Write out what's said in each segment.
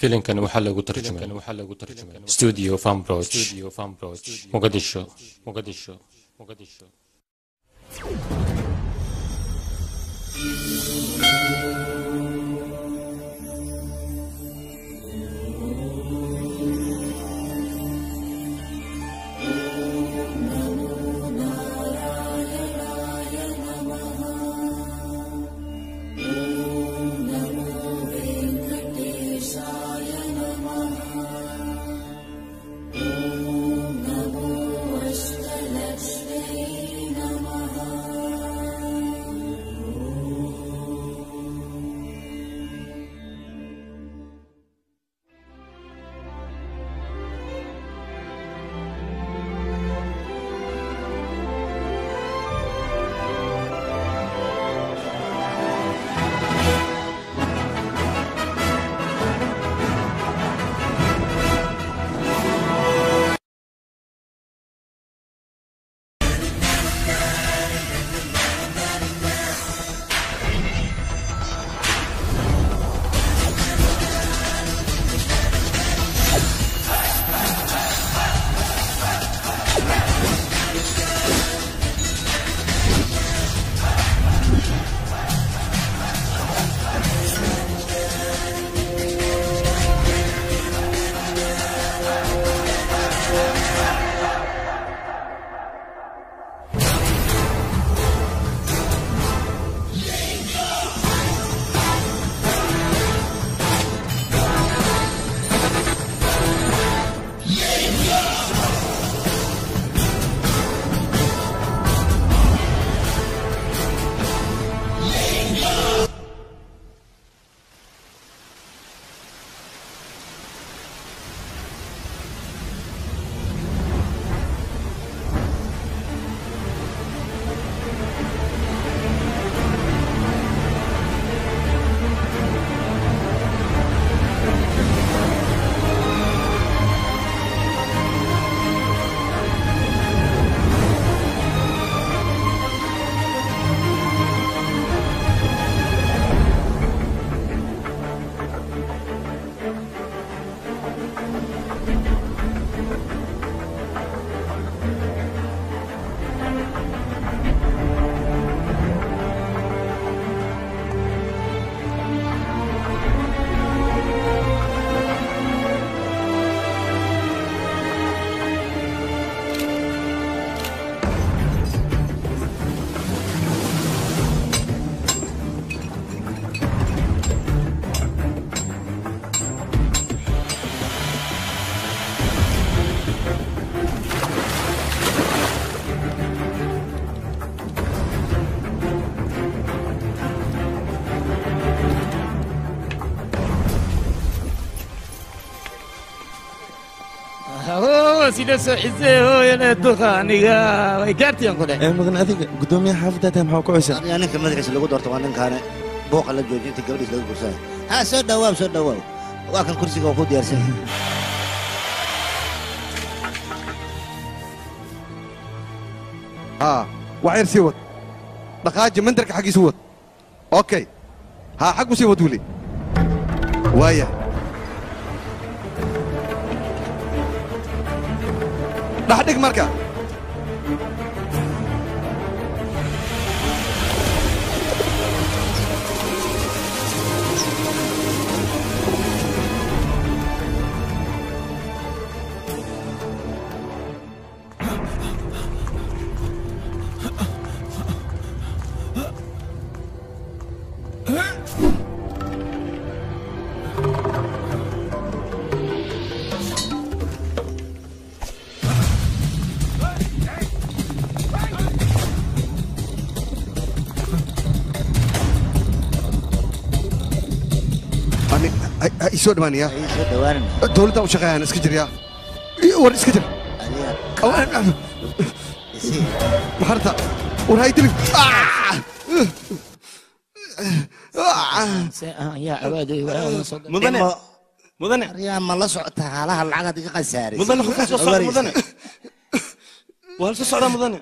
filimkan waxaa lagu tarjumay studio fambroch muqadisho muqadisho muqadisho sida soo xiseeyo duqa aniga way gaartiyaan ku dheh mudan adiga gudoomiyaha xaafaddaata maxaa ku cusub aniga ninka madaxiisa lagu doorto waa ninkaane buuqa la joojiyo inta gabadhiis laga gursanayo ha soo dhawaaw soo dhawaaw waa kan kursiga oo ku diyaarsan yahay haa wax yar sii wad dhaqaaji mandarka xaggiisu wad okay haa xaggu sii wad weli waaya dhaxdhig marka isoo dhawaanaya soo dhawaanan dowladda u shaqeeyaan iska jiryaa war iska jir maxarta war hay dilib mudane mudane aryaa ma la socota haalaha lacagaad iga khasaaray mudane qofka soo socda mudane waa la soo socdaa mudane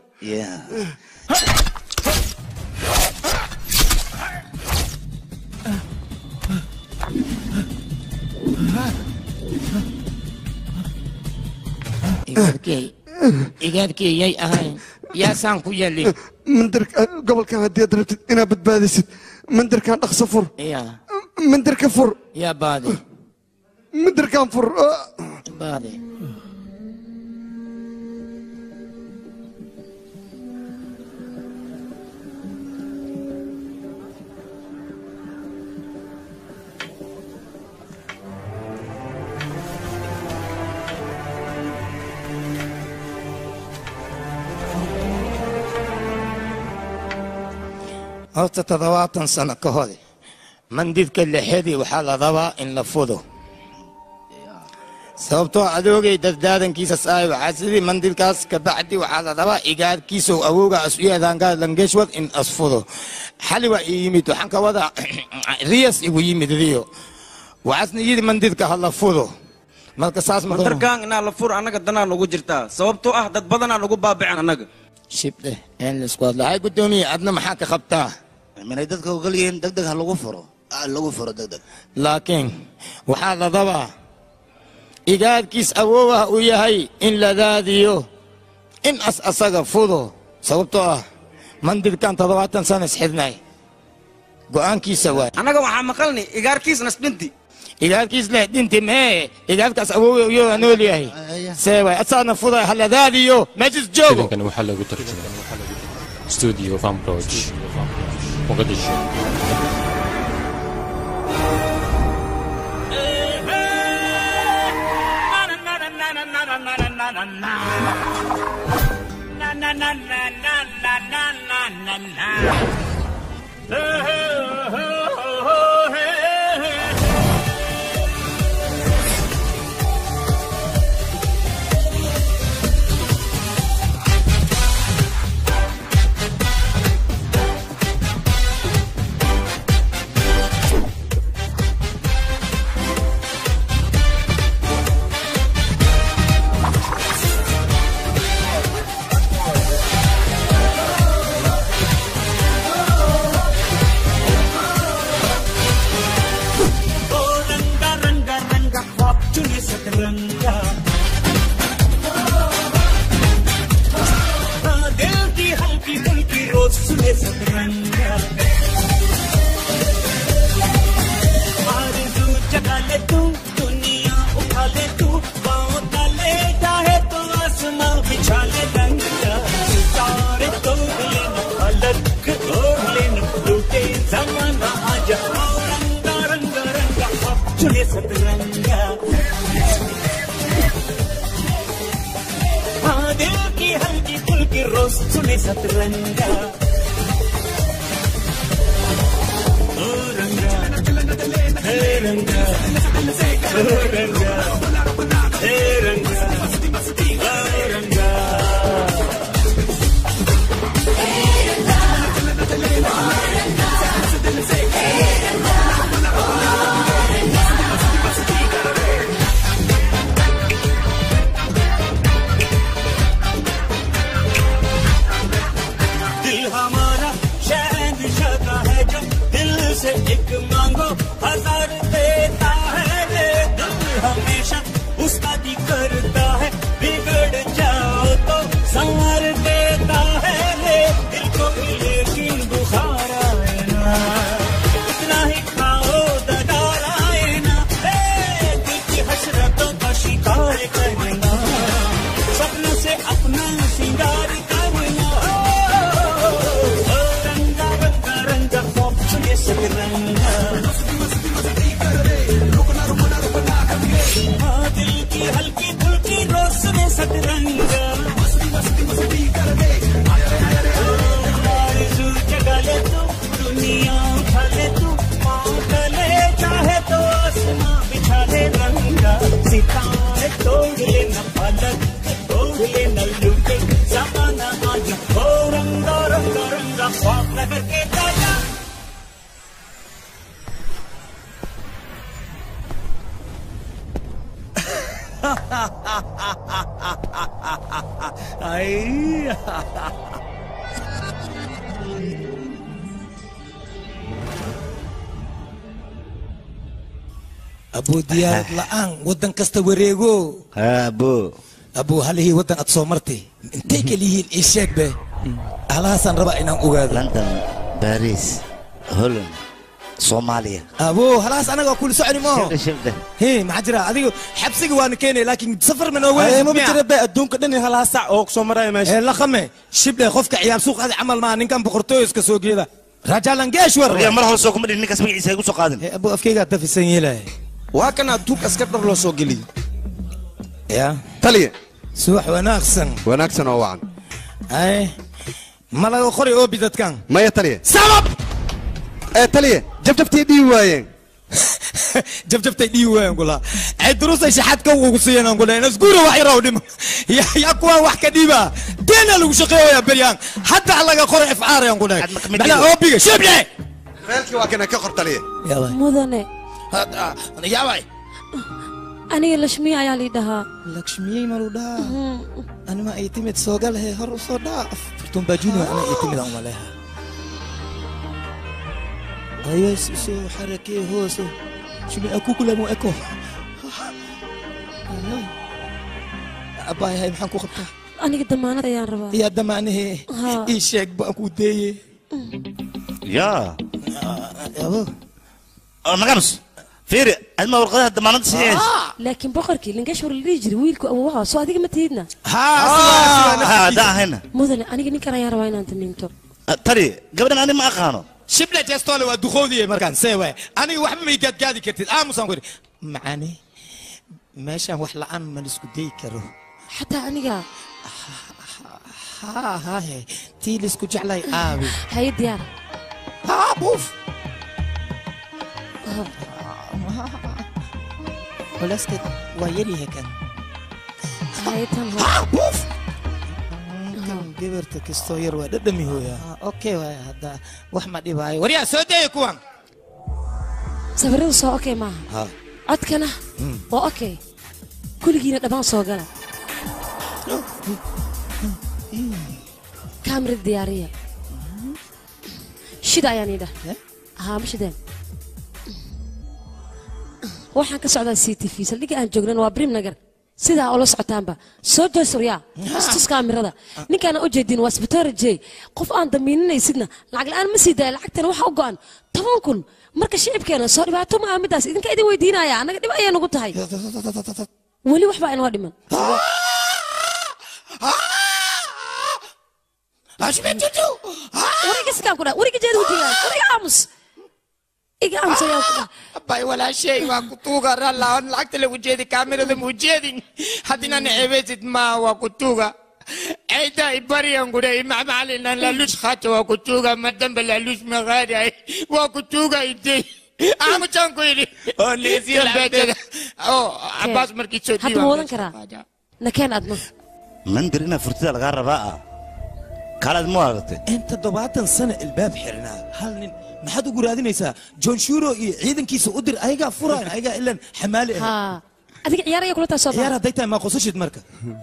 igaadkey igaadkey yay ahayn yaasaan ku yali mandarka gobolkan haddii aad rabtid inaad badbaadisid mandarkan dhaqso fur ya mandarka fur yaa baade mandarkan fur Ah. baade horta toddobaatan sano ka hor mandidka lixadii waxaa la rabaa in la fudo sababtoo adoogay dardaarankiisa saay waxaa sidii mandidkaas kabacdi waxaa la rabaa igaarkiisa awooga asuyadaangaa langeshwad in asfudo xali waa ii yimid waxaan ka wadaa riyas igu yimid riyo waxaasna yidhi mandidka ha la fudo marka saas ma mandarkaan inaa la fur annaga danaa nugu jirtaa sababtoo ah dad badanaa nugu baabicin annaga shibdhe een laisku hadla hay guddoomiye adna maxaa ka qabtaa minay dadka ogol yihiin deg deg ha lagu furo Ah, lagu furo deg deg laakiin waxaa la rabaa igaadkiis awoowaha uu yahay in la daadiyo in as asaga fudo sababtoo ah mandidkan toddobaatan sana isxidnay go'aankiisa waay annaga waxaa maqalni igaarkiis nasdhinti igaadkiis leh dhinti mee igaadkaas awoowa uyoo nool yahay see waay asaana fuday ha la daadiyo meeshis joogo filimkani waxaa lagu tarjumay studio fambroj muqdisho रंगा रंगा रंगा ख्वाब चुने सतरंगा हाँ, दिल की हल्की फुल्की रोज सुने सतरंगा आरज़ू जगा ले तू दुनिया उठा ले तू पाँव डाले चाहे तो आसमां बिछा ले रंगा सितारे तोड़ लेना अलग ओढ़ लेना लूटे जमाना आजा रंगा रंगा रंगा ख्वाब चुने सतरंगा हाँ दिल की हल्की फुल्की रोज सुने सतरंगा ओ रंगा हे रंगा ओ रंगा हे रंगा ओ रंगा दिल हमारा शहनशाह का है जो दिल से एक मांगो हजार देता है ले दिल हमेशा उसका दी करता है बिगड़ जाओ तो संवर देता है ले दिल को भी लेकिन बुखार आए ना इतना ही खाओ दगार आए ना ए, दिल की हसरतों का शिकार करना सपनों से अपना सिंगार करना ओ, ओ, रंगा रंगा रंगा ख्वाब चुने सतरंगा हाँ, दिल की हल्की फुल्की रोशनी सतरंगा आरज़ू जगा ले तू दुनिया उठा ले तू पाँव तले चाहे तो आसमां बिछा ले रंगा सितारे तोड़ लेना फलक तोड़ लेना लूटे जमाना आज हो रंगा रंगा रंगा ख्वाब नगर के ताजा आई abuu diyaarad la'aan waddan kasta wareego abo abuu halihii waddan aad soo martay intay kaliyihiin ii sheeg be halahaasaan rabaa inaan ogaado london baris holland soomaaliya abuu halahaas anaga kuli soconi maaho shibdhe shibdhe he maxaa jira adiga xabsiga waana keenaya laakiin safar ma noo Ay, ma weyn jira be adduunka dhan iyo halaha sac oo soo maraya meesha ee laqame shible qofka ciyaar suuq adi camal maa ninkan boqortooyo iska soo geeda rajalangeeshwar waryaa mar hore soo kuma dhihin ninkaas magaciisa igu soo qaadin Eh, abuu afkeygaa dafisan yeelaya waa kan adduunka askar dhar loo soo geliyo ya taliye subax wanaagsan wanaagsan oo wacan ay ma laga qori oobi dadkan maya taliye sabab ee taliye jabjabtii dhihi waayeen jabjabtay dhii weyn gula ay durusay shaxaad ka ugu siiyeen gula inas guura wax yaraw dhimo ya ya kuwa wax ka dhiiba deena lagu shaqeeyaa beryaan hadda laga qoro ifcaar aan gula Had ma kamid bala yahay? oobiga shible feelkii waa kana ka qor taliye yaabay mudane yaabay aniga lashmiya ayaa lii dhahaa lakshmiyey malu dhaa anima ay timid soogalhe hor u soo dhaaf fartuun baajuuni ana ay timid aan maleha ayo soo xarakee hoose shimi akukulamu eko abaayahay maxaan ku qabtaa aniga damaanad ayaan rabaa yaa damaanahe Haa. ii sheeg baan ku deeye yaa abo oo naganus fiiri adma warqadaha damaanadda sideed laakiin boqorkii linkashwar la dhihi jiray wiilku awowaha soo adiga ma tihidna haa haddaan ahayna mudane aniga ninkan ayaan rabaa inaan damiinto tali gabadhan ani ma aqaano shible jestoole waa duqoodiye markaan see waay aniga waxba may gaadgaadi kartid aamusaan ku idhi macani meeshaan wax la'aan ma laisku dayi karo xataa aniga haa haahe tii laisku jeclay aabi haye diyaar haa buuf culeyskeed waa yaryahay kan haye tan hor haa buuf kan gabarta kastoo yar waa dhadhami hooya okay waay hadda wax ma dhibaayo waryaa soo daya kuwan sawiradu soo okay maaha haa codkana waa okay kuligiina dhammaan soo gala kaamirada diyaariya shida ayaan idha Eh? haa ma shideen waxaan ka socdaa c t v saldhigga aan joognana waa brim nagar sidaa oola socotaanba soo jeesuryaa istus kaamirada ninkaana u jeedin waa sbitoora jey qof aan damiininaysidna lacag la'aan ma sii daaya lacagtana waxa u go'an toban kun marka shicibkeena soo dhibaato ma aha middaas idinka idin weydiinaya annaga dhib ayay nagu tahay weli waxbaa inoo dhiman ashmitutu wariga sikaan ku dha wariga jeeda wajigaan wariga aamus iga aamus ayaan ku dha bay walaashay waa ku tuuga rallaa lacagta lagu jeedi kaamirada muu jeedin haddina ceebeysid ma waa ku tuuga ayda ibariyan gure imamalinan lalush khata waa ku tuuga madamba lalush magaari waa ku tuuga idey aamusan ku yidhi oo neesiyabeejada oo abaas markii soo hadda ma wadan karaa nakeen adna mandir inaa furtida lagaa rabaa ah kaalaad ma aragtay in toddobaatan sano ilbaab xirnaa hal nin maxaad ugu raadinaysaa john shuro iyo ciidankiisa u dir ayagaa furaan ayagaa ilan xamaali ah haa adiga ciyaar ayaa kula taa soo ciyaar baxa hadday tahay maa qosashid marka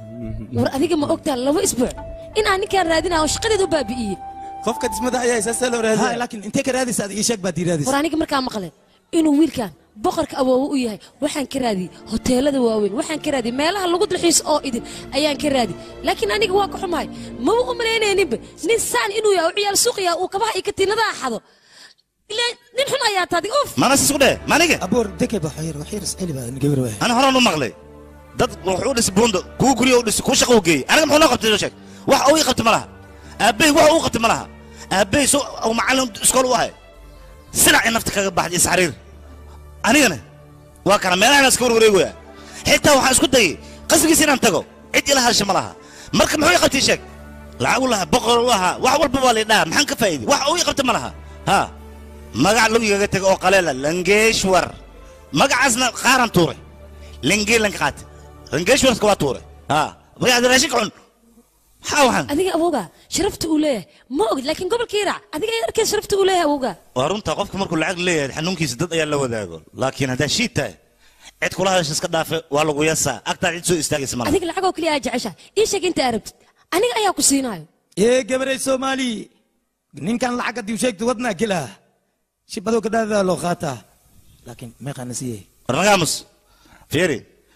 war adiga ma ogtaa laba isbuuc in aan ninkaan raadinaa oo shaqadeeda u baabi'iyey qofka dismada ayaa isaasee loo ha raadiya laakiin intee ka raadaysa ad ii sheeg baad ii raadaysa war aniga markaa maqle inuu wiilkan boqorka awoowo u yahay waxaan ka raadiyey hoteelada waaweyn waxaan ka raadiyey meelaha lagu dalxiis oo idin ayaan ka raadiyey laakiin aniga waa ka xumahay maba u malaynayninba nin saan inuu yahay oo ciyaal suuq yahay uu kabaha iyo katiinadaha xado ilaa nin xun ayaa taadi uf maana sis ku dheh maaniga aboor deke ba xoyar waxyar isceli baa gabar waay ana horaan u maqlay dad wuxuu dhisi buundo kuu guryo u dhisi kuu shaqa u geeyey aniga muxuu noo qabtay soo sheeg wax uu ii qabtay ma laha aabbey wax uu qabtay ma laha aabbey so uu macallin iskool u ahay sinacii nafta kaga baxday isxariir anigana waa kana meelahan iska warwareegoya xitaa waxaan isku dayay qasrigiisa inaan tago cid ila hadasha ma laha marka muxuu ii qabtay sheeg lacag u lahaa boqor u ahaa wax walba waa laydhaha maxaan ka faa'iiday wax uu ii qabtay ma laha ha magac lagu igaga tego oo qaleela langeeshwar magacaasna qaaran tuuray lengee lanka qaatay langeeshwarka waa tuuray ha magacda raashinka cun maxaa waxaan adiga awowga sharafta uu leeyahay ma ogid laakiin gobolka iraac adiga ayaa arkay sharafta uu leeyahay awowga waa runta qofka markuu lacag leeyahay xanuunkiisa dad ayaa la wadaago laakiin haddaa shiid tahay cid kula hadasha iska dhaafe waa lagu yasaa agtaa cid soo istaagaysa malaha adiga lacagoo keliya aa jecesha ii sheeg inta arabtid aniga ayaa ku siinayo ee gabaray soomaali ninkan lacag haddii u sheegto wadnaa gelaa shibadoo ka dhaadada loo qaataa laakiin meeqaana siiyey war magaamus fiiri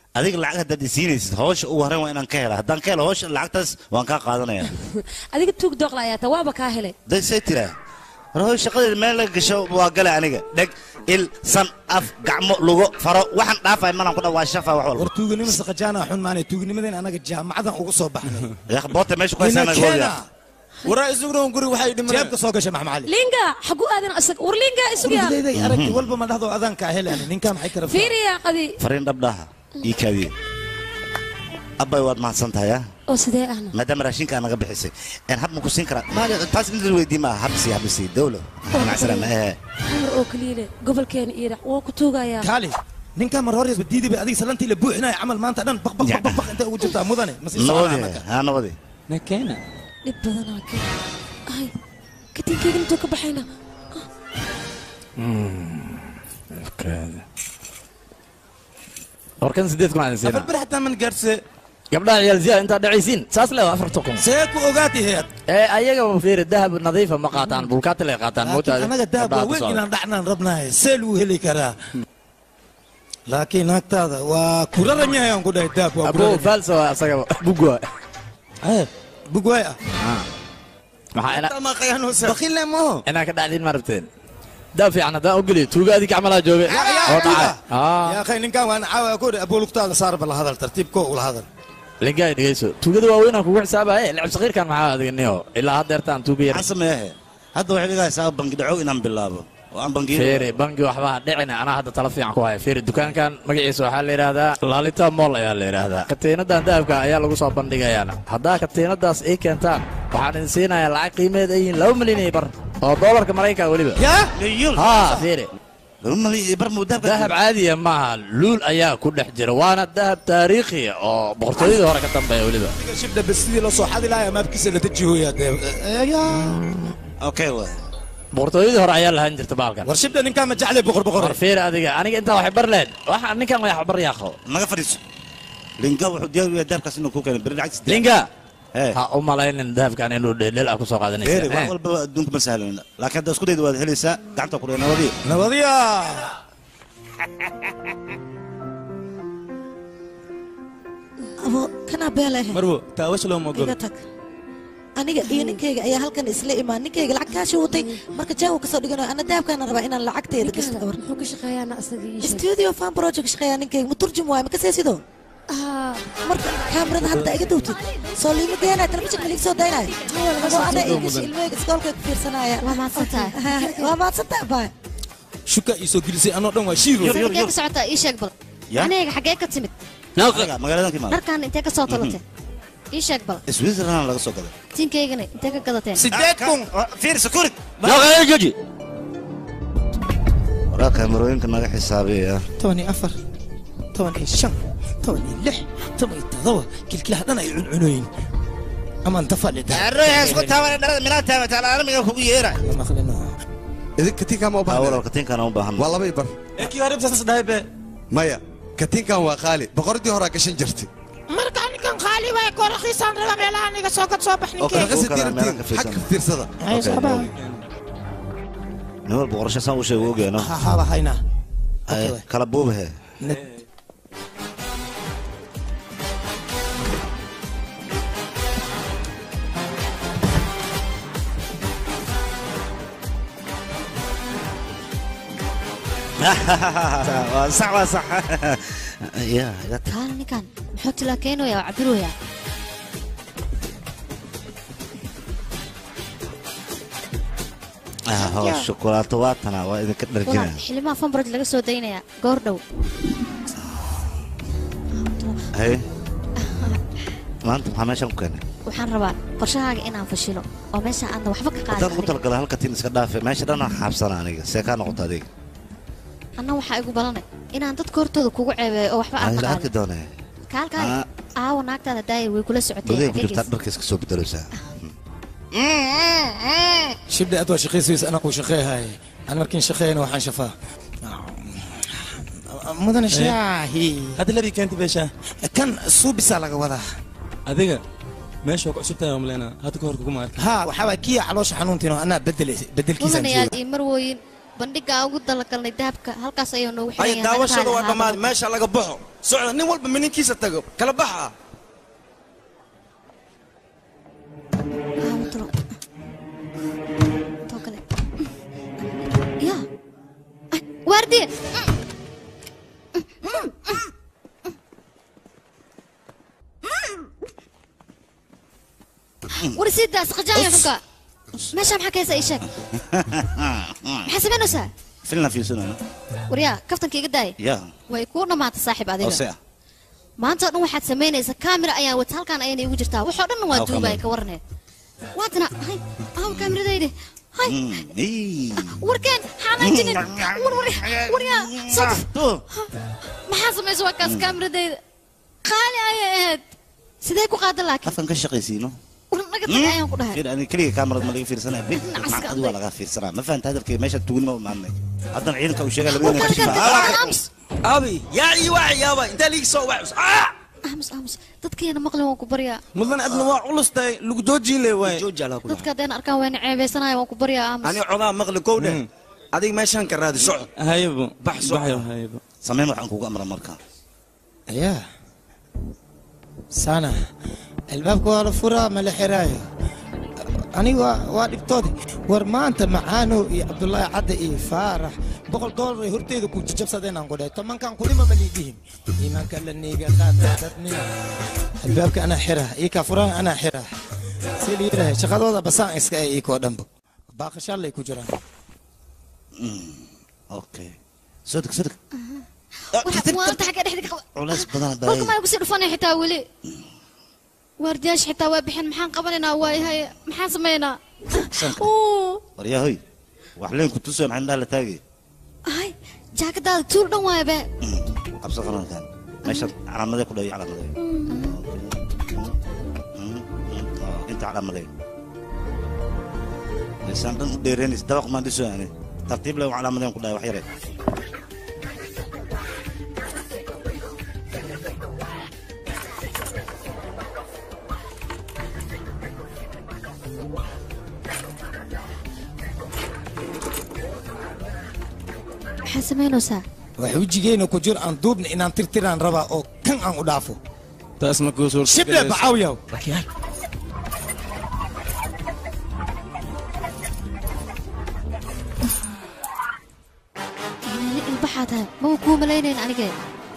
adiga lacag haddaad isiinaysid hawsha ugu horreyn waa inaan ka hela haddaan ka helo hawsha lacagtaas waan kaa qaadanaya adiga tuug dooqla ayaa taa waaba kaa helay day say tiraa war hooy shaqadeeda meel laga gasho waa gale aniga dheg il san af gacmo lugo faro waxaan dhaafay malan ku dha waa shafa wax walba war tuuganimo saqajaana xun maanay tuugnimadan anaga jaamacadan ugu soo baxnay yaa boota meesha ku haysaa naga keena wadiya waraa isuguna guri waxay dhimanayaan jeebka soo gashay maxmacali linga xagu aadan asag war linga isugu yaa gurigayday aragti walba ma dhahdo adaan kaa helaan ninkaa maxay kara fiiriya qadi fariin dhabdhaha ii kaadiye abbay waad mahadsan tahay ah oo sidee ahna maadaama raashinkaa naga bixisay een hab ma ku siin karaa maali taas in la weydii maaha habsi habsi dawlo macsalaam ee xamar oo kaliile gobolkeena iiraaq waa ku tuugayaa kaali ninkaa mar horeesba diiday bay adiga salantii la buuxinaya camal maanta dhan baq baq baq baq baq intay ugu jirtaa mudane ma sii nabadi soconaa ha nabadi nakeena dhib badanaa keen ay katiinkayga intuu ka baxayna warkan sideed kun aan afar siina bir xataa man gaarse gabdhaha ciyaal ziyaad intaad dhacaysiin saas leedahay afarta kun see ku ogaati heed ee ayaga fiiri dahab nadiifa ma qaataan bulkaati lay qaataan laakiin anaga dahab waa weyn inaan dhacnaan rabnahay see lagu heli karaa laakiin naagtaada waa kuraran yahay aan ku dhahay dahab waa abo kuraran falsa waa asaga bugwa bugwaay ah maxaa ina ma qayaanoosa bakile maho inaa ka dhacdiin ma rabteen daa fiican haddaan ogeliyo tuugaadii gacmalaa jooge oo dhacay yaa akhay ninkaan waan caawa ku dhahay abuulugtaada saarba la hadal tartiibko ula hadal lingaay dhegeyso tuugada waaweynaan kugu xisaabaye lacab sakiirkan maxaa adiganiyo ilaa haddeertaan tuuga yar maxaan sameeyahe hadda waxay dhigaysaa bangi dhacow inaan bilaabo oo aan bangiyo feeri bangi waxbaa dhicina anaa hadda tala fiican ku haya feeri dukaankan magaciisa waxaa la yidhaahdaa laalita mool ayaa la yidhaahdaa katiinadan dahabka ayaa lagu soo bandhigayaana haddaa katiinadaas ay keentaan waxaan idin siinayaa lacag qiimeed ay yihiin laba milyan iyo bar oo doolarka maraykanka weliba yaa liyul haa feeri laba malyan iyo bar muu dahabka dahab caadiya maaha luul ayaa ku dhex jira waana dahab taariikhiya oo boqortooyadii hore ka dambeeya weliba shibdha bas sidii la soo xadi lahaa maabkiisa la dejihooyaa dee okay waay boqortooyadii hore ayaa lahaan jirta baalkan war shibdha ninkaa ma jeclay boqor boqor war feeri adiga aniga intaa waxay bar leed waxa ninkan wax bar yaaqo naga fadhiiso linga wuxuu diyaar u yahay dahabkaas inuu ku keeno beri lacagtiis diyaar. linga Ee. ha u malaynin dahabkan inuu dheeldheel ah ku soo beeri wax qaadanaysa walba adduunka ma sahlan laakiin hadda isku dayda waad helaysaa gacanta ku dhigay nabadiyo nabadiya abo kanaa beeleh marwo taawash looma ogolo iga tag aniga iyo ninkayga ayaa halkan isla imaan ninkayga lacag kaashi watay marka jaagu kasoo dhiganayo ana dahabkaana rabaa inaan lacagteeda gashto ninkaada muxuu ka shaqeeyaana asaga ii sheeg studio fan project shaqeeyaa ninkayga ma turjum waayo ma kasee sido Ah, marka kaamirada hadda iga dowtid soo liima geenayo telefishinka liiga soo daynayo oo ana igasha ilmahayga iskoolkay ku fiirsanaya waa mahadsantahay waa mahadsantaha baay shuka ii soo gelisay anoo dhan waa shiiro xagee ka socotaa ii sheeg bal Ya? aniga xagee ka timid Aniga magaaladan ka imaada dharkan intee ka soo talatee ii sheeg bal switzerland laga soo gaday tinkaygana intee ka gadateen sideed kun fiir sakurid joji waraa kaamirooyinka naga xisaabiya toban iyo afar toban iyo shan toban iyo lix toban iyo todoba kilkilaha dhan ay cuncunoyin amaan tafalida isku taaban dhalada minaa taabata alaalamiga kugu yeera idin katiinkaan ma u awal baahna katiinkaan u baahan waa laba i bar ee kii hore bisaas dhahay be maya katiinkan waa qaali boqoradii horaa gashan jirtay marka ninkan qaali waay koo rakiisaan raba meelaha aniga soo gad soo bax ninkeyga raqasi kala meelaha diiratiin ka fiirsan. xagga fiirsada Ay, saxbaa. nin walba qorasho saan u sheego ogeeno haaba haynaa kala buubahe waa sax waa sax ya iga tag kaana ninkan muxuu tilaa keenaya oo cabirooya Ah, hoos shukulaato waa tana waa idinka walaal dharjina xilimaha fambaraj laga soo daynaya goor dhow haye maanta maxaa meeshan ku keenay waxaan rabaa qorshahaaga inaan fashilo oo meesha aadna waxba ka haddaan ugu qaadin talagala halka tin iska dhaafe meesha dhan aan xaabsana aniga see kaa noqoto adiga anna waxaa igu balanay inaan dadka hortooda kugu ceebeeyo oo waxba aan Aan ka la arki qaadin doonee kaalkaay Ah. aawo naagtaada daayir way kula socotay gudahay ku jirtaa dharka iska soo bedeleysaa shibdha aad waa shaqaysaysa anaa kuu shaqeehay aan markiin shaqeeyana waxaan shafaa mudane shaahi hadda labii keenta beeshaa kan suubisaa laga wadaa adiga meesha waa ku cusub tahay omleena hadda ka hor kuguma arkin ha waxaa waay kiya caloosha xanuuntiin oo anaa bedel bedelkiisaan mudanayaal jooga iyo marwooyin bandhiga aan ugu dalagalnay dahabka halkaas ayuu noogu ay xiran daawashada waa dhammaaday meesha laga baxo socda nin walba mininkiisa tago kala baxa ya waardiye war sii daa saqajaaya xunka meesha maxaa ka haysa ii sheeg maxaa samaynaysaa filna fiirsanaya waryaa kaftanka iga daaya ya way kuu dhammaatay saaxiib ose adiga ah maanta oo dhan waxaad samaynaysaa kaamira ayaan wata halkaan ayana igu jirtaa waxoo dhanna waa Aw, duubaya kamera. ka warneed waatana hay aw kaamiradaydi hay Mm, ii. warkeen xanaajinin war war waryaa soo maxaa samaysa waa kaas kaamiradayda qaali ayay ahayd sidee ku qaadan laakiin afkan ka shaqaysiino war naga tag ayaan ku dhahay Fiir, ani keliga kaamarad ma laga fiirsanaya bil Nacaska macqadi waa aday. laga fiirsanaa ma fahanta hadalkay meesha tugnima u maadnay haddana ciidanka uu sheegaya War labadina kale kashifa kale aamus abi yaa ii waxa yaaba intaa liigi soo wax aamus aamus dadkeena maqlin waan ku baryaa mudan adna waa culus tahay lagu joojiile waay dadka haddeen arkaan wayna ceebeysanaya waan ku baryaa aamus ani codaa maqli kow dheh adiga meeshaan ka raadi socod haybo bax socod haybo sameen waxaan kugu amra marka ya sana albaabka waa la furaa ma la xiraayo aniga waa- waa dhibtoode war maanta macaano iyo cabdulaahi cadde iyo faarax boqol doolar ay horteeda ku jajabsadeen aan ku dhahay tobankan kunima ma liidhihin iimaanka la niiga qaata dadnima albaabka anaa xira iyo kaa furaha anaa xira si la yidhahay shaqadooda basaan iska ay iikoo dhanba baaqashaalay ku jiraan okay soo deg soo deg waanta xagga dhexda ka qaba culays badan kolka baa maa kusii dhufanay xitaa weli waardiyaasha xitaa waa bixin maxaan qabanaynaa waayahay maxaan samaynaa Sanka. Oo, waryahoy wax leen ku tuso maxay indhaha la taagay ay jaakadaada tuul dhan waaya be qabso qarankan meesha calaamadee ku dhayo calaamadee inta calaamadee isaan dhan u dheereenaysa dabaq maan dhiso ani tartiib le calaamadeen ku dhayo wax yare maxaa samaynaysaa wax wejigeena ku jir aan duubna inaan tirtiraan rabaa oo kan aan u dhaafo taas ma kuu suurta shible bacawyaw meeli ilbaxaa tahay maba kuu malaynayn anigee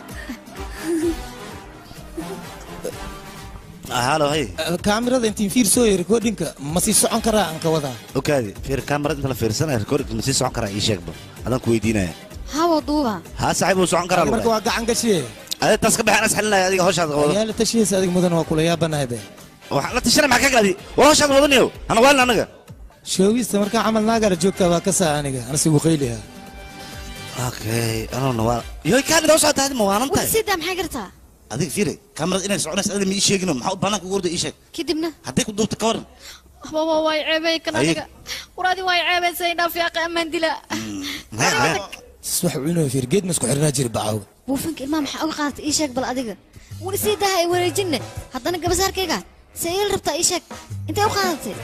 halo hay kaamirada intiin fiirsooyo recordinka ma sii socon karaa aan ka wadaa okaadi fiir kaamarad inta la fiirsanaya recording ma sii socon karaa ii sheegba adaan ku weydiinaya hawa duuba haa saaxiib uu socon karaa marka waa gacan gashiye ade taas ka baxaan asxalinaya adiga hawshaada wado yaala tashihiisa adig mudan waa kula yaabanahay be waxaan la tashanay maxaa ka galadi war hawshaada wadanayo hana waalin anaga shoogista markaa camal naagara joogtaa waa ka saa aniga anasigu qayliha okay anona waa yoy kaanid hawshaa tahdi ma waanan war tahay sidaa maxaa gartaa adiga fiire kaamarad inay soconaysa adiga ma ii sheegino maxaa u banaanka ugu orda ii sheeg kadibna hadday ku duubta ka waran baba waay ceebay kan Ay. aniga war adi waay ceebaysay dhaaf yaaqa amaan dila sis wax cuno fiir geed ma isku xirnaa jiri bacawga buufinka ilmaha maxaa uga qaadatay ii sheeg bal adiga war sii daha ay wareejinne haddana gabasaarkayga se iil rabtaa ii sheeg intay u qaadatay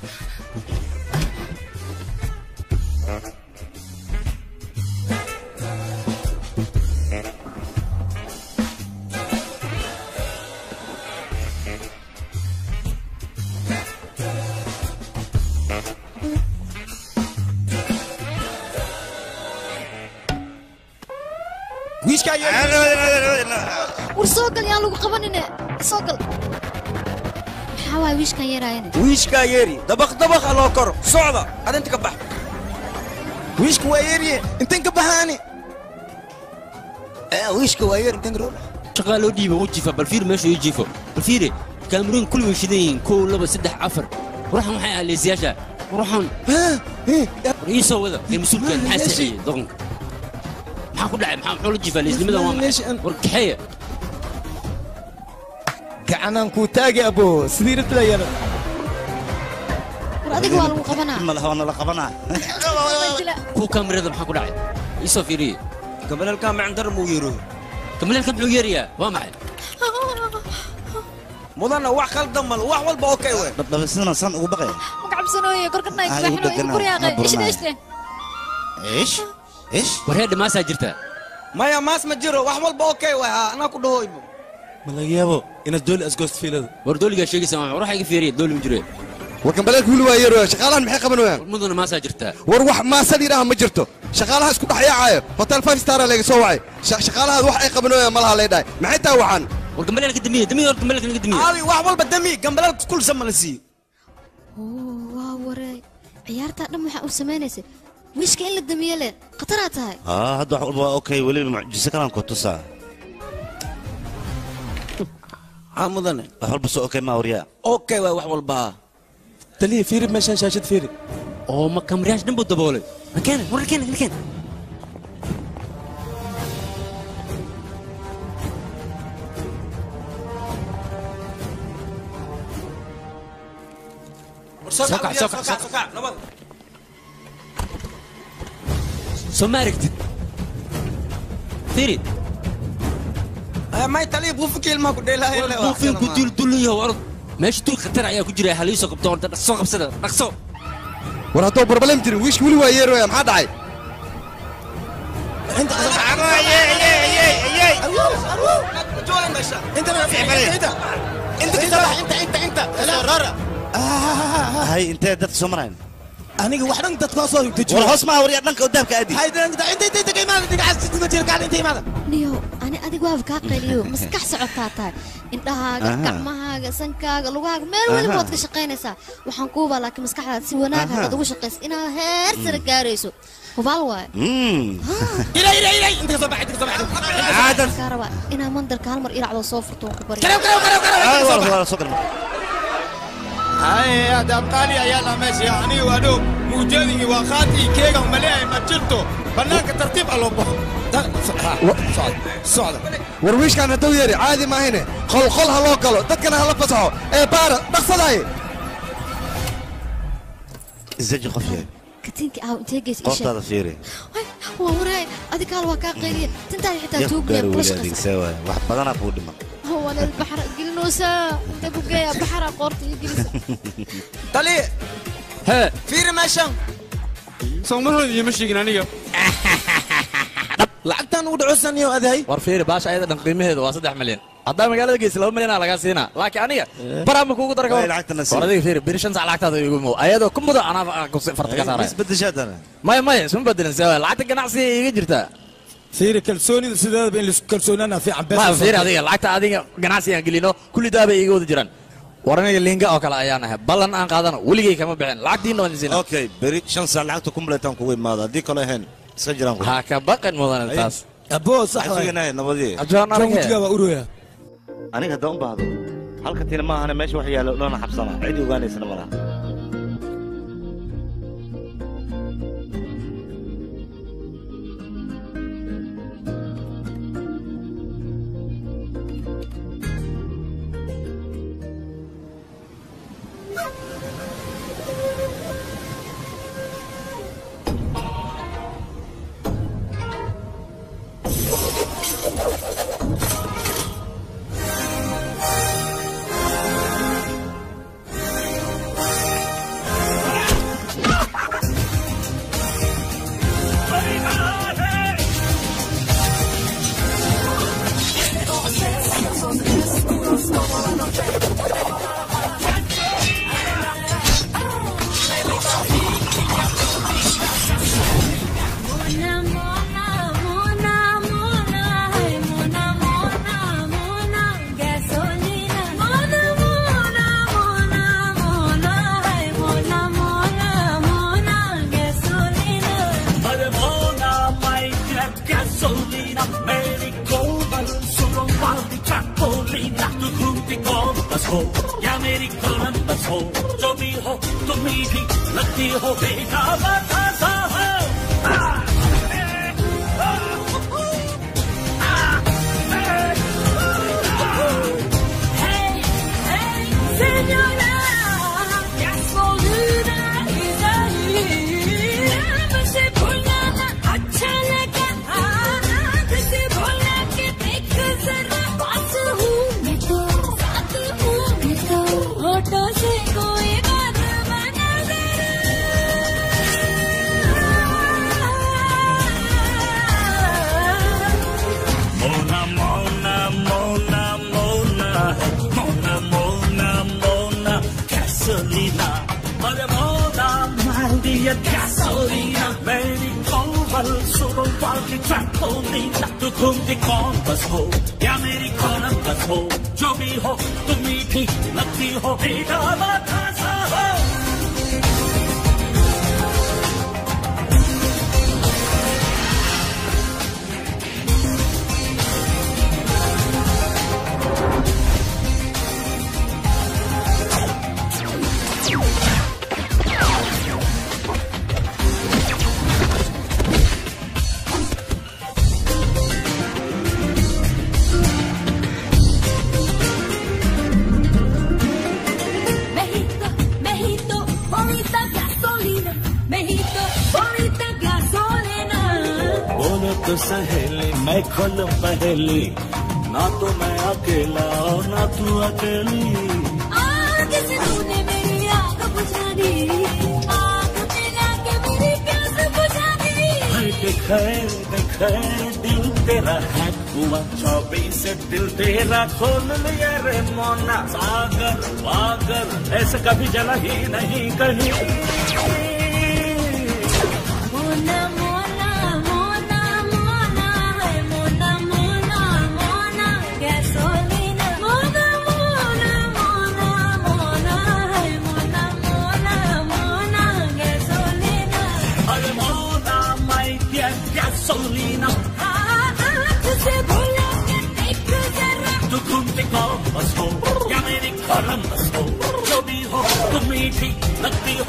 wiishkaa war soo gal yaan lagu qabanine soo gal maxaa waay wiishkan yeeraayane wiishkaa yeeri dabaq dabaqa loo koro socda adinta ka bax wiishka waa yeeriye intan ka baxaani wiishka waa yeer intan ka shaqaa loo dhiiba u jifa bal fiir meesha ii jifo bal fiire kaamirooyin kulli way shidan yihiin kow laba saddex afar ruuxan waxay ahaa leesiyaasha ruuxan war ii soo wada ee mas-uulkan maxaa saxiyey doqonka maxaa ku dhacay maxaa muxuu la jifaa leesnimadan waa maxay war kaxeeya gacanaan kuu taagi abo sidii rabtila yaro war adiga waa lagu qabanaa malaha waa nala qabanaa kuwa kaamirada maxaa ku dhacay ii soo fiiriye gabalelkaa macandar muu yeero gabalelka muxuu yeerayaa waa maxay mudana wax khaldan mal wax walba okay we dhabdhabe sidana san ugu baqaya magacabsanooye korkadnay Ay, kabaxino u igu deganaa, kuryaaqay ma burnaay. ishta ishte ish ish war heer dhamaasaa jirta maya maas ma jiro wax walba okay waay haa anaa ku dhahoybo ma laga yaabo inaad dooli asgoost fiilada war dooligaa sheegaysa maa ruuxa iga fiiriya dooli ma jiro war gambaleelka wili waa yeeroya shaqaalahan maxay qabanayaan mudana maasaa jirtaa war wax maasad yidhaaha ma jirto shaqaalaha isku dhex yaacaayo hotel five star laga soo wacay Sha- shaqaalahaad wax ay qabanayaan malaha lay dhahay maxay taa waxaan war gambaleelka damiya damiya war gambaleelka naga damiya aawi wax walba dami gambaleelka kulsa ma la siiyo oo waa wareey ciyaartaa dhan waxaa u samaynaysay wiishka in la damiye leh khataraa tahay aa hadda wax walba waa okay weliba mucjiso kalaan ku tusaa haa mudane wax walba soo okay maa waryaa okay waay wax walba taliya fiiri meeshaan shaashad fiiri oo ma kamriyaash dhan buu daboolay makeena war keena keena soo kac, soo kac, soo kac. soo ma aragtid fiiri may taliya buufika ilmaha ku dheelaayo le buufinku dul dulayaho orod meesha dul khatar ayaa ku jira haliisoo qabto orda dhaqso qabsada dhaqso war hadduu barbalem jirin wiishka wili waa yeeroya maxaa dhacay hay intee dadka soo marayn aniga wax dhan dadka soo dejiyo war hoos maa waryaa dhanka daabka aadi niyo ani adig waaba kaa qayliyo maskax socotaa tahay indhahaaga Aha. gacmahaaga sankaaga lugahaaga meel weliba Aha. waad ka shaqaynaysaa waxaan kuubaa laakiin maskaxdaada si wanaag hadaad ugu shaqaysa inaad heer sare gaarayso hubaal waaye kaa rabaa inaa mandarka hal mar iracdoo soo furto waan ku barya haye adaab qaali ayaa la meesha aniga waa dhow muujadigi waa qaati keega maleeyahay ma jirto bannaanka tartiib a loo baxo socda war wiishkaan hadduu yeeri caadi maahine qolqol ha loo galo dadkana hala fasaxo ee baara dhaqsadaay isaji qof yahay katiinka aaw intee geys isha qoortaada fiiri waa waraay adig kaal waa kaa qayliya tintaada xitaa yaa ku tuugmaya gaari kula weli shaqaysa adeegsee waay wax badanaa kuu dhiman waana baxra gelinoosaa intee ku geeya baxra qoorta iyo gelisa taliya hee fiiri meeshan soo mar hore iima sheegin aniga lacagtaan ugu dhacosaniyo adahay war fiiri baasha ayada dhan qiimaheedu waa saddex milyan haddaa magaalada geysa laba milyan aa lagaa siinaa laakiin aniga baraa ma kuugu dara Way lacagtana sii. war adiga fiiri biri shan sac lacagtaada igu mow ayadoo ku mudo anaa farta ka saaraya isbedeshaadana maya maya isma bedelin se lacagta ganacsiga iga jirtaa fiiri kalsoonida sideedaba in laisku kalsoonaana fiican ma fiiri adiga lacagta adiga ganacsigaan gelino kulli daabay iga wada jiraan war aniga liinga oo kale ayaan ahay ballan aan qaadano weligay kama bixin lacagtiina waan isiina okay beri shan saa lacagta kumleetaan kugu imaado haddii kale ahayn iska jiraan ha ka baqin mudan taas aboo sax waay suganaahay nabadii ajoon jawjigaa waa uroya aniga haddaan u baahdo halka tina ma ahane meesha wax yaalla dhana xabsana cid ogaanaysana ma laha या मेरी कोलंबस हो जो भी हो तुम ही भी लगती हो बेकाबा ताजा हो से कोई बात बना Malemona, Maria gasolina, Mary Coval, solo qualche trampolina, tu conti compass ho, e americana bus ho, Joby ho, tu miti, lucky ho, e da la casa ho. Mejito, Mejito, bonita gasolina. Mejito, bonita gasolina. बोलो तो सहेली मैं खोलूं पहेली ना तो मैं अकेला और ना तू अकेली आग से तूने मेरी आग बुझा दी आग मिला के मेरी प्यास बुझा दी हाय दिखे दिखे दिल तेरा है हुआ चौबीस दिल तेरा खोल लिया रे मोना सागर वागर ऐसे कभी जला ही नहीं कहीं मोना मोना मोना मोना है मोना मोना मोना gasolina. मोना मोना मोना मोना है मोना मोना मोना gasolina. अरे मोना मैं क्या gasolina आँख से भूलो के देख जरा तू घूमते को बस हो या मेरी कलम बस हो जो भी हो तुम मीठी लगती हो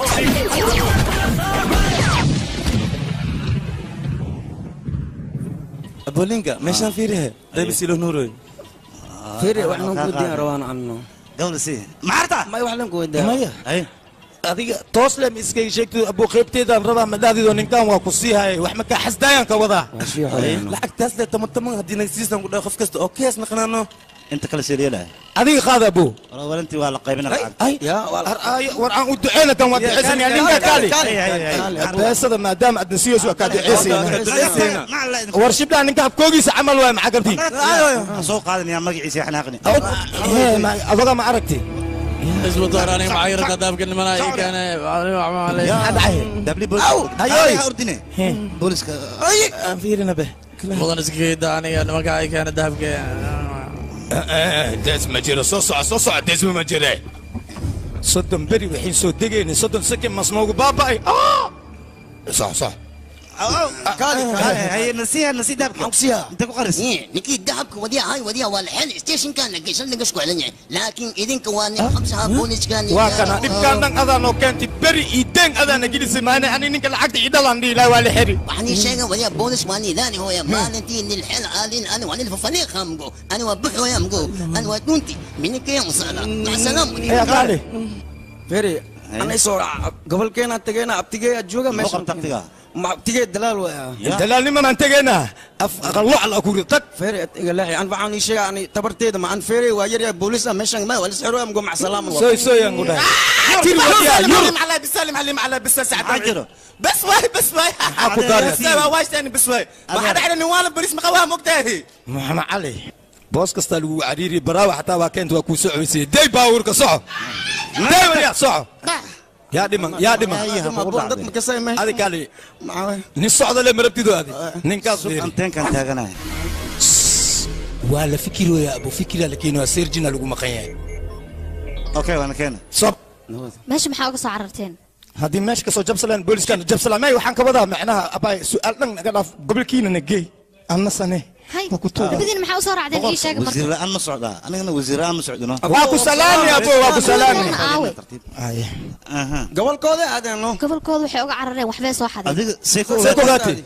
aboolinka meeshaan fiirihe daybisilo nuuroy fiiri wax lan kuweydiin rabaan anno gawla si maarta may wax lan kuweydiin maya adiga toos le ma iskaga sheegtid abuu qaybteedaan rabaa madhaadido ninkan waa ku sii hayay wax makaa xasdaayaan ka wadaa lacagtaas dee toban toban haddii nagsiisan ku dhaho qof kasta oo kees naqnaano inta kale seeliyalaha adiga qaada abuu warantii waa la qaybina lacag war aan u duceyna tan waa duceysanaya ninka kaali beesada maadaama aadna siyoosu waa kaa duceysayna war shibdhaa ninka habkoogiisa camal waay maxaa gartiin soo qaadanaya magaciisa xanaaqni adoga ma aragti isbu door aniga maxaa yarata daabka nimana ii keene ordine booliska aan fiirina be mudan iskageeda aniga nimanka ii keene dahabka dees ma jiro soo soco soo soco deesma ma jire soddon beri waxay soo degayna soddon sakin masnoogu baaba'ay sox sox ninkii dahabka wadiya hay wadiya waa laxel stationkaana geysan laga skucelanya laakiin idinka waa nin xabsaha booliskani waa kana dhibkaan dhan adaanoo keentay beri iyo deen adaana gelisay maana ani ninka lacagta idhalaan dhihi laha waa la xeri waxaan ii sheega wadiya boolis waa nidaani hooya maalintii nilxel aalin ani waa nilfa faliiqa mgo ani waa bux hooya mgo ani waa dhunti minikaya usala macasalaam fiiri anaysoo gobolkeena tageena abtigee jooga meesha ma abtigee dalaal waya dalaalnimanaan tegeynaa aqallo alla ku ritag feere iga leexi an waxaan ii sheega ani tabarteeda ma an feere waa yar yahay boolis ah meeshan ma waa lisxiro amgo macasalaam Sooy, sooy aan ku dhahay. Tir wadiya, yur. على بسلم عليم على بس ساعة بس واي بس واي أكو داري. بس واي وايش تاني بس واي ما حدا على نوال بوليس مقواها مقتاهي maxamed cali boos kastaa lagu cariiri baraawa xataa waa keenta waa kuu socoysay day baawurka soco day wadiya soco yaa dhiman yaa dhiman adi kali nin socda le marabtido adi ninkaas anteenkan taaganaya waa la fikirooya abu fikira la keenaya serjina lagu maqan yahay okay waana keena sob meesha maxaa uga soo cararteen haddii meesha kasoo jabsalaan booliskaana jabsalaan may waxaan ka wadaa macnaha abaay su-aal dhan naga dhaaf gobolkiina na geey anna sane hay waa ku tuuga labadiina maxaa usoo raacdeen ii sheega marka wasiir la'aan ma socdaa anigana wasiir la'aan ma socdino waa ku salaami abo waa ku salaami aawe gobolkooda adeeno gobolkooda waxay uga carareen waxbay soo xadeen adiga see ku see ku ogaatay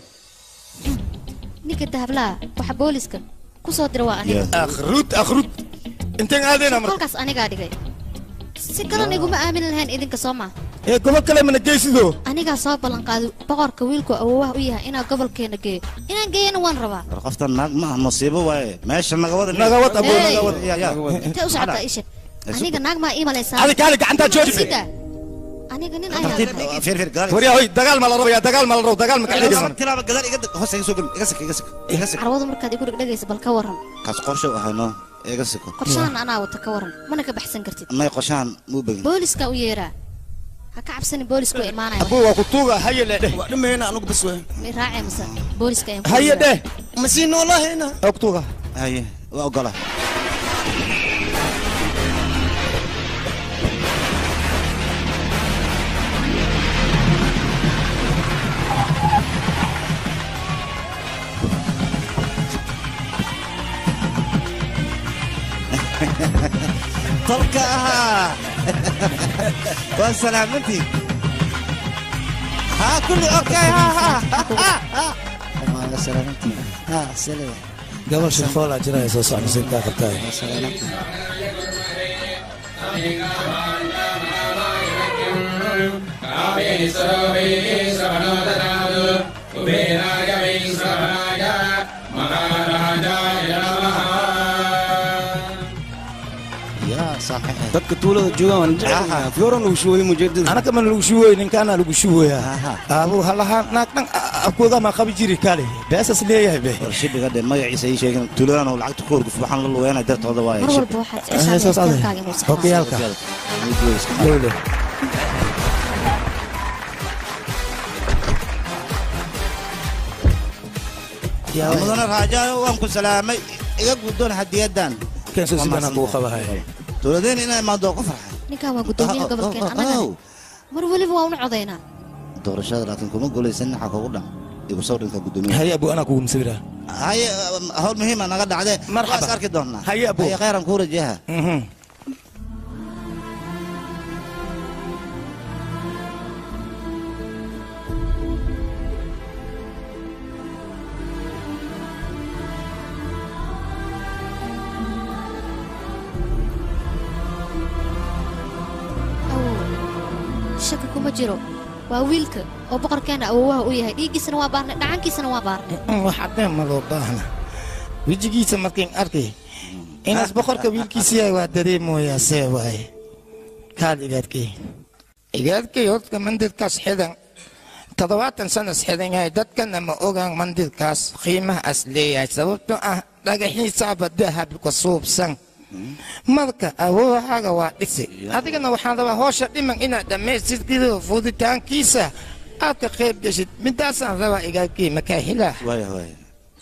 ninka dahablaha waxa booliska ku soo dira waa aniga akhrud akhrud inteen aadayna marka kolkaas anigaa dhigay si kalan iguma aamini lahayn idinka soo maa ee gobol kale mana geysido anigaa soo ballanqaaday boqorka wiilku awoowaha u yahay inaa gobolkeena geeyo inaan geeyana waan rabaa war qoftan naag ma ah musiibo waaye meesha nagawada Nagawad, abo, Hey. nagawad. Ya, ya. intee u socotaa ii sheeg aniga naag maa ii malaysaa Adi kaali gacantaa jooji. Sida. aniga nin Tartiib, ayaa fiir, fiir, gadaal. waryaa hoy dagaal ma la rabaya dagaal ma la rabo dagaal ma ka dhigaysan tilaaba gadaal iga dag- hoos iga soo gel iga sik iga sik iga sik carwadu markaad igu dhegdhegaysa bal ka waran kaas qorshe u ahayno iga siko qorshahan anaa wata ka waran mana ka baxsan kartid may qorshahan muu begin booliska u yeeraa ha ka cabsani booliska way imaanaya abuu waa ku tuuga haye le dheh waa dhamayna anugu bas wey may raacay mase booliska ayaan ku haye dheh masii noolahayna waa ku tuuga haye waa ogola tolka ahaa waa salaamantii ها كله اوكي ها ها gabal shirfool aa jiraya soo socda sinkaa qabtaay dadka tuulada joogaan waan jeclahay fiyooran lagu shuway mujeedada anaka man lagu shuwoy ninkaana lagu shuwoya abuu halahaa naag dhan afkooda ma qabi jiri kale beesas leeyahay be warshibiga dhe magaciisa ii sheegin tuuladan oo lacagta ku horguf waxaan la lugeynay dartooda waaye mar walba waxaad Heesaas ade. jeceshahay inuu saxo Okiyaalka. Dowle. mudane raajaayo waan ku salaamay iga guddoon hadiyadan Keenso si banaan buu qabahay. tuuladeen inay imaado ku farxay ninkan waa gudoomiyaha gobolkeen annagana mar weliba waa una codaynaa doorashada laakiin kuma guulaysan naxa kugu dhan igu soo dhinka guddoomiyaha haye abuu anaa kugu masawira haye hawl muhiima naga dhacdee Marxaba. waas arki doonnaa Haye, Abu. haye khayran kuu rajaha shaki kuma jiro waa wiilka oo boqorkeena awowaha u yahay dhiiggiisana waa baarnay dhacankiisana waa baarnay waxadee ma loo baahna wejigiisa markiin arkay inaas boqorka wiilkiisa yahay waa dareemoyaa see waaye kaal igaadkay igaadkay horta mandirkaas xidan toddobaatan sanas xidan yahay dadkana ma ogaan mandirkaas qiimahaas leeyahay sababtoo ah dhagaxiisaaba dahab ka suubsan marka awoowahaaga waa dhisi adigana waxaan rabaa hoosha dhiman inaad dhammaystirkido fuditaankiisa aad ka qayb geshid midaasaan rabaa igaadkay makaa hilaa waaya waaya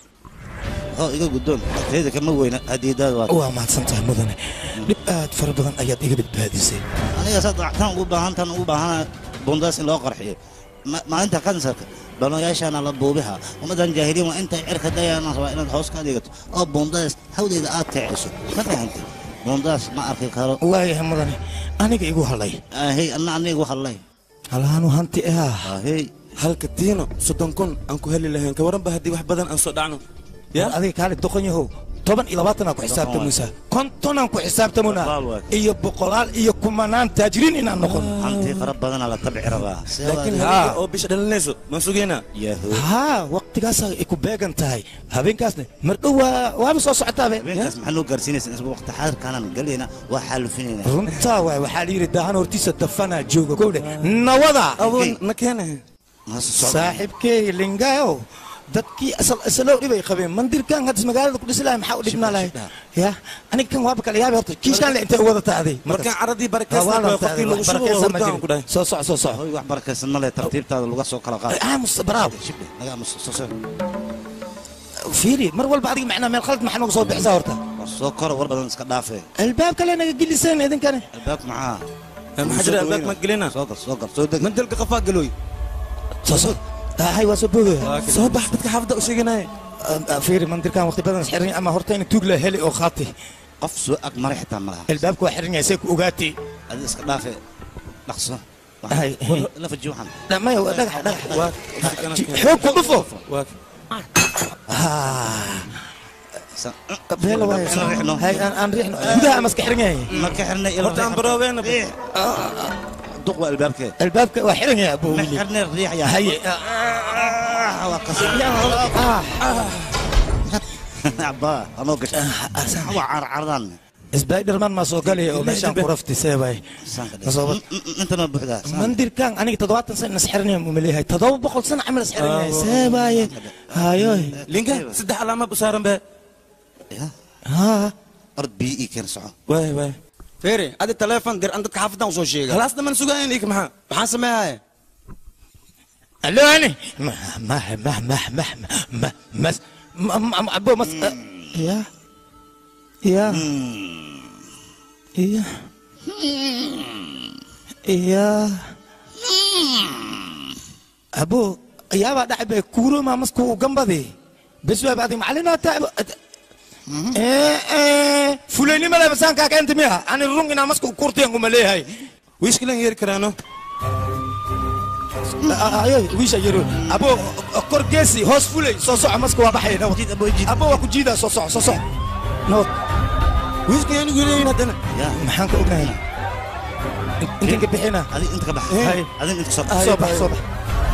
oo iga guddoon agtayda kama weyna hadiyadaada waa waa mahadsantahay mudane dhib aad fara badan ayaad iga badbaadisay aniga saad tan ugu baahan tan ugu baahana bundaas in loo qarxiyo Ma- maalinta kansarka baloyaashaana la buubiha ummadan jaahiliin waa intay cirka dayana rabaa inaad hoos ka dhigato oo bundaas hawdeeda aad kiciso ma fahantay bundaas ma arki karo waayahay mudane aniga igu halay ahey anna anigu hadlay halaanu hanti ah ahey halka tiino soddon kun aan ku heli lahayn ka waranba haddii wax badan aan soo dhacno war adiga kaali doqon yahow toban iyo labaatanaa ku xisaabtamaysaa kontonaan ku xisaabtamuna iyo boqolaal iyo kumanaan taajiriin inaan noqon hanti fara badanaa la tabci rabaa laakiin habeenka oo bisha dhalinayso maan sugaynaa yahu haa waqtigaasaa ay ku beegan tahay habeenkaasna mardhow waa waaba soo socotaabe habeenkaas maxaa noo gaarsiinaysa isba waqti xaadirkaanan galayna waa xaalufinayna runtaa waay waxaa la yidhi daahan hortiisa dafanaa jooga kowdhe nawada awoon na keenahe saaxiibkeey lingayo dadkii asal asalow dhibay qabeen mandirkan hadda magaalada ku dhisi lahay maxaa u dhibnaa lahay ya aniga kan waaba kala yaabi horta kiishaan le intay u wada taaday markaan caradii barakeysan qofkii lagu shubo hordaan ku dhahay soo soc soo soc hoy wax barakaysan ma leh tartiibtaada laga soo kala qaad aamus baraaw shibdhe naga aamus soo soo fiiri mar walba adiga macnaa meel khalad maxaa nooga soo bixisaa horta war soo koro war badan iska dhaafee albaab kale naga geliseen idinkane albaab maxaa maxaa jira albaab ma gelina soo gal soo gal soo deg mandelka qafaa galooy soo soc hay waa soo boogaya soo bax dadka xaafadda u sheeganaya fiiri mandirkan waqti badan xiran ama horta in tuug la heli oo qaati qof soo ag maray xitaa ma laha albaabka waa xiran yahay say ku ogaatay adi iska dhaafee dhaqso Hay. la faji waxaan dhamaya waa dhagax dhagax xoog ku dhufo beela waay hay aan aan riixno gudaha ama iska xiran yahay ma ka xirnay ila horta aan baroobeena duq waa albaabkee albaabka waa xiran yahay abuu ma wili xirnay riix yaa haye waa qasab abaa anoo gashay waa carcardan spiderman maa soo galaya oo meeshaan ku rafti seebay inta ma buuxdaa mandirkan aniga toddobaatan sana is xiran yahay umaleeyahay toddoba boqol sana camal is xiran yahay seebaaye hayoy linga saddex alaama u saaran be haa ord bii ii keen soco waay waay feere adi taleefon dir an dadka xaafadan usoo sheega khalaasna man sugayn ik maxaa maxaan sameeyaya الو ما ما ما ما ما ما ما ما ما ابو مس يا يا يا يا ابو يا بعد عبي كورو ما مسكو جنبي بس بعد معلنا تعب ايه ايه فلاني ما لابسان كاك انت ميها انا الرونج انا مسكو كورتي انكم ليه هاي ويش كلن ير كرانو ayo wiisha yaro abo kor geesi hoos fulay soo soco maska waa baxay nabad abo waa ku jiidaa soo soco soo soco nabad wiiska yaanu guleeyin haddana maxaan ka ognahay intan ka bixina adig inta ka bax Hay. adig inta soo soo bax soo bax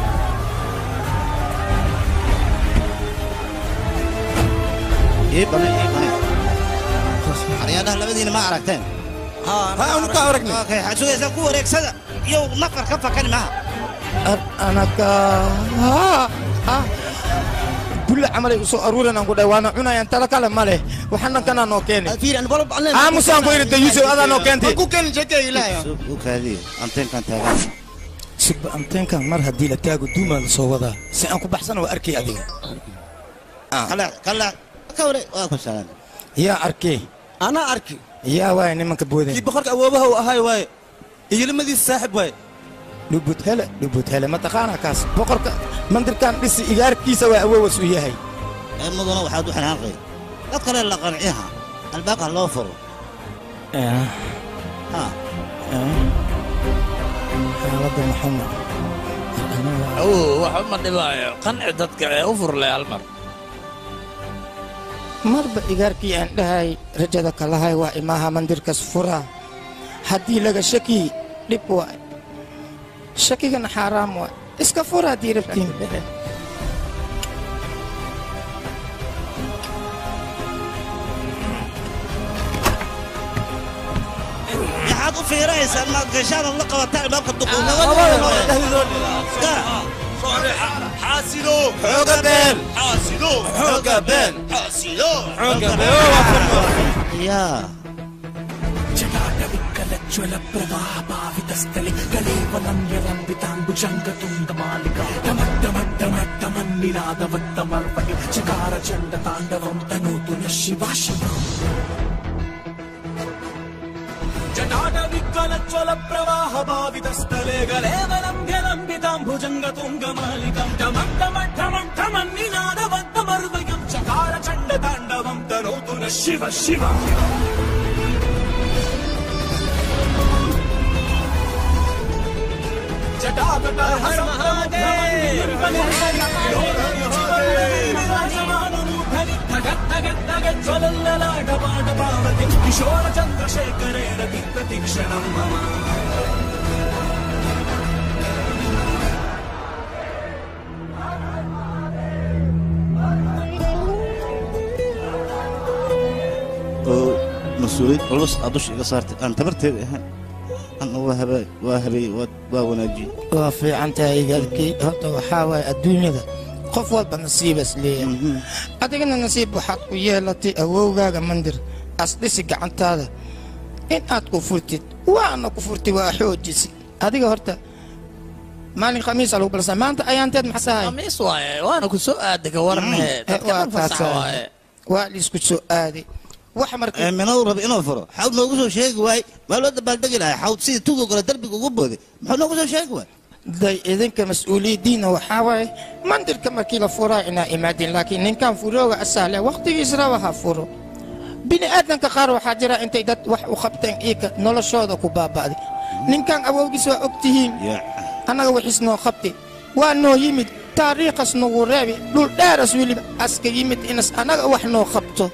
ii bane ii bane aryaadaha labadiina ma aragteen ha aanu ka aragnay okay waxaad sugaysaa ku wareegsada iyo nafar ka fakani maha anaka bulle camalay usoo aruuran aan ku dhahay waana cunayaan tala kale ma leh waxaan kanaa noo keeni aamusaan ku yidhi yusuf adaa noo keentay ku keen sheekay ilaahay u kaadiye anteenkan taagan sugba anteenkan mar haddii la taago duumaa la soo wadaa si aan ku baxsana waa arkay adiga kale kale ka ware waa ku salaan yaa arkay anaa arki yaa waay nimanka booday kii boqorka awoobaha uu ahay waaye iyo limadiisa saaxib waaye dhubud hele dhubud hele mataqaanaa kaas boqorka mandirkan dhisi igaarkiisa waa awoowas u yahay ee mudana waxaad u xanaaqay dad kale la qanciha albaabka loo furo ha xaaladda maxamed awow wax uma dhibaayo qanci dadka ee u furlay hal mar marba igaarkii aan dhahay rajada kalahay waa imaha mandirkas fura haddii laga shaki dhib waay shakigana xaaraam waay iska fura haddii rabtiin maxaad u fiiraysaa maad gashaan la qabataa albaabka حاسدو حوقة بين حاسدو حوقة بين حاسدو حوقة بين يا జ్వల ప్రవాహ భావిత స్థలి కలేవలం యలంబితాంబుజంగ తుంగమాలిక డమడ్డమడ్డమడ్డమన్నినాదవత్తమర్పణి చకార చండ తాండవం తనూతున శివ శివ జటాటవిక్కలజ్వల ప్రవాహ భావిత స్థలే గలేవలం యలంబితాంబుజంగ తుంగమాలికం డమడ్డమడ్డమడ్డమన్నినాదవత్తమర్వయం చకార చండ తాండవం తనూతున శివ శివ కిశోర చంద్రశేఖరే రతి ప్రతిక్షణం మమ oo mas-uuliyad culus aad dusha iga saartay aan tabarteeda ahaan ana waa habay waa habay waa- waa wanaajiyey waa fiican tahay igaalkii horta waxaa waaye adduunyada qof walba nasiibas leeyahay adigana nasiib waxaad ku yeelatay awowgaaga mandir asdhisi gacantaada in aad ku furtid waana ku furtay waa xoojisi adiga horta maalin khamiisa lagu balsa maanta ayaanteed maxasahay khamiis waaye waana ku soo aaday ka warne dadka waa dhan fasax taasaa. waaye waa liisku soo aaday wax marka minadu raba inuu furo xawd noogu soo sheegi waay waa loo dabaaldegi lahaa xawd sidii tugo kale darbiga ugu booday muxuu noogu soo sheegi waay day idinka mas-uuliyaddiinna waxaa waaye mandirka markii la furaa inaa imaadin laakiin ninkan furooga asahle wakhtigiis raba ha furo bini aadanka qaar waxaa jira intay dad wax u qabteen iika noloshooda ku baaba'day ninkan awowgiis waa og tihiin annaga wixiis noo qabtay waa noo yimid taariikhas nagu reebi dhul dheeras weliba aska yimid inas annaga wax noo qabto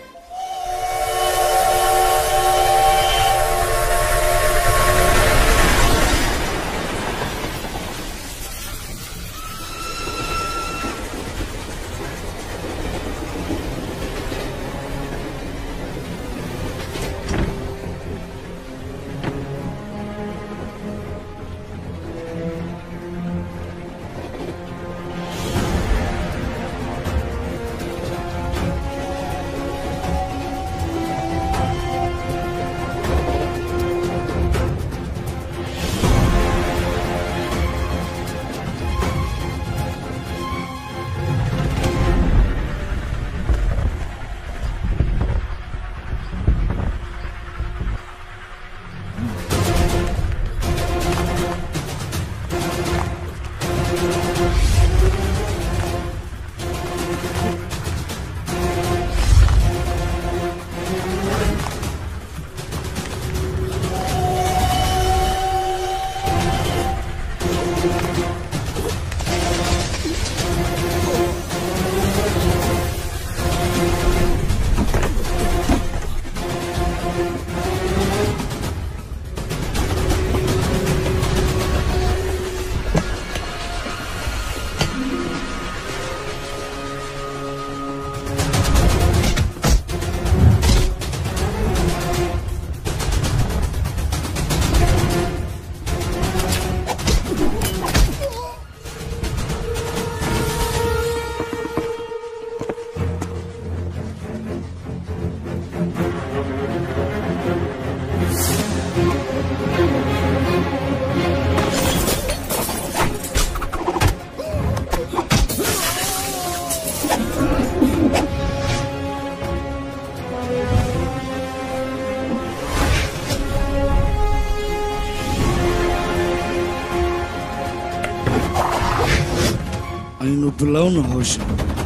aynu bilowno hawsha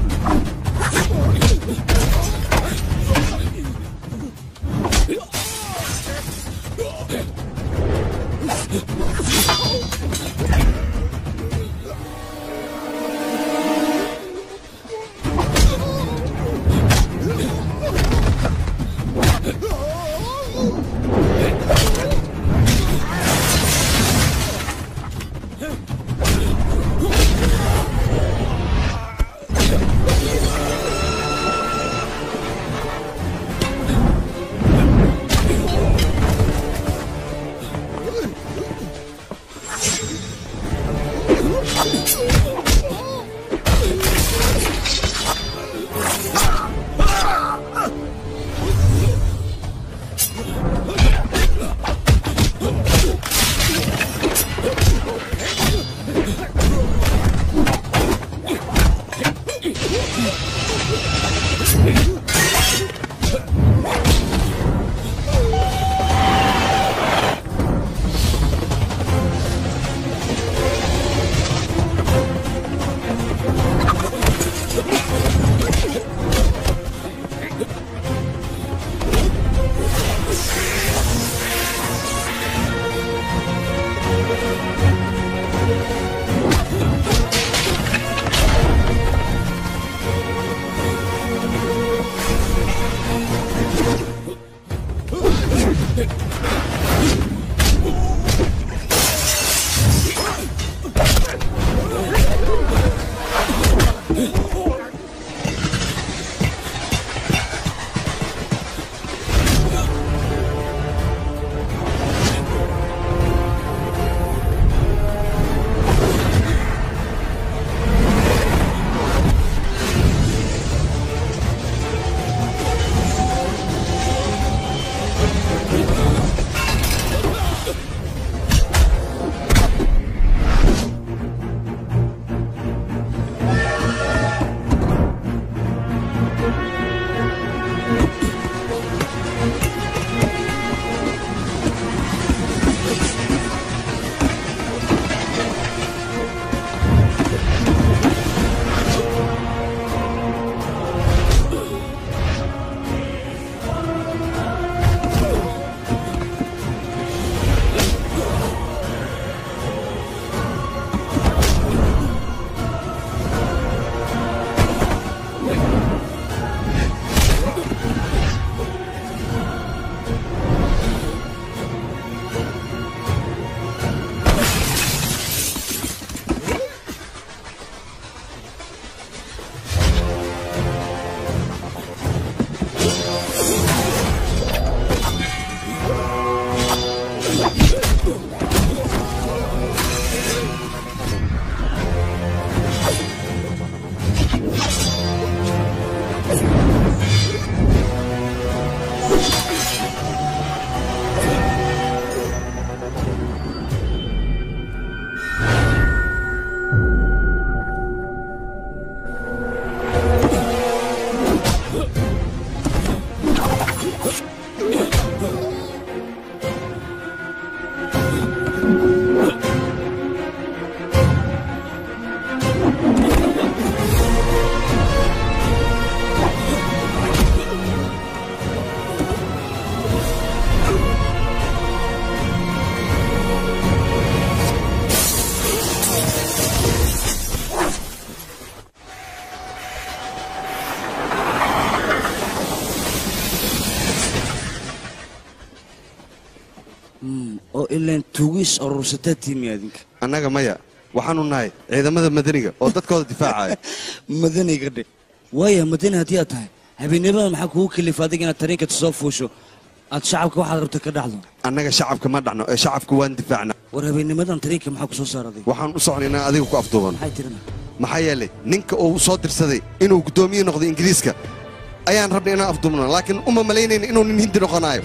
oo ilaan tuugis urursataa tiimi adinka annaga maya waxaanu nahay ciidamada madaniga oo dadkooda difaacaya madaniga dhe waaya madani haddii aad tahay habeenimada maxaa kugu kalifa adiga inaad tareenka soo fuusho aad shacabka waxaad rabta ka dhacdo annaga shacabka ma dhacno ee shacabka waan difaacna war habeennimadan tareenka maxaa ku soo saaraday waxaan u socnay inaan adiga ku afduubano maxay tirina maxaa yeelay ninka uu soo dirsaday inuu guddoomiye noqdo ingiriiska ayaan rabnay inaan afduubno laakiin uma malaynayna inuu nin hindi noqonayo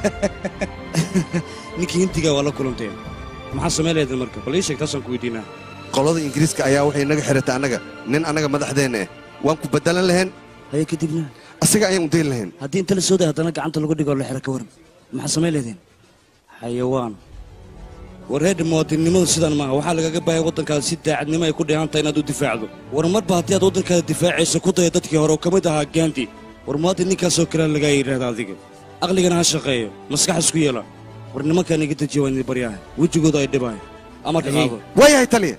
ninkii hintigaa waa la kulanteen maxaa samayn lahaydeen marka bal ii sheeg taasaan ku weydiinaa qolada ingiriiska ayaa waxay naga xiratay annaga nin annaga madaxdeenna ah waan ku bedelan lahayn haye kadibna asaga ayaan u dayn lahayn haddii inta la soo day haddana gacanta lagu dhigo la xira ka waran maxaa samayn lahaydeen xayawaan war reer muwaadinnimadu sidan maaha waxaa lagaga baahaya waddankaada si daacadnimo ay ku dheehan tahay inaad u difaacdo war marba haddii aad waddankaada difaacayso ku daya dadkii hore oo ka mid ahaa gaandi war muwaadin ninkaasoo kalea lagaa yidhaahda adiga aqligana ha shaqeeyo maskax isku yeela war nimankaan iga dejiya waa idin baryaha wejigooda ay dhibahay amarka qaado waayahay taliya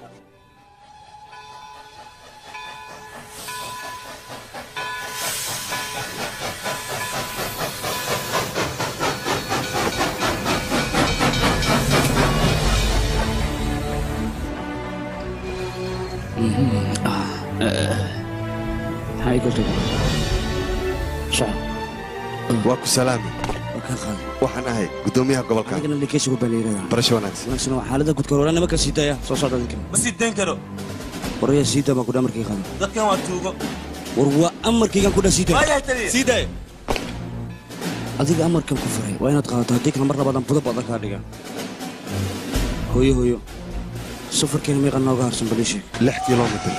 maxaa iga tago soco waa ku salaami waxaan ahay guddoomiyaha gobolka anigana likeeshigu baa la yidhahdaa barasho wanaagsan wanaagsan waa xaalada gudka hore nimanka sii daaya soo socda idinka ma sii dayn karo waraya sii daa baan kudha amarkii qaado dadkan waa tuugo war waa amarkaygan kudha sii daaya waayahay taliya sii daaya adiga amarkan ku furay waa inaad qaadato haddii kale mar labaadaan budo badan kaa dhiga hooyo hooyo safarkeena meeqa nooga harsan bal ii sheeg lix kilomitir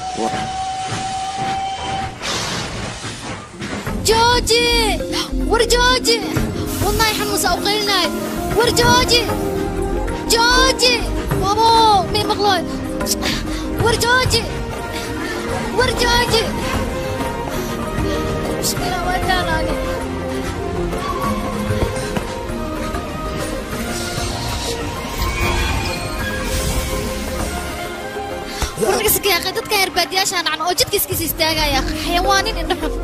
jooji war jooji wadnahay xanuunsa u qaylinaay war jooji jooji wabo mii maqlooy war jooji war jooji mushkila waa taalaage warnagasa yaaqay dadkan yarbaadiyaashaa nacno oo jidkiiskiisa istaagaya xayawaanin indho xun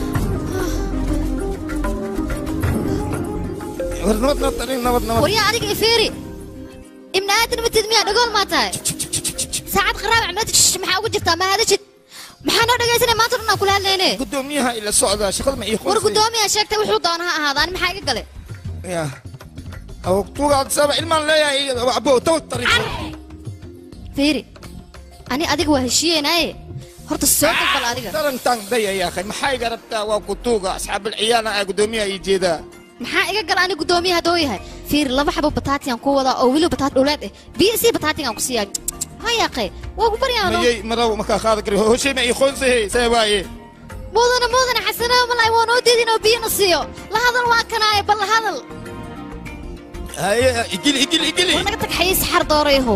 war nabad nabad tani nabad nabad waryaa adiga ifeeri ibni aadan matid miyaa dhagool maa tahay saacad qaraabac meeta shish maxaa ugu jirtaa ma hadashid maxaa noo dhegaysanay maanta dhan aan kula hadlayne gudoomiyaha ila socda shaqada ma ii war guddoomiyaa sheegtay wuxuu doona ha ahaada ani maxaa iga gale ya tuugaad saba ilmaan leeyahay abo tawad tari feeri ani adiga waa heshiiyeynaaye horta soo dalbal adiga tarantan daya yaa akhay maxaa iga rabtaa waa kutuuga asxaabul ciyaana aa gudoomiyaha ii jeedaa maxaa iga gala ani guddoomiyaha haddoo yahay fiiri laba xabo bataatiyan ku wadaa oo weliba bataat dhuleed eh biyo sii bataatigan ku siiyaa ha yaaqe waa ku baryaano mayay maraw markaa qaada kari hoshay ma ii qoonsahe see waaye mudana mudana xasanaa malay waa noo diidin oo biyona siiyo la hadal waa kanaaye bal la hadal haye igili igili igili war naga tag xayiis xar doorayahow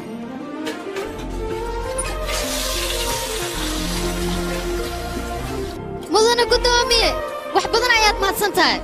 mudana guddoomiye wax badan ayaad mahadsan tahay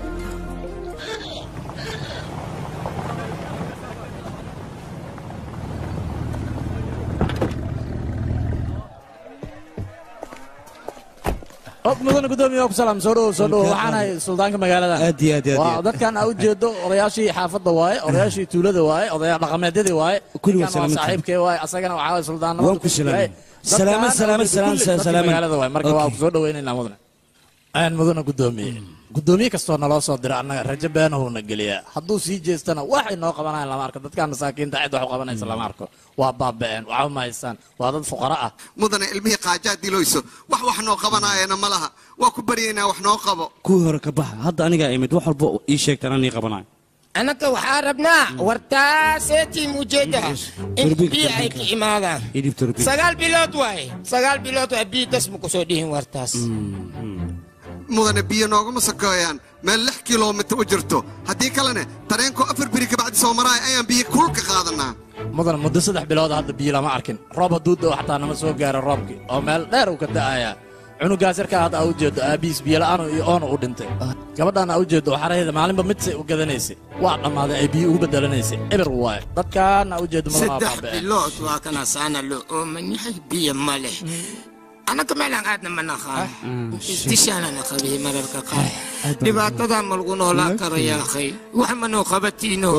og mudana gudoomiye ku salaam soo dhowow soo dhowow waxaan ahay suldaanka magaalada aad iyo aad iyo aad waa dadkan aa ujeedo odayaashii xaafadda waaye odayaashii tuulada waaye odayaal dhaqameedyadii waaye Kulli waa Dadkan waa salaaminta. saaxiibkee waaye asagana waxaa waye suldaanimada Waan ku salaamay. Salaamad, salaamad, salaam, salaam. magaalada waaye marka waa Okay. ku soo dhoweynaynaa mudane aan mudana gudoomiye gudoomiye kastoo naloo soo dira annaga rajo beenahuuna geliyaa hadduu sii jeestana waxay noo qabanayaan lama arko dadkan masaakiinta cid wax u qabanaysa lama arko waa baaba'een waxba ma haystaan waa dad fuqara ah mudane ilmihii qaajaa diloyso wax wax noo qabanaayana ma laha waa ku baryaynaa wax noo qabo kuwii hore ka baxa hadda anigaa imid wax walba ii sheegtaan anii qabanayo anaka waxaa rabnaa wartaaseetii mujeeda in Turbiga, biyo ay ka imaadaan ii dhib turbi sagaal bilood waaye sagaal bilood waa biyo das ma kusoo dhihin wartaas mudane biyo noogama sokeeyaan meel lix kilomitir u jirto haddii kalene tareenkoo afar beri kabacdi soo maraaya ayaan biyo kulka qaadanaa mudan muddo saddex bilood hadda biyo lama arkin roob hadduu da'o xataa nama soo gaaro roobkii oo meel dheer uu ka da'ayaa cunugaas yarkaa hadda aa ujeedo aabihiis biyola'aanu iyo oonu u dhintay gabadhaan aa ujeedo xaraheeda maalinba midsay u gadanaysay waa dhammaaday ay biyo ugu bedelanaysay eber waaye dadkaan aa ujeedo mudan waa saddex baaba'een bilood waa kana saana loo ooman yahay biyo ma leh anaka meelaan aadna ma naqaan istishaanana qabiy mararka qaar dhibaatadaa ma lagu noolaan karo yaa akhay wax ma noo qabatiino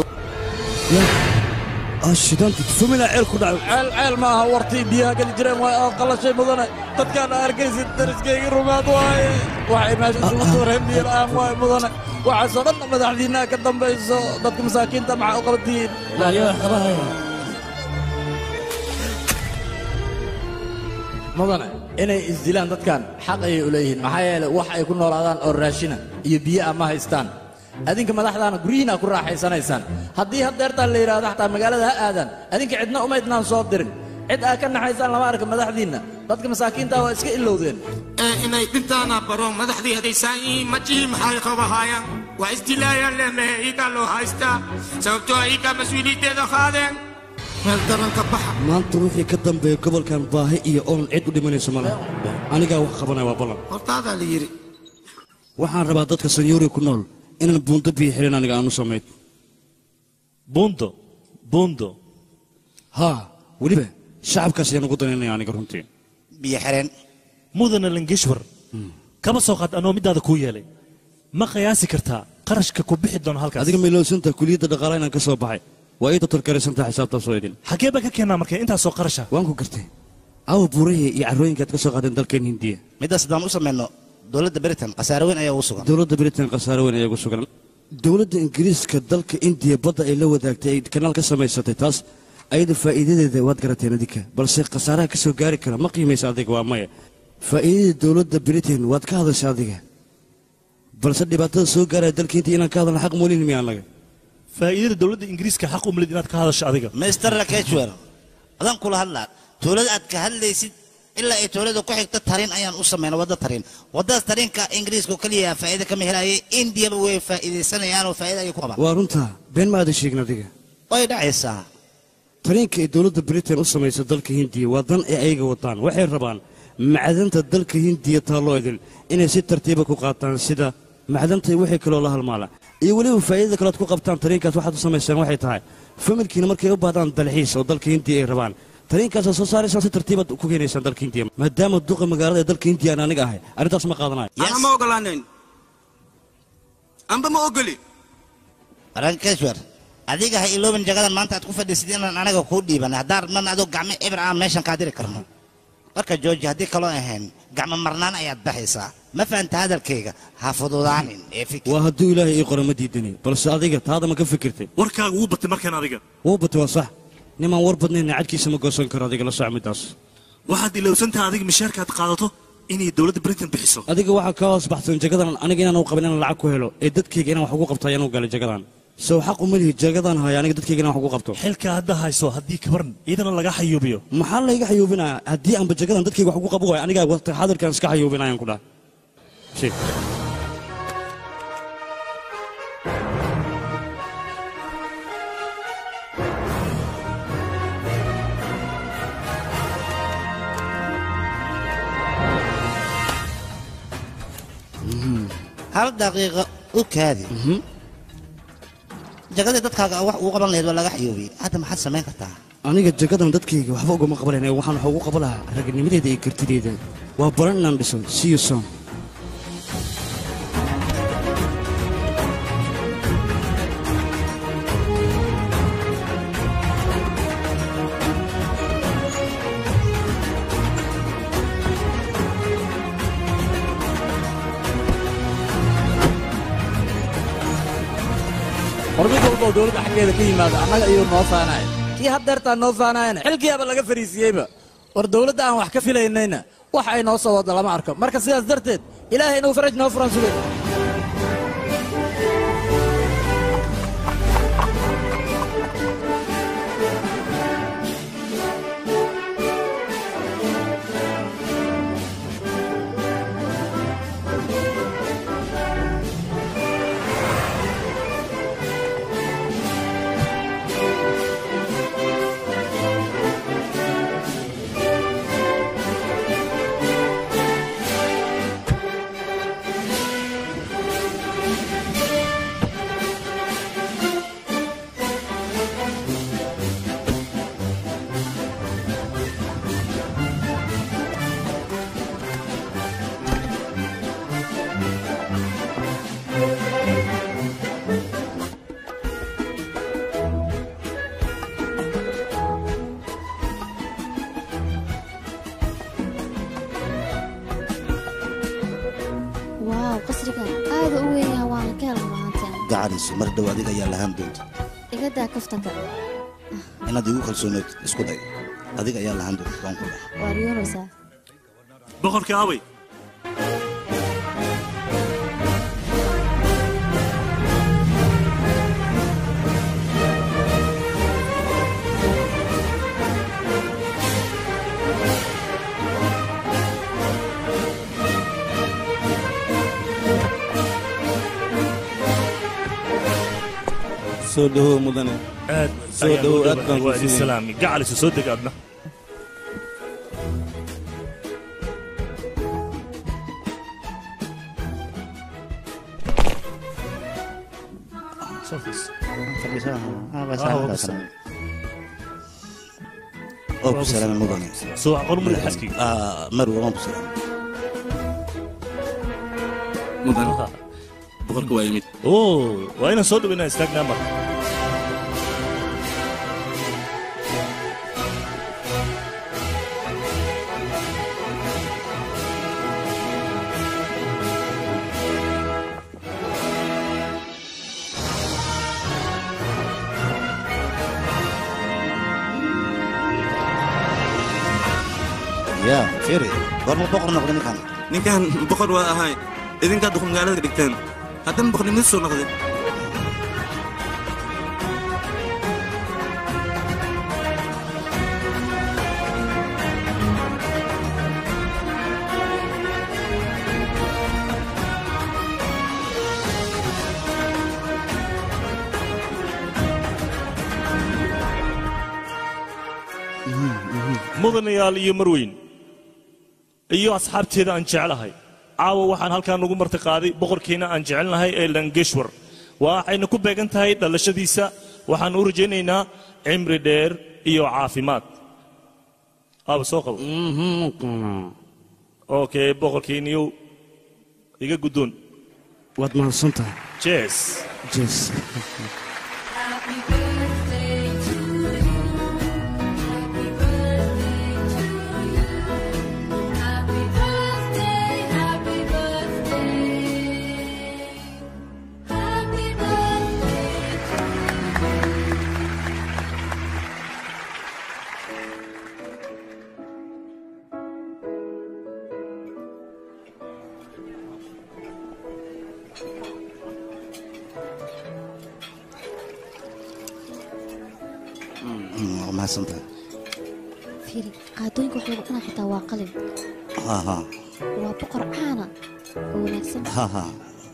shidaanti famila ceel ku dhacay ceel ceel ma aha wartii biyaha geli jireen waa aad qalashay mudane dadkaan arkaysid dariskayga rumaad waaye waxay meesha isugu tuureen biyo la'aan waaye mudane waxaasoo dhan madaxdiinnaha ka dambayso dadka masaakiinta maxaa u qabatihiin mudane inay isdilaan dadkan xaq ayay u leeyihiin maxaa yeelay wax ay ku noolaadaan oo raashina iyo biyo ah ma haystaan adinka madaxdaana guryihiina ku raaxaysanaysaan haddii haddeertaan la yidhaahdo xataa magaalada ha aadaan adinka cidna umaydnaan soo dirin cid aa ka naxaysaan lama arka madaxdiinna dadka masaakiinta waa iska ilowdeen inay dhintaana baro madaxdii hadaysaan yihiin majihii maxay qabahaayaan waa isdilaayaan lehmehe iikaa loo haystaa sababtoo ah iikaa mas-uuliyaddeeda qaadeen meel daranka baxa maanta wixii ka dambeeya gobolkan baahi iyo oon cid u dhimanayso ma laha anigaa wax qabanaya waa ballan hortaadaa la yidhi waxaan rabaa dadka sanyuuri ku nool inaan buundo biyo xirin aniga aanu samayn buundo buundo haa weliba shacabkaas ayaan ugu danaynaya aniga runtii biyo xireen mudana langeshwar kama soo qaad anoo middaada kuu yeelay ma qiyaasi kartaa qarashka ku bixi doono halkaas adiga maylowsanta kuliyadda dhaqaalaha inaan ka soo baxay waa ii dotorkaraysantaa xisaabtaasoo idin xagee baa ka keenaa marka intaasoo qarasha waan ku gartay awa buurahii iyo carrooyinkaad ka soo qaadeen dalkeen hindiya middaas haddaan u samayno dowladda britain khasaare weyn ayaa ugu sugan dowladda britain khasaare weyn ayaa ugu sugan dowladda ingiriiska dalka indiya badda ay la wadaagtay ay kanaal ka samaysatay taas ayada faa'iidadeeda waad garateen adinka balse khasaaraha ka soo gaari kara ma qiimaysa adiga waa maya faa'iidada dowladda britain waad ka hadasha adiga balse dhibaatada soo gaaraya dalka hindiya inaan ka hadalna xaq moolin miya annaga faa'iidada dowladda ingiriiska xaq u malid inaad ka hadasho adiga mister lakeshwer adaan kula hadlaa tuulada aad ka hadlaysid ilaa ay tuulada ku xigta tarin ayaan u samayna wadda tarin waddadaas tarinka ingiriiska oo keliya faa'iida kama helaye indiyaba way faa'iidaysanayaan oo faa'iida ayay ku qabaan waa runtaa been ma aadan sheegin adiga way dhacaysaa tariinka ay dowladda britain u samaysa dalka hindiya waa dan ay ayaga wadaan waxay rabaan macdanta dalka hindiya taalloo idin inay si tartiiba ku qaataan sida macdanta wixii kaloo la halmaala iyo weliba faa'iidada kalead ku qabtaan tariinkaas waxaad u samaysaan waxay tahay familkiina markay u baahdaan dalxiis oo dalka hindiya ay rabaan tariinkaasaa soo saaraysaan si tartiibaad ku keenaysaan dalka hindiya maadaama duqa magaalada ee dalka hindiya aan aniga ahay arrintaas ma qaadanayo ana ma ogolaanayn amba ma ogoli rankeshwer adiga ha iloobin jagadan maanta aad ku fadhiisid inaan anaga kuu dhiiban haddaan rabnan adoo gacmo ibr aan meeshan kaa diri karno marka jooji haddii kaloo ahayn gacmo marnaan ayaad baxaysaa ma fahanta hadalkayga ha fududaanin ee fikir waa hadduu ilaahay ii qoro ma diidani balse adiga taada ma ka fikirtay warkaaga wuu batay markaan adiga wuu batay waa sax nimaan war badnayna cadkiisa ma goosan karo adiga la soc middaas waxaad ilowsantaha adiga mishaarkaad qaadato inay dowladda britain bixiso adiga waxaa kaa hoos baxsan jagadan aniga inaan u qabin inaan lacag ku helo ee dadkayga inaan wax ugu qabto ayaan u galay jagadan sow xaq uma lihi jagadan haya aniga dadkayga inaan wax ugu qabto xilka hadda hayso haddii kabaran ciidana laga xayuubiyo maxaa layga xayuubinaya haddii aanba jagadan dadkayga wax ugu qaban waayo anigaa waqti xadirkan iska xayuubinayaan ku dhaha shee hal daqiiqo u kaadi jagadii dadkaaga wax ugu qaban lahayd waa laga xayuubiyey hadda maxaad samayn kartaa aniga jagadan dadkayga waxba ugama qabanayna waxaan wax ugu qaban lahaa ragnimadeeda iyo kartideeda waa baran inaan dhiso see you soon war mid walba oo dowladda xaggeeda ka yimaada annaga iyuu noo faanaya kii haddeertaa noo faanayana xilkiyaaba laga fariisiyeyba war dowladda aan wax ka filaynayna wax ay noo soo wadda lama arko marka sidaas darteed ilaahay inuu faraj noo furan sugay waaw qasrigan aada u weyn yahay waana ka hela mahaanteen gacanayso mar dhow adiga ayaa lahaan doonta iga daa kaftanka inaad igu kalsooneed isku day adiga ayaa lahaan doonta waan ku dhahay waa riyoonaysaa boqorka awey soo dhawow mudane aad soo ayaan dhawow u aad baan dhawahay. waa ku idin sideen. salaami gacaliso soo deg aadna oo ku salaamay mudane soo aqoon madax xaskiga Ah, marwa waan ku salaamay mudan boqorka waa yimid oo waa inaan soo dhawaynaa istaagnaa mar yaa firi goorma boqor noqday ninkan ninkan boqor waa ahay idinkaa duqul magaalada ka dhigteen haddana boqornimada soo noqday mudanayaal iyo marweyn iyo asxaabteeda aan jeclahay caawa waxaan halkaan ugu marti qaaday boqorkiina aan jecelnahay ee langeshwar waxayna ku beegan tahay dhalashadiisa waxaan u rajaynaynaa cimri dheer iyo caafimaad aaba soo qabo okay boqorkiiniyow iga guddoon waad mahadsan tahay jees jees waa mahadsantahay fiiri qaadooyinka wax lagu cunaa xitaa waa qalin ha ha waa boqor caana oo wanaagsan ha ha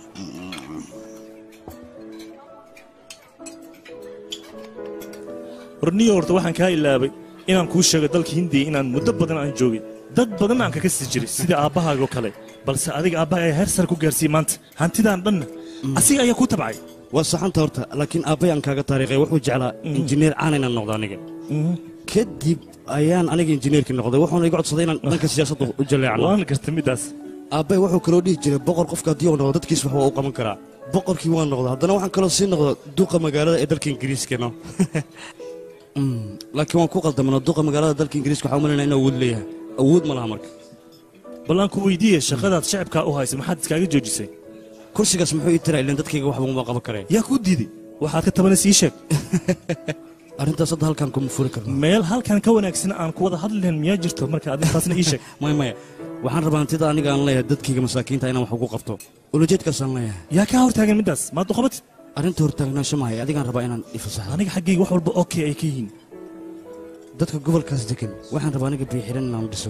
horniyo horta waxaan kaa ilaabay inaan kuu sheego dalka hindiya inaan muddo badan aan joogay dad badan aan kaga sii jiray sida aabbahaagoo kale balse adiga aabbaha ayaa heer sare ku gaarsiiyey maanta hantidaan dhanna asiga ayaa kuu tabcay waa saxanta horta laakiin aabbay aan kaaga taariikhay wuxuu jeclaa injineer caan inaan noqdo aniga kadib ayaan aniga injineerkii noqday wuxuuna iga codsaday inaan dhanka siyaasadda u jaleecno waan gartay middaas aabbay wuxuu kaloo dhihi jiray boqor qofka haddii uu noqdo dadkiis wax waa u qaban karaa boqorkii waan noqda haddana waxaan kaloo sii noqda duqa magaalada ee dalka ingiriiskano laakiin waan ku qaldamano duqa magaalada dalka ingiriiska waxaa u malaynaa inuu awood leeyahay awood ma laha marka bal aan ku weydiiye shaqadaad shacabkaa u haysa maxaad iskaaga joojisay kursigaas muxuu ii tiraa ilaan dadkayga waxba uma qaban kareen yaa kuu diiday waxaad ka tabanaysa ii sheeg arrintaas hadda halkaan kuma furi karno meel halkan ka wanaagsan aan ku wada hadli lahayn miyaa jirto marka adintaasna ii sheeg maya maya waxaan rabaa hantida aniga aan leeyahay dadkayga masaakiinta inaan wax ugu qabto ulajeedkaasaan leeyahay yaa kaa hortaagan middaas maad uqabatid arrinta hortaagnaansho maahay adigaan rabaa inaan ifasaxo aniga xaggayga wax walba okay ay ka yihiin dadka gobolkaas degan waxaan rabaa aniga biixiran inaan dhiso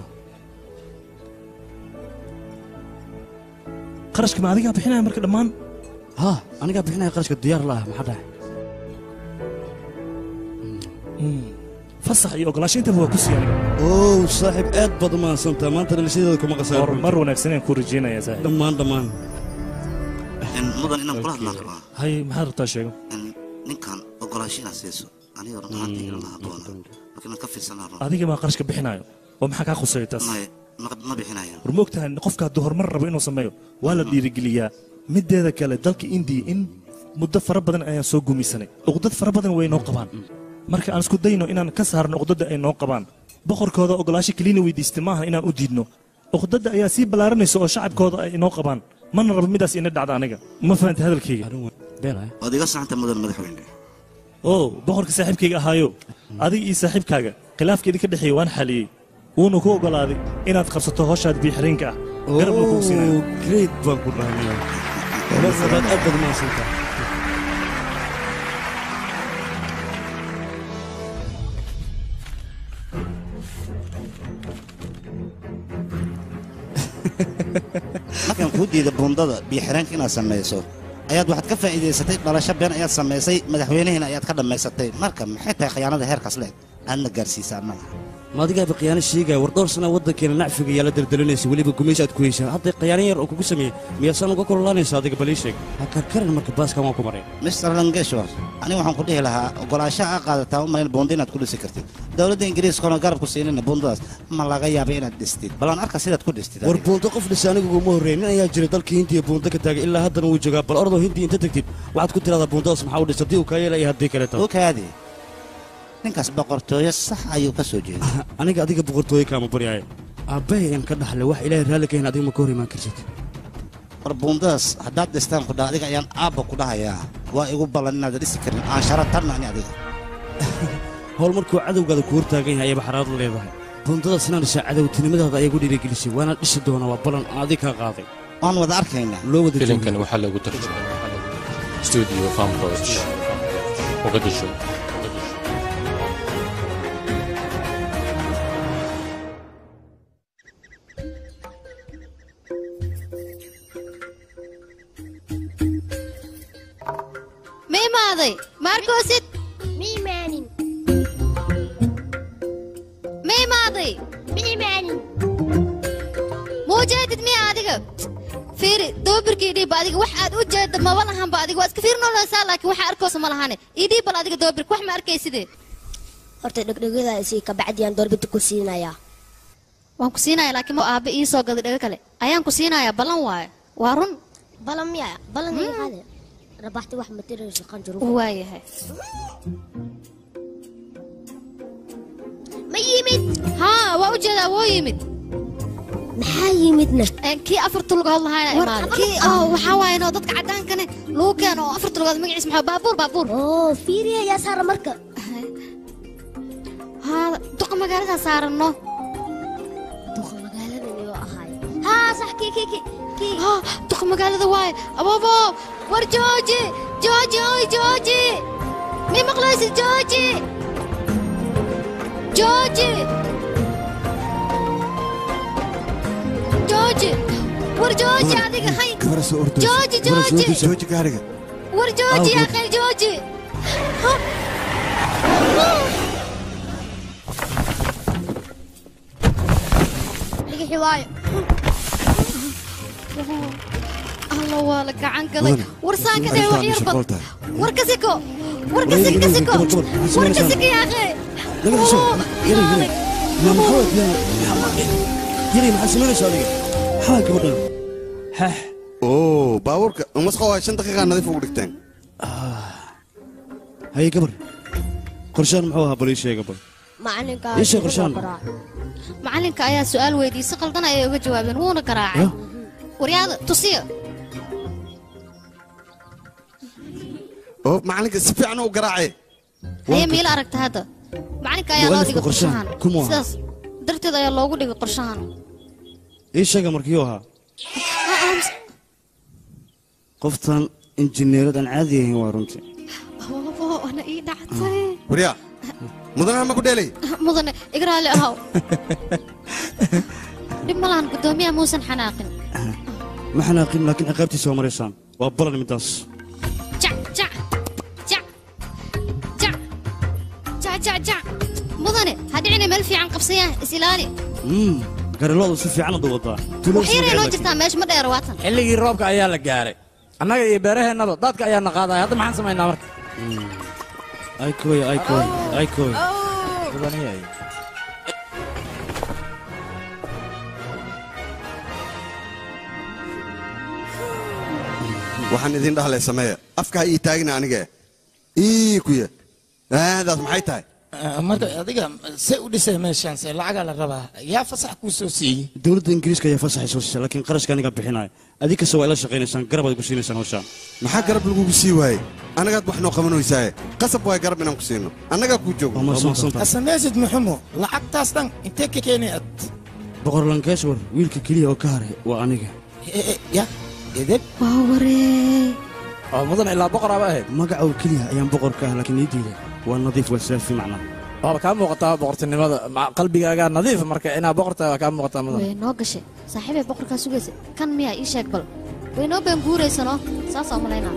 qarashka ma adigaa bixinaya marka dhammaan ha anigaa bixinaya qarashka diyaar la ah maxaa dhahay fasax iyo ogolaasho intaba waa ku sii aniga ow saaxiib aad baad u mahadsantaa maanta dhalashadeeda kuma qasaa horumar wanaagsan ayaan ku rajaynayaa saaxiib dhammaan dhammaan mudan inaan kula hadlaan rabaa hay maxaad rabtaa sheego ninkan ogolaasho inaad siiso aniga run ahaantii ilan lahaa doona marka inaan ka fiirsanaa rabaa adiga maa qarashka bixinayo oo maxaa kaa khuseeya taas Maya, ma ma bixinaya war ma ogtahay qofka hadduu horumar rabo inuu sameeyo waa la dhiirigeliyaa mideeda kale dalka indiya in muddo fara badan ayaan soo gumaysanay uqdad fara badan way noo qabaan marka aan isku dayno inaan ka saarno uqdadda ay noo qabaan boqorkooda ogolaasho kelina weydiistay maaha inaan u diidno uqdadda ayaa sii ballaaranaysa oo shacabkooda ay inoo qabaan mana rabo midaas ina dhacda aniga ma fahanta hadalkayga waad iga saxanta mudan madaxweyne oo boqorka saaxiibkayga ahaayo adiga iyo saaxiibkaaga khilaafka idinka dhexeeya waan xaliyey wuuna ku ogolaaday inaad qabsato howshaad biixiriinka ah garabna kugu siinayo great baan ku dhahnaya marnabaad aad baad mahadsantaa markaan kuu diida bundada biyo xiraanka inaad samayso ayaad waxaad ka faa'iidaysatay dhalasho been ayaad samaysay madaxweynihiina ayaad ka dhammaysatay marka maxay tahay khiyaanada heerkaas leeg aadna gaarsiisaa annaga ma adigaaba khiyaano sheegaya war dhowr sana waddankeena nacfiga yaa la daldalinaysa weliba gumaysi aad ku heysaa hadday khiyaano yar oo kugu sameeyey miyaasaan uga kululaanaysa adiga balii sheeg ha karkarin marka baaskan waan ku maray mr langeshwar aniga waxaan ku dhihi lahaa ogolaanshaha aa qaadataa u malayn buundo inaad ku dhisi kartid dowladda ingiriiskana garab ku siinina buundadaas ma laga yaaba inaad dhistid balaan arka sidaad ku dhistid war buunto qof dhisa anigu uguma horreyn nin ayaa jira dalka hindiya buunto ka taagay ilaa haddana wuu joogaa bal ordoo hindiya inta tegtid waxaad ku tiradaa buuntadaas maxaa u dhis haddii uu kaa yeelaya haddii kaleeto okaadi ninkaas boqortooyo sax ayuu ka soo jeeday aniga adiga boqortooyo kaama baryaaye aabbahay ayaan ka dhaxlay wax ilaahay raalli ka hen adiga ma ka hor imaan kartid war buundadaas haddaad dhistaan ku dhaha adiga ayaan aabba ku dhahayaa waa igu ballan inaad dhisi karin aan shara tarna ani adiga howl markuu cadowgaada ku hortaagan yahay ayaba xaraad la leedahay buundadaas inaan dhisaa cadowtinimadaada ayaa gu dhiirigelisay waana dhisi doonaa waa ballan aan adiga kaa qaaday waan wada arkaynaa loo wada filimkan waxaa lagu tarjumay studio famproj muqdisho ma imaaday maarkoosid ma imaanin ma imaaday ma imaanin muu jeedid miya adiga fiiri doobirkii dhiibba adiga wax aad u jeedda maba lahanba adiga waa iska fiirnoleysaa laakiin waxa arkoosa ma lahane ii dhiib bal adiga doobirka wax ma arkaysidee horta dhegdhegadaasi kabacdiyaan doorbida ku siinayaa waan ku siinaya laakiin ma aabbe ii soo gaday dhego kale ayaan ku siinayaa ballan waaye waa run balan miya balan qaade rabaxti wax matirayso qanjuru waayahay ma yimid haa waa u jeedaa woo yimid maxaa yimidna kii afarta lugood lahaana imaaday kii oo waxaa waaye noo dadka caddaankane lagu keeno oo afarta lugood magaciis maxaa baabuur baabuur oo fiiriya yaa saara marka haa duqa magaaladaa saaranno duqa magaalada iyo ahaay haa sax kii kii kii kii haa duqa magaalada waaye ababo war jooji jooji oy jooji mi maqlaysid jooji jooji jooji war jooji adiga hay jooji jooji jooji gaariga war jooji yaa khayr jooji dhigixi waayo alla waa la gacan gaday war saan ka tahay wax yar bad war ka siko war ka siko ka siko war ka siko yaa khayr yari maxaad samaynaysaa adiga maxaa gabadhan xaax oo baabuurka masqa waa shan daqiiqaa nadiif ugu dhigteen haye gabar qorshaan muxuu ahaa bal ii sheega bal macalinka ii sheeg qorshaan macalinka ayaa su'aal weydiiyey si qaldan ayay uga jawaabeen wuuna garaacay waryaada tusiya oo macalinka si fiican u garaacay haye miila aragta hadda macalinka ayaa loo dhigay qorshahan Kuma aha. sidaas darteed ayaa loogu dhigay qorshahan ii sheega markiyuu ahaa qoftan injineerad aan caadi ahayn waa runtii ababo ana ii dhactay waryaa mudanaha ma ku dheelay mudane iga raalli ahow dhib ma lahan guddoomiyaha muusan xanaaqin ma xanaaqin laakiin ciqaabtiisa waa maraysaan waa balan midaas jac jac jac jac jac jac jac mudane ha dhicina meel fiican qabsayaan is ilaali gariloodu si fiican u wadaa wax yaray noo jirtaa meesha ma dheer waatan xilligii roobka ayaa la gaaray annaga iyo beeraheennaba daadka ayaa na qaadaya hadda maxaan samaynaa marka ay kooy ay kooy ay kooy Mudaniyay. waxaan idin dhahlay sameeya afka ha ii taagina aniga ii kuya aadaas maxay tahay marka adiga see u dhisay meeshaan se lacagaa la rabaa yaa fasax kuu soo siiyey dowladda ingiriiska ayaa fasaxay soo siisay laakiin qarashka aniga bixinaya adig kasta waa ila shaqaynaysaan garab aad ku siinaysaan hawshaan maxaa garab lagugu sii waayey annagaad wax noo qabanoysaaye qasab waay garab inaan ku siino annagaa kuu joogo hasameysid muxumo lacagtaas dhan intee ka keenay ad boqor lankeeshwar wiilka keliya oo ka haray waa aniga ya edeb waa waree oo mudan ilaa boqor aba ahayd magaca oo keliya ayaan boqor ka ah laakiin ii diiday waa nadiif waa saafi macnaa waaba kaa muuqataa boqortinimada ma- qalbigaagaa nadiif marka inaa boqortaa waa kaa muuqataa mudan way noo gashay saaxiibay boqorkaa sugaysa kan miyaa ii sheeg bal waynoo been guuraysano saasoo malaynaa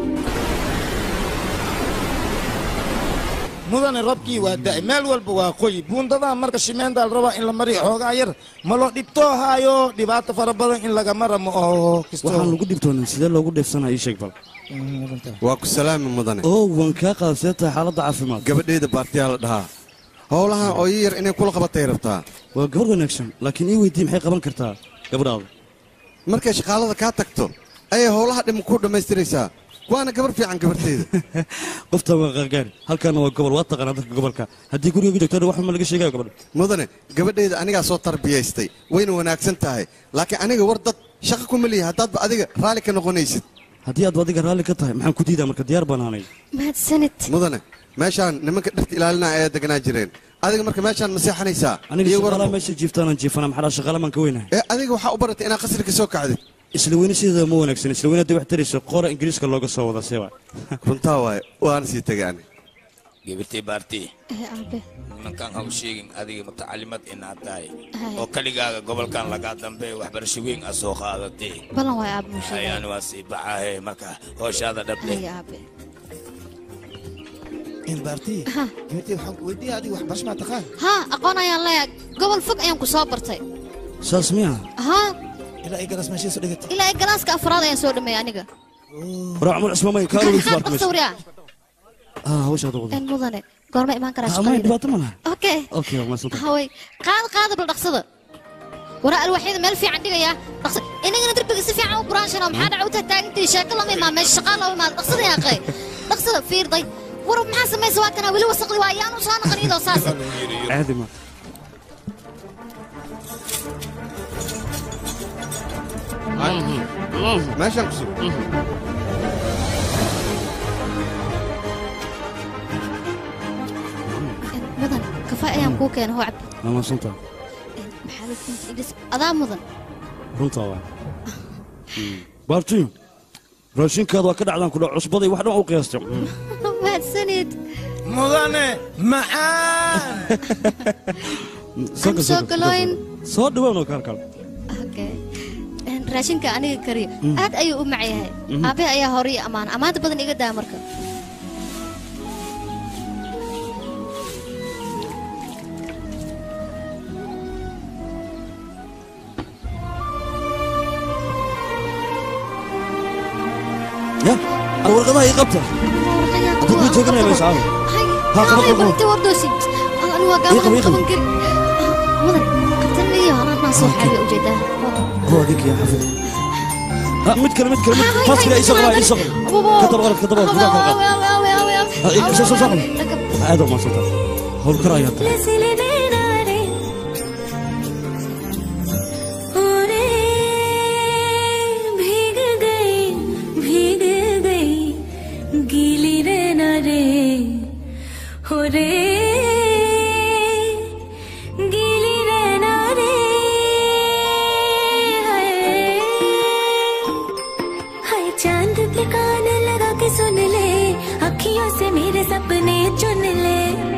mudane robkii waa da'ay meel walba waa qoyi buundadaa marka shimeenda la rabaa in la mariyo xoogaa yar ma loo dhibtoo haayo dhibaato fara badan in laga mara ma oo waxaan lagu dhibtoonin sidee loogu dheefsanaa ii sheeg bal waa ku salaami mudane oo waan kaa qaada see tahay xaaladda caafimaad gabadhayda baartiyaa la dhahaa howlahan oo ii yar inay kula qabatay rabtaa waa gabar wanaagsan laakiin ii weydii maxay qaban kartaa gabadhaada markay shaqaalada kaa tagto ayay howlaha dhim ku dhammaystiraysaa waana gabar fiican gabartayda qoftan waa qaangaari halkaana waa gobol waa taqaanaa dadka gobolka haddii guriga joogtana wax ma laga sheegayo gabadha mudane gabadhayda anigaa soo tarbiyaystay wayna wanaagsan tahay laakiin aniga war dad shaqa kuma lihi haddaadba adiga raalli ka noqonaysid haddii aad adiga raalli ka tahay maxaan ku diidaa marka diyaar baan aanay mahadsanid mudane meeshaan nimanka dhirta ilaalinaa ayaa deganaa jireen adiga marka meeshaan ma seexanaysaa aniga Iyo shaqaalaha warbo. meesha jiiftaanaan jiifana maxaa shaqaala maan ka weynahay ee adiga waxaa u baratay inaad qasriga soo kacdid isla weyne sideeda ma wanaagsan isla weyne hadday wax tarayso qora ingiriiska looga soo wada sewa runtaa waaye waana sii tegay ani gabartay baarti aabe nimankan ha u sheegin adiga mutacalimad inaad tahay Hay. oo keligaaga gobolkan lagaa dambe waxbarasho weyn a soo qaadatay ballan waay aabe musheegay ayaan waa sii baxahe marka hooshaada dhable hay aabe baarti gabadhayda waxaan ku weydiiya adiga waxbarasho maa taqaan haa aqoon ayaan leeyahay gobol fog ayaan ku soo bartay saas miya haa ilaa ay garas meeshay soo dhigatay ilaa ay galaaska afraad ayaan soo dhameeyay aniga war cumar cismaamay kaa maxaad rugisbaarka qof meesha sawriyaa ah hawshaada wada en mudane goorma imaan karaa amay shaqadayda dhibaato ma laha okay okay waa maasanta haway qaad qaada bal dhaqsada waraa alwaxyada meel fiican dhigaya dhaqsa inagana derbiga si fiican u buraanshana maxaa dhaca u taagtaagantii sheeko lama imaan meesha shaqaa lama imaan dhaqsada yaaqay dhaqsada fiirday war maxaa samaysa waa kanaa weli wasaqdi waa ayaanu soo noqon iyadoo saas caadi ma meeshaan ku sug mudan kafay ayaan kuu keena hoo cabdi waa maasanta maxaa la siinta idhis adaa mudan runtaa waa baarti raashinkaada waa ka dhacdaan kudha cusbaday wax dhan u qiyaastay mahadsanid mudane maxaan Soo gal, soo soo gal, galooyn soo dhawaanoo kaalkaal Okay. Een, raashinka aniga kariyo Mm. aad ayuu u mac yahay Mhm. aabe ayaa hore ii ammaana ammaanta badan iga daa marka ya ar warqadaha ii qabta dad way jooganaya meesha caawa ها قبل قبل inta wardoosi anu waa إيه قبل، إيه gaaba قبل. qaban kari mudan qabtan iyo anaa soo xaabiya ujeedaa هو هذيك يا حفظ ها مد كلمة مد كلمة فاس كده اي شغل اي شغل كتب غلط كتب غلط كتب غلط اي شغل شغل هذا ما صدق هو الكرايه भीग गई भीग गई गीली रहना रे हो रे गीली रहना रे हाय हाय चांद पे कान लगा के सुन ले अखियों से मेरे सपने चुन ले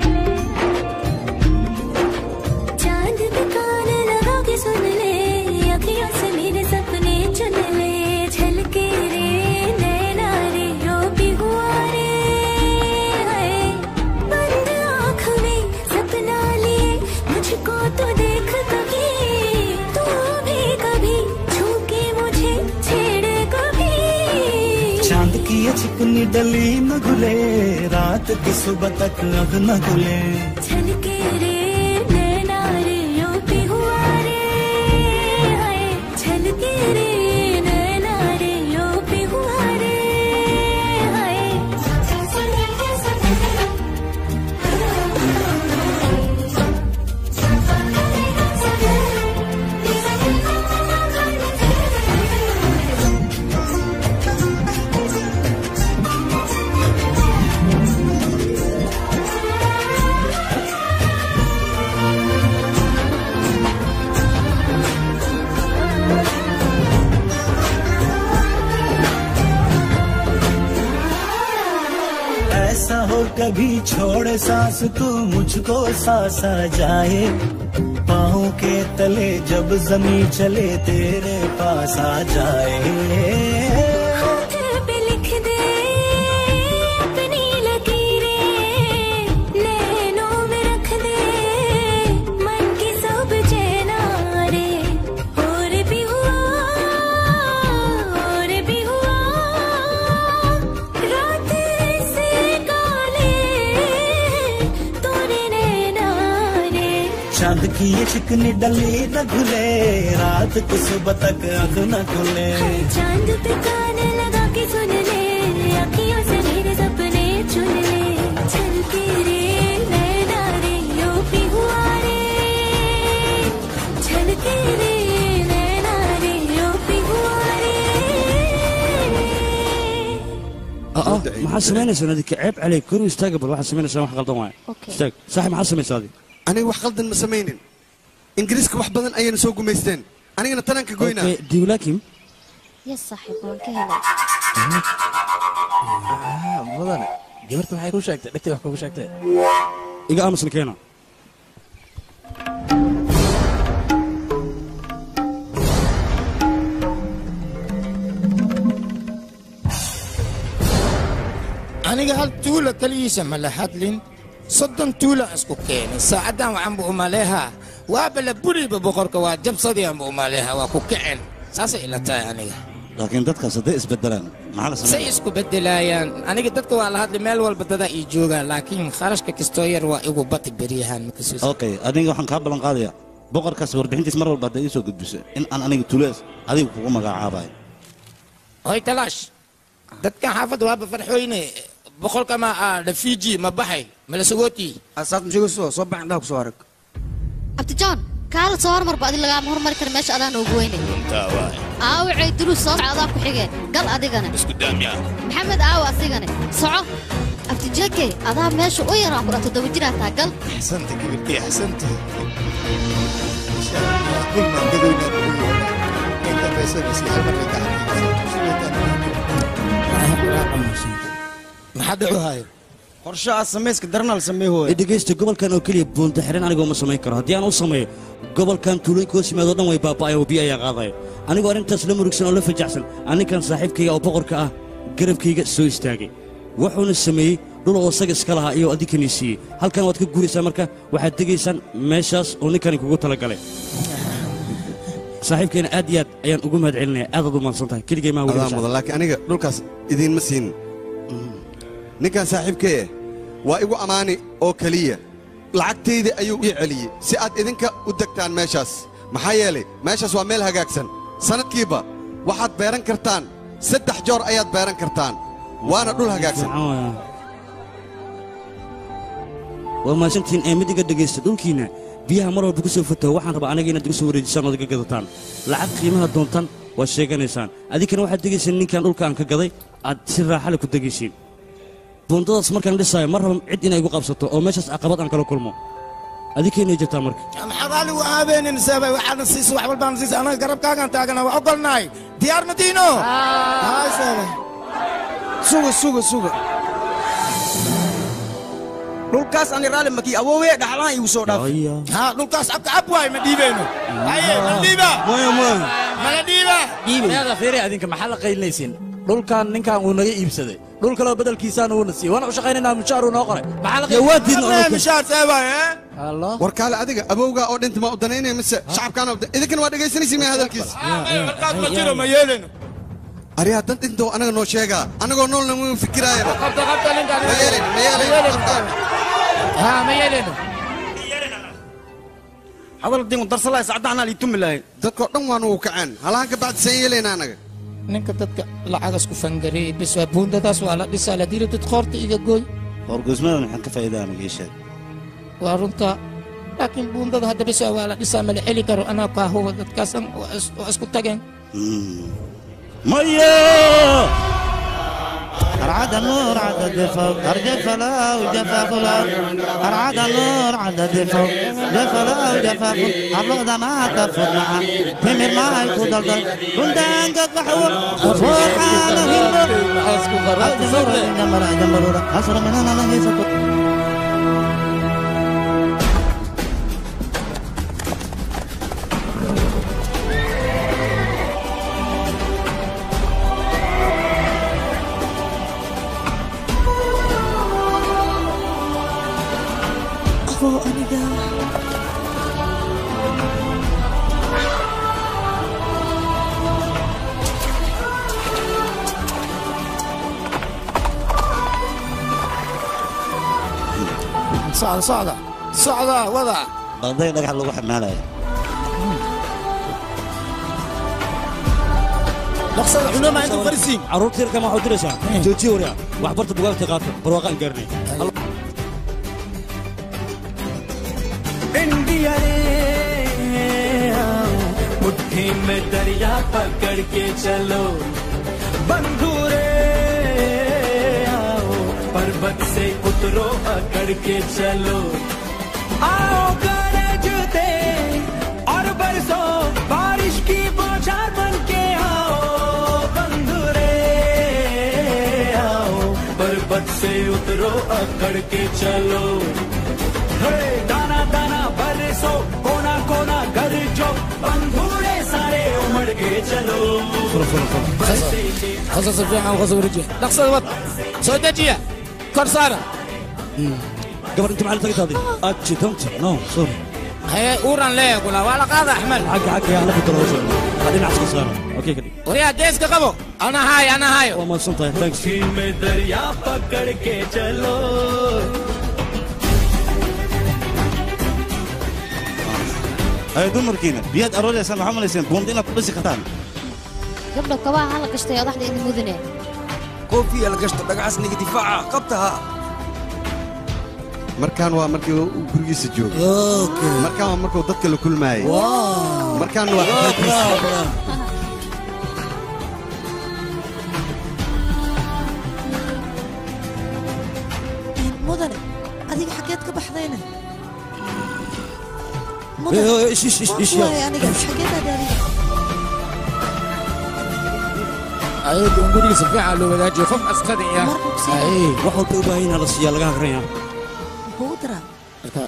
चांद पे कान लगा के सुन ले अखियों से मेरे सपने चुन ले झलके रे नैना रे रो भी हुआ रे हाय बंद आँख में सपना लिए मुझको तो देख कभी तू भी कभी छू के मुझे छेड़े कभी चांद की ये चिकनी डली न घुले रात की सुबह तक अब न खुले झलके रे नैना रे रो भी हुआ रे हाय झलके रे नैना रे रो भी हुआ रे हाय ऐसा हो कभी छोड़ सांस तू मुझको सांसा जाए पाँव के तले जब जमी चले तेरे पास आ जाए ये चिकनी डली न घुले रात को सुबह तक आंख न खुले चांद पे कान लगा के सुन ले अखियों से मेरे सपने चुन ले चल के रे नैना रे यो पी हुआ रे चल के रे नैना रे यो पी हुआ रे اه maxaa samaynaysaa adika ceeb caleyk koru istaaga bal waxaad samaynaysaa wax qaldan waaya istaag saaxib maxaa samaysaa adi aniga wax qaldan ma samaynin ingiriiska wax badan ayayna soo gumaysteen anigana tanaan ka goynaa diwlaakim yes saaxiib waan ka helay mudane gabarta maxay ku sheegtay dhegtay wax kugu sheegtay iga aamusna keena aniga hal tuula keligiisa ma la hadlin soddon tuula isku keenay saacaddan waxaanba umaleehaa waaba la buriba boqorka waa jabsadianba umaleehaa waa ku kacen saasay ila tahay aniga laakiin dadkaas hadday isbedelaan maxaa la say sameeya isku bedelaayaan aniga dadka waa la hadli meel walba dadaa ii joogaa laakiin kharashka kastoo yar waa igu bati beryahaan makasuus okay adiga waxaan kaa ballan qaadayaa boqorkaas warbixintiis mar walba hadday ii soo gudbiso in aan aniga tulees adiga kugu magacaabayo hoy talaash dadkan xaafadda waaba farxooyne boqolka ma ah dhafiji ma baxay mala sogooti asaad mshigoso soo baxin dhaha kusoo arag abti john kaala soo hormarba adi lagaama hormari kara meesha adaan ugu weynay runtaa waay aawacay dulus soo soco adaa ku xigeen gal adigana isku daamyaa maxamed aawa asigane soco abti jeke adaa meesha u yaraan kudha toddoba jiraa taa gal أحسنت كبرتي أحسنت كل ما قدرنا نقول أنت بس بس يحبك maxaa dhacu haayo qorshaha samayska darana la sameey hooya dhegeysta gobolkan oo keliya buunta xiran anigoo ma samayn karo haddii aan u sameeyo gobolkan tuulooyinka hoos yimaado dhan way baaba'aya oo biyo ayaa qaadaya anigoo arrintaas la murugsan oo la fajacsan aninkan saaxiibkayga oo boqorka ah garabkayga soo istaagay wuxuuna sameeyey dhul oo isaga iska lahaa iyo adinkanii siiyey halkan waad ka guuraysaa marka waxaad degaysaan meeshaas oo ninkani kugu talagalay saaxiibkayna aad iyo aad ayaan ugu mahad celinaya aadaad u mahadsan tahay keligay maa adaa weligaa mudan laakiin aniga dhulkaas idiinma siin ninkan saaxiibkee eh waa igu ammaani oo keliya lacagtayda ayuu ii celiyey si aad idinka u degtaan meeshaas maxaa yeelay meeshaas waa meel hagaagsan sannadkiiba waxaad beeran kartaan saddex joor ayaad beeran kartaan waana dhul hagaagsan waa mahadsantihiin ee mid iga dhegaysta dhulkiinna biyaha mar walba ku soo fataho waxaan rabaa anaga inaad igu soo wareejisaan ood iga gadataan lacag qiimaha doontan waad sheeganaysaan adinkana waxaad degaysaan ninkan dhulka aan ka gaday aad si raaxale ku degaysiin buundadaas markaan dhisaayo mar raba cid inay igu qabsato oo meeshaas caqabad aan kala kulmo adinkaynay jirtaa marka maxaa raali u aabeenin sabay waxaana siisa wax walbaana siisa anaga garabkaagaan taagana waa ogolnahay diyaar madiino hay sabay suga suga suga dhulkaas ani raali makii awoowee dhaxlaan igu soo dhaaf ha dhulkaas abka ab waay ma dhiibeyno haye ma dhiiba mala dhiiba meeda fiiri adinka maxaa la qaylinaysiin dhulkan ninkan uu naga iibsaday dhul kaleo bedelkiisaana uuna siiyey waana u shaqaynaynaa mushaar uu noo qoray maxaa la mishaar sabay war kaale adiga abowgaa oo dhinta ma u danaynaya mise shacabkaana idinkana waa dhegaysanaysi maya hadalkiis markaas ma jiro ma yeeleno aryaa dan dhintoo anaga noo sheegaa anagoo noolna mu fikiraayaba qabta qabta ninkaan ma yeelin ma yeelin ha ma yeeleno hadal dingu darsalaa sacdaanaa liitumi lahay dadkoo dhan waa nugu kaceen halahan ka bacdi saan yeelayna anaga ninka dadka lacagas ku fangareeyey bis waa buundadaas waa la dhisaa la dilo dad qoorta iga gooy horgoysmadan maxaan ka faa'iidaa aniga ii sheeg waa runta laakiin buundada hadda bis waa la dhisaa ma la celi karo anaa kaa huwa dadkaasan waa is- waa isku tageen mayo أرعد النور عدد فوق أرجف لا وجفاف لا أرعد النور عدد فوق جف لا وجفاف أبلغ ما تفوت معه تمر ما يكون دلدل كنت أنقذ بحور فوق على هندو جمرة جمرة أسر من أنا لا يسكت Abo aniga. socda socda socda wada balday dhagax lagu xamaalayo dhaqsada cunama inta farisiin carruurta yarka ma waxaad diraysaa joojiye waryaa waxbarta bugaagta qaata barwaaqaan gaarnay India रे मुट्ठी में दरिया पकड़ के चलो बंधु रे आओ पर्वत से उतरो अकड़ के चलो आओ गरजते और बरसो बारिश की बौछार बन के आओ बंधु रे आओ पर्वत से उतरो अकड़ के चलो हे दाना दाना बरसो कोना कोना घर जो बंधुरे सारे उमड़ के चलो خصص fiican khasab riji dhaqsada wad soo dejiya kor saara gabar inta macalin tagataadi aad jidanta no sorry haye uuran leeya kula waa la qaada axmed xagga xagga yaa la bedelo hawsha waa dhinac iska saara okay kadib waryaa geeska qabo ana haayo ana haayo waa mahadsan tahay thanks मुट्ठी में दरिया पकड़ के चलो ay dumarkiina biyaad arooraysaan waxaa malayseen buundi inaad ku dhisi kartaan gabdho kabaha hala gashtay odaxda ina mudane koofiya la gashto dhagacaas niga difaaca qabtaha markaan waa markii uu gurigiisa joogo markaan waa markuu dadka la kulmaayay markaan waa xafladiisa. mudane adiga xageed ka baxdayna Eh, eh, ish, ish, ish, ish, yaa. waay aniga xageedaad adiga ayada un gurigiisa fiican loo wadaajiyo qof askari ah Ay, wax walba u baahan yahay la siiyaa laga hagranya muxuu u diraa marka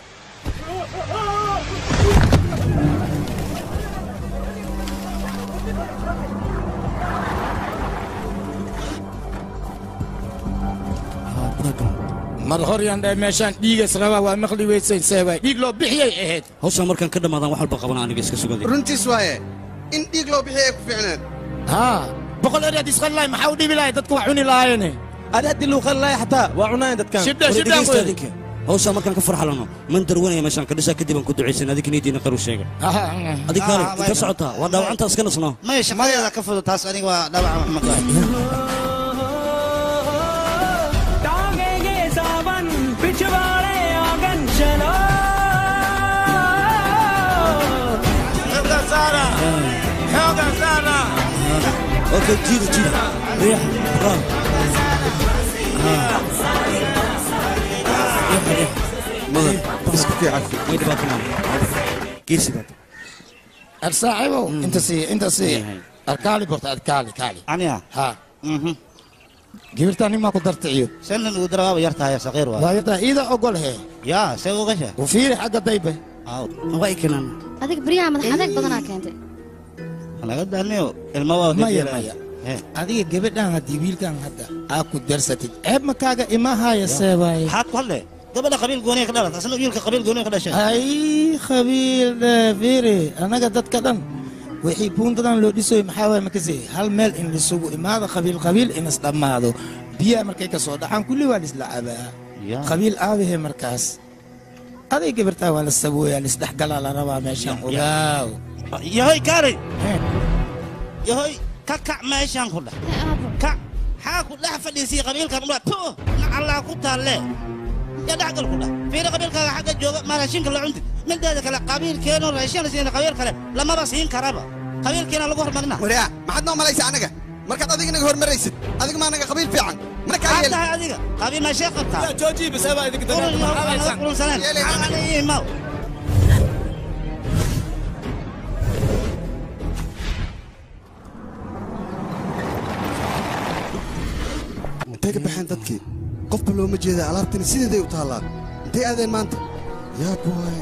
mar hor yaan dhahay meeshaan dhiigas rabaa waa maqli weysay seebay dhiig loo bixiyay ahayd hawshaan markaan ka dhammaadaan wax walba qabana aniga iska sugaday runtiis waaye in dhiig loo bixiya ay ku fiicneed haa boqol eread isqan lahay maxaa u dhibi lahay dadku wax cuni lahaayeene ada haddii lagu qali lahay xataa waa cunayan dadkan shibdha shibdha adinka hawshaan markaan ka farxalano man darwanaya meeshaan ka dhisaa kadib aan ku ducaysan adiga niyadiina qaru sheega adig kaale ka socotaa waa dhaawacantaa iska nasnaa maya shaqadeeda ka fudud taas aniga waa dhaawaca maxmed waay टांगेंगे सावन पिछवाड़े आंगन चलो Xoogga saara xoogga saara okay jiida jiida riix raam mudan isku fiicafi may dhibaato maa geesi baad arsaaxibow inta sii inta sii arkaali borta adkaali kaali aniga ha gibirtaa nimaa ku darticiyo sannan uu darawaaba yar tahay saqiir waa waayada iida ogol he yaa see ugasha u fiiri xagga daybe waa ikinan adiga baryaha madax adeeg badanaa keentay laga daaniyo ilma waa maya maya adiga gabadhan haddii wiilkan hadda aa ku darsatid ceeb makaaga imahaya seebaaye maxaad ku hadle gabadha qabiil gooniya ka dhalat asna wiilka qabiil gooniya ka dhashay ay khabiir fiiri annaga dadka dhan wixii buundadan loo dhisoy maxaa waay makase hal meel in lisugu imaado qabiil qabiil in isdhammaado biyaha markay ka soo dhacaan kulli waa lisla cabaa qabiil aabahe markaas aday gabartaa waa la sabooyaa lisdhexgalaa la rabaa meeshaan ogaaw yahoy kaalay yahoy ka kac meeshaan ku dheh kac xaa ku dhex fadhiisii qabiilkan udha tu nacallaa ku taalle ya dhexgal ku dheh fiiri qabiilkaaga xagga jooga ma raashinka la cuntid mideeda kale qabiilkeenoo raashin la siina qabiil kale lamaba siin karaba qabiilkeena lagu hormarina waryaa maxaad noo malaysa anaga markaad adiga naga hormaraysid adiga maa naga qabiil fiican mana kaa maxaad yeelin tahay adiga qabiil meeshee qabtaa jooji baseebaa idinka qulunsaneen imaw intay ka baxeen dadkii qofba looma jeeda alaabtani sideeday u taallaa intay aadeen maanta yaa buwaay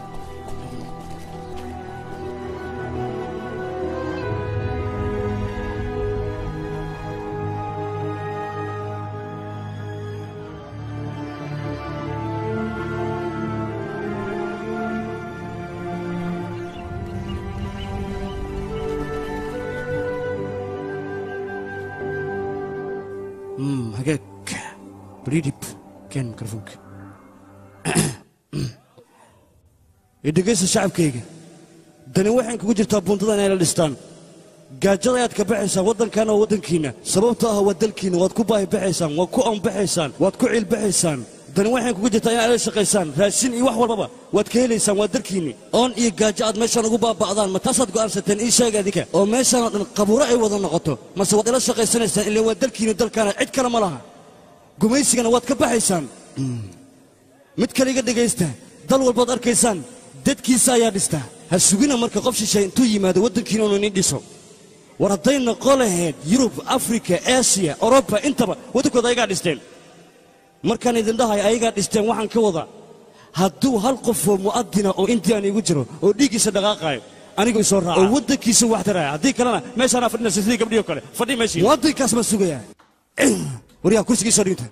Hmm, hagaag bridhib keen mikrofoonka idhegaysta shacabkayga dani waxay kugu jirtaa buuntada inay la dhistaan gaajada ayaad ka baxaysaan waddankan oo waddankiinna sababtoo ah waa dalkiinna waad ku baahi baxaysaan waad ku oonbaxaysaan waad ku ciilbaxaysaan dani waxay kugu jirtaa inaad la shaqaysaan raashin iyo wax walbaba waad ka helaysaan waa dalkiinni oon iyo gaajo aad meeshaan ugu baaba'daan ma taasaad go'aansateen ii sheega adinka oo meeshaanoo dhan qabuuro ay wada noqoto mase waad ila shaqaysanaysaan ilaan waa dalkiinni dalkaana cid kale ma laha gumaysigana waad ka baxaysaan mid kale iga dhegaysta dal walbaad arkaysaan dadkiisa ayaa dhista ha sugina marka qof shishay intuu yimaado waddankiina unu inin dhiso war hadday noqon lahayd yurub afrika aasiya oroba intaba waddankooda ayagaa dhisteen markaan idin dhahay ayagaa dhisteen waxaan ka wadaa hadduu hal qofoo mu'adina oo indiyan igu jiro oo dhiiggiisa dhaqaaqaayo anigu isoo raaca oo waddankiisa wax taraya haddii kalena meeshaanaa fadhinaysa sidii gabdhihii kale fadhi meeshii waddankaas ma sugayaa waryaa kursigii soo dhigta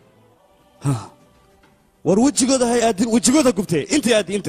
war wejigooda hay aadin wejigooda gubtee intay aadi inta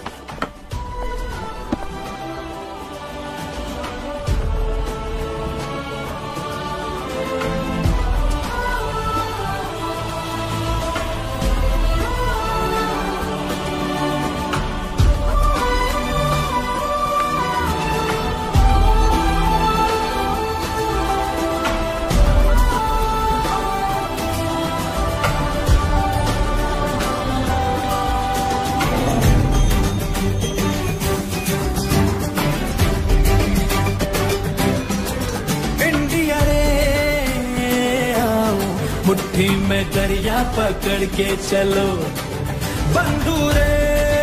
India रे आओ मुट्ठी में दरिया पकड़ के चलो बंधु रे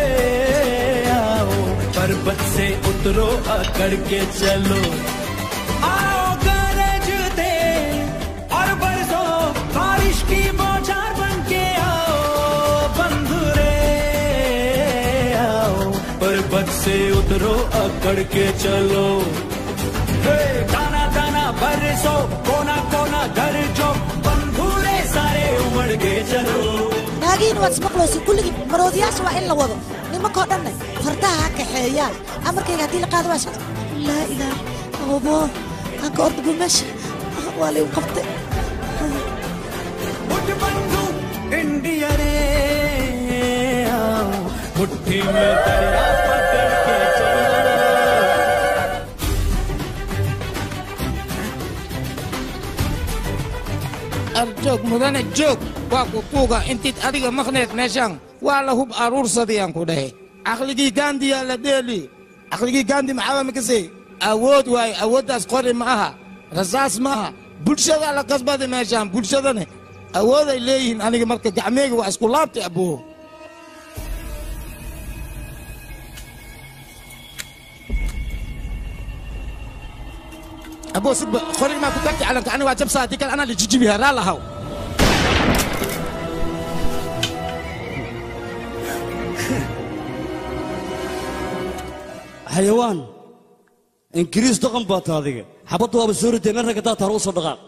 आओ पर्वत से उतरो अकड़ के चलो आओ गरज दे और बरसो बारिश की बौछार बन के आओ बंधु रे आओ पर्वत से उतरो अकड़ के चलो हे, दाना दाना बरसो कोना कोना दर्जो बंधुरे सारे उमड़ के चलो naagiin waad ismaqlaysa kulligii maroodiyaasha waa in la wado nimankoo dhanne fardaha ha kaxeeyaan amarkayga haddii la qaado waa shaqa laa ilaah obo anka ordabu meesha waa laygu qabtay उठ बंधु इंडिया रे आओ मुट्ठी में दरिया पकड़ के चलो arjoog mudane joog waa ku kuuga intiid adiga maqneed meeshaan waa la hub aruursadiyaan ku dhahe caqligii gaandiyaa la dheeli caqligii gaandi maxaa mikase awood waaye awooddaas qori ma aha rasaas ma aha bulshadaa la kasbada meeshaan bulshadane awooday leeyihiin aniga marka gacmeegi waa isku laabtay aboo aboo sugba qori maa ku tagti calanka aniga waa jabsaa haddii kale anaa la jijibihaa raa lahaw xayawaan ingiriis dhaqan baa ta adiga xabadda waaba soo ridee meel ragga daata hore u soo dhaqaaq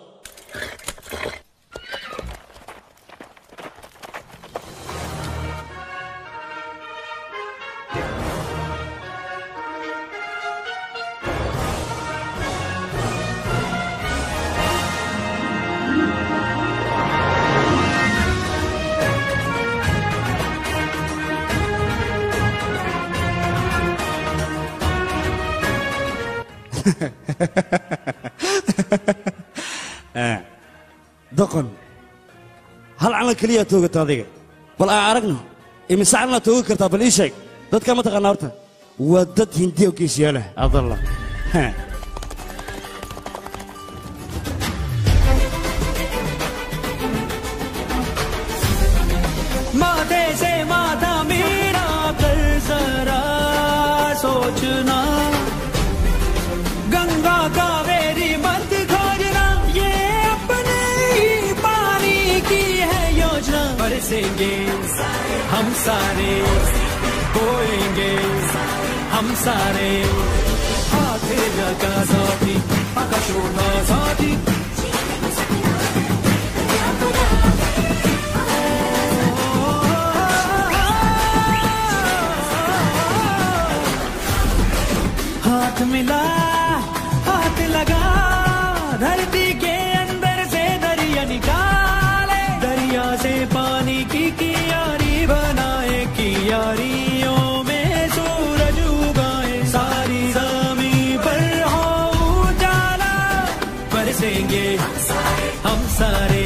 doqon hal calan keliyaa toogata adiga bal aan aragno imise calanaad toogi kartaa bal ii sheeg dadka ma taqaana horta waa dad hindiya oo geesiyaalah adalla Ha. माथे से माथा मेरा कर जरा सोचना गंगा कावेरी मत खोजना ये अपने ही पानी की है योजना बरसेंगे हम सारे बोएंगे हम सारे हाथ लगा साथी आकाश उठा साथी हाथ मिला हाथ लगा धरती के अंदर से दरिया निकाले दरिया से पानी की कियारी बनाए कियारियों में सूरज बरसेंगे हम सारे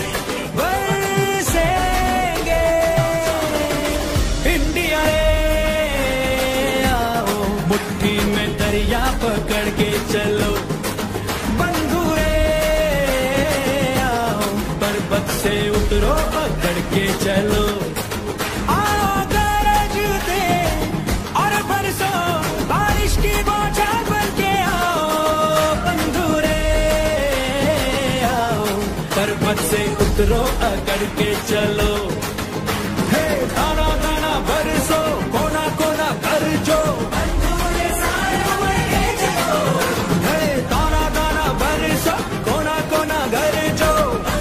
बरसेंगे इंडिया रे आओ मुट्ठी में दरिया पकड़ के चलो बंधु रे आओ पर्वत से उतरो पकड़ के चलो आओ गरजते और बरसो बारिश की बौछार बन के आओ बंधु रे आओ पर्वत से उतरो अकड़ के चलो हे दाना दाना बरसो कोना कोना कर जो हे दाना दाना बरसो कोना कोना घर जो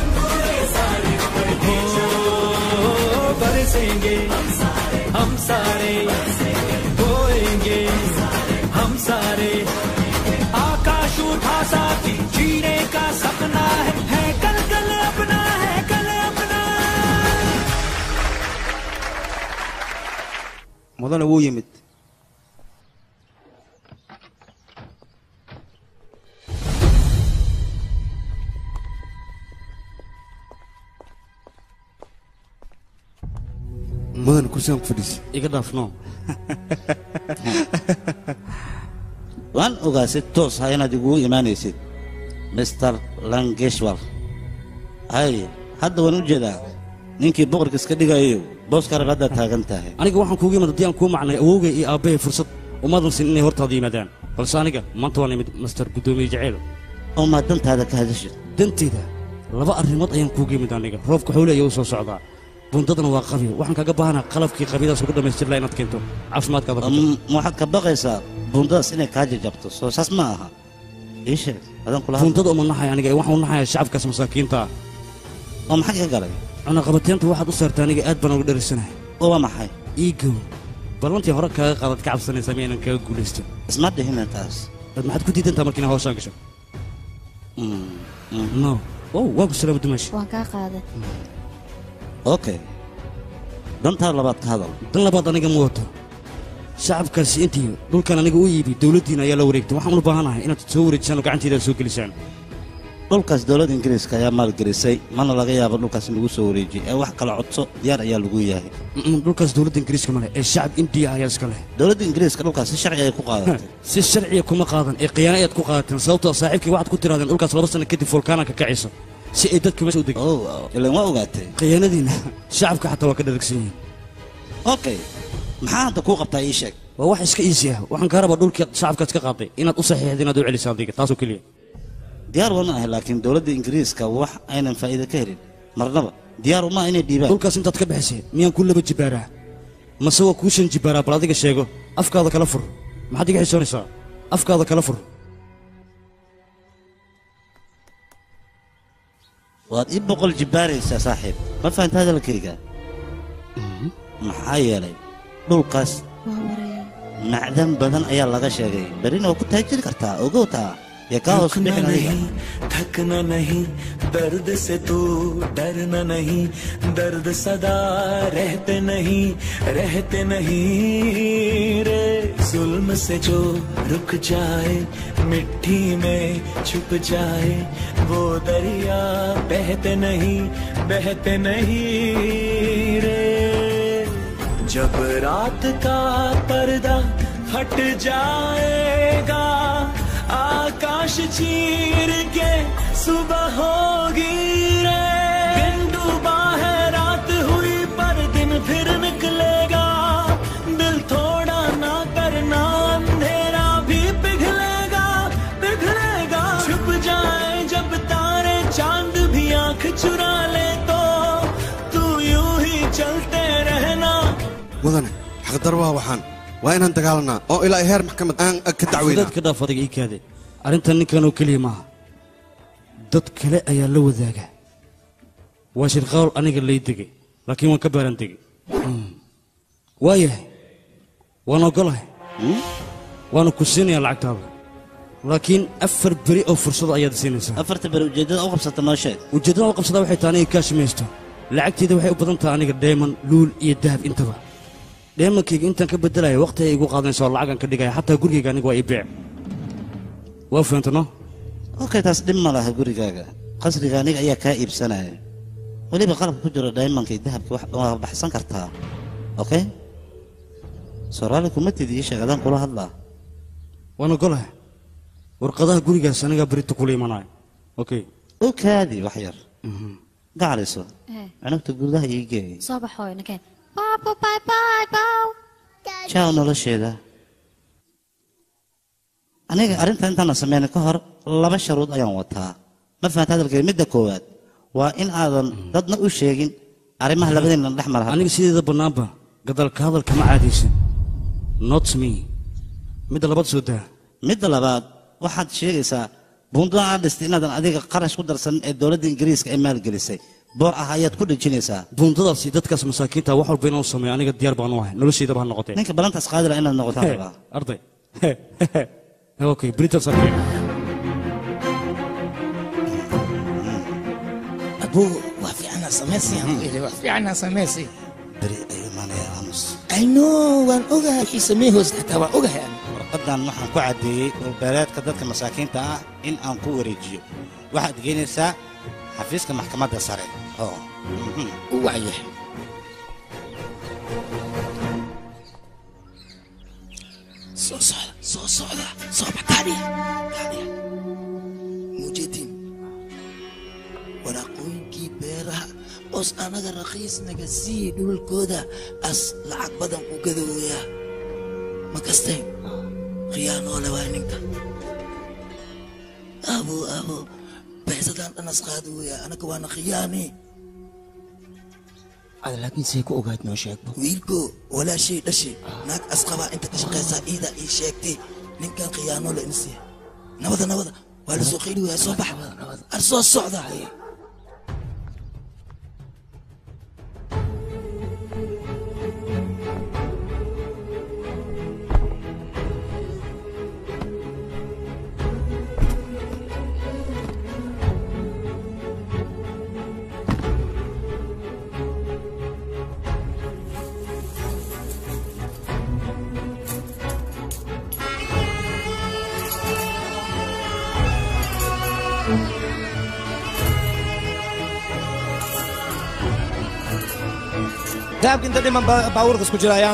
हो, बरसेंगे हम सारे बोएंगे हम सारे आकाश उठा साथी जीने का सपना है, है कल कल अपना है कल अपना mudane wuu yimid mudan kursigan ku fadhiisa iga dhaafno waan ogaa si toos ah inaad igugu imaanaysid mister langeshwar hay hadda waan u jeedaa ninkii boqorka iska dhigayo booska rag haddaad taagan tahay aniga waxaan kuugu imid haddii aan kuu macnay awowgay iyo aabbahay fursad umaadan sin inay hortaada yimaadaan balse aniga maanta waan imid master guddoomiye jaceyl oo maa dantaada ka hadashid danteyda laba arrimood ayaan kuugu imid aniga roobka xowle ayaa u soo socdaa buundadana waa qabi waxaan kaga baahanaa qalabkii qabidaas ugu dhammaystir laha inaad keento caafimaadkaada ku jiro. ma waxaad ka baqaysaa buundadaas inay kaa jajabto soo saas ma aha ii sheeg adaan kula hadla. buundada uma naxay aniga ee waxaan u naxayaa shacabkaas masaakiinta ah oo maxaa ka galay cunaqabateynta waxaad u saartaa aniga aad baan uga dherisanahay oo waa maxay iigow ballantii hore kaaga qaadad ka cabsanaysaa miyaynan kaga guulaystin isma dhihina taas dad maxaad ku diidantaa markiina hawshaan gasho no oh waa ku salaama dumaashi waan kaa qaaday okay dantaa labaad ka hadal dan labaad aniga ma wato shacabkaasi intii dhulkan aniga u iibi dowladdiina ayaa la wareegtay waxaan u baahanahay inaad soo wareejisaan oo gacanteeda aad soo gelisaan dhulkaas dowladda ingiriiska ayaa maalgelisay mana laga yaabo dhulkaas in lagu soo wareejiyo ee wax kala codso diyaar ayaa lagu yahay Mm, dhulkaas dowladda ingiriiska ma leh ee shacab indiya ayaa iska leh dowladda ingiriiska dhulkaas si sharci ay ku qaadatay si sharciya kuma qaadan ee khiyaano ayaad ku qaadateen sababtoo saaxiibkii waxaad ku tiraadeen dhulkaas laba sano kadib volkaananka kacayso si ay dadka meesha u degin ilan waa ogaatay khiyaanadiina shacabka xataa waa ka dharagsan yihiin okay maxaa hadda kuu qabtaa ii sheeg waa wax iska iisi ah waxaan kaa rabaa dhulkii shacabkaas ka qaaday inaad u saxiixid inaad u celiso adiga taasoo keliya diyaar waan ahay laakiin dowladda ingiriiska wax aynan faa'iido ka helin marnaba diyaar uma inay dhiibaan dhulkaas intaad ka bixisay miyaan ku laba jibaaraa mase waa kuu shan jibaaraa bal adiga sheego afkaada kala fur maxaad iga xisoonaysaa afkaada kala fur waad ii boqol jibbaaraysaa saaxiib ma fahanta hadalkayga maxaa yeelay dhulkaas macdan badan ayaa laga sheegay berrina waa ku taajiri kartaa ogow taa yee kaa hoos रुकना bixin adiga नहीं थकना नहीं दर्द से तू डरना नहीं दर्द सदा रहते नहीं रहते नहीं रे जुल्म से जो रुक जाए मिट्टी में छुप जाए वो दरिया बहते नहीं बहते नहीं रे जब रात का पर्दा हट जाएगा आकाश चीर के सुबह होगी रे दिन डूबा है रात हुई पर दिन फिर निकलेगा दिल थोड़ा ना करना अंधेरा भी पिघलेगा पिघलेगा छुप जाए जब तारे चांद भी आंख चुरा ले तो तू यूं ही चलते रहना mudane xaqdar waa waxaan waa inaan dagaalanaa oo ilaa heer maxkamad aan ka dacweynaa fudaad ka dhaaf adiga ii kaade arrintan ninkan oo keliya maaha dad kale ayaa la wadaaga waa shirqawl aniga lay degay laakiin waan ka baaran degay waayahay waan ogolahay waana ku siinayaa lacagtaada laakiin afar beri oo fursado ayaad siinaysaa afarta beri ujeeddada u qabsata noo sheeg ujeeddada u qabsadaa waxay tahay aniga kaashimaysto lacagteeda waxay u badan tahay aniga dheeman luul iyo dahab intaba dheemankayga intaan ka beddelaya waqti ay igu qaadanaysa oo lacagan ka dhigaya xataa gurigayga aniga waa ii beec waa fahamta no okay taas dhib ma laha gurigaaga qasriga aniga ayaa kaa iibsanaya weliba qalabka ku jiro diamondka iyo dahabka wax waa baxsan kartaa okay sooraali kuma tidi ii sheeg adaan kula hadlaa waan ogolahay warqadaha gurigaas anigaa berita kula imanaya okay u kaadi wax yar gacaliso cunugta gudaha ii geey soo baxooy nakeen baba bye bye bow jaaw nolosheeda aniga arrinta intaana sameyn ka hor laba sharuud ayaan wataa ma fahanta hadalkeeda midda koowaad waa in aadan dadna u sheegin arrimaha labadeenna dhex mara aniga sideeda bannaanba gadalka hadalka ma caadaysan not me midda labaad soo daa midda labaad waxaad sheegaysaa buundada aad dhistay inaadan adiga qarash ku darsan ee dowladda ingiriiska ay maalgelisay boor ah ayaad ku dhejinaysaa buundadaas iyo dadkaas masaakiinta wax walba inaan sameeyo aniga diyaar baan u ahay noloshaydaba ha noqotee ninka balantaas qaadila inaad noqotaan rabaa arday okay britas arkay abuu waa fiicana samaysi aan ku iri waa fiicana samaysi beri ayuu imaanaya aamus I know waan ogahay wixii samee hoos xataa waan ogahay aan warqadan waxaan ku caddeeyey dhulbeereedka dadka masaakiinta ah in aan ku wareejiyo waxaad geynaysaa xafiiska maxkamadda sare oo u wacya soo socda soo socda soo baxtaaniya mujeedin waraaqooyinkii beeraha oos anaga raqiis naga sii dhulkooda as lacag badan ku gadooya ma kasteen khiyaanoole waa ninka abo abo beesadaan dhanas qaadooya anaga waana khiyaani ad laakiin say ku ogaad noo sheegbo wiilko walaashay dhashay naag asqabaa inta ka shaqaysaa iida ii sheegtay ninkan khiyaanoole insiya nabada nabada waa la soo qeyli waya soo baxa ar soo socda dahabka inta dhiman baabuurkas ku jiraya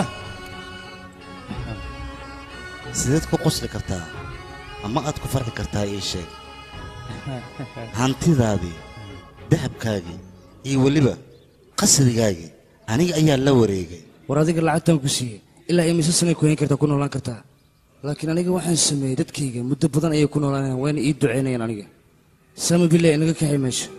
sideed ku qosli kartaa ama aad ku farxi kartaa ii sheeg hantidaadii dahabkaagii iyo weliba qasrigaagii aniga ayaa la wareegay war adiga lacagtaan ku siiyey ilaa imise sanay ku hayn kartaa ku noolaan kartaa laakiin aniga waxaan sameeyey dadkayga muddo badan ayay ku noolaanayaan wayna ii ducaynayaan aniga sama billah inaga kaxay meesha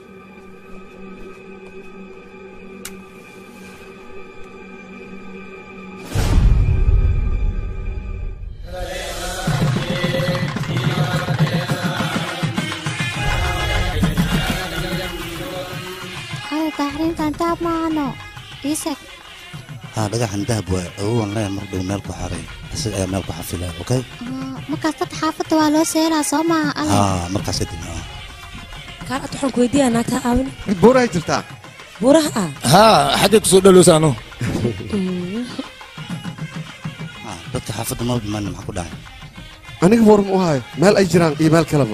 hada taxriintan taab maahano iiseg haa dhagaxan dahab waa awowan leeya mar dhow meel ku xaray isaga ayaa meel ku xafilaya okay markaas dad xaafadda waa loo seelaa soo maaha alle haa markaas kadib ah kaal ad waxaan ku weydiiyaa naagtaa caawin mid buurahay jirtaa buuraha ah haa xaggay kusoo dhalowsaano Ah, dadka xaafadda ma dhiman maxaa ku dhacay aniga waran u hayo meel ay jiraan iyo meel kaleba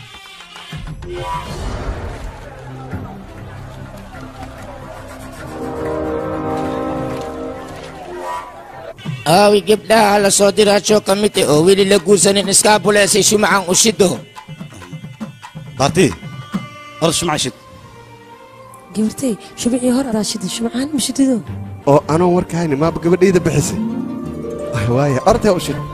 aawi gabdhaha la soo diraajo ka mid ah oo weli la guursanin iskaabuleesay shumacan u shido baarti orod shumaca shid gabartay shubicii hor adaa shida shumacaan mashidido oo anoon warkahayni maaba gabadhayda bixisay Ay, waaya ortee u shid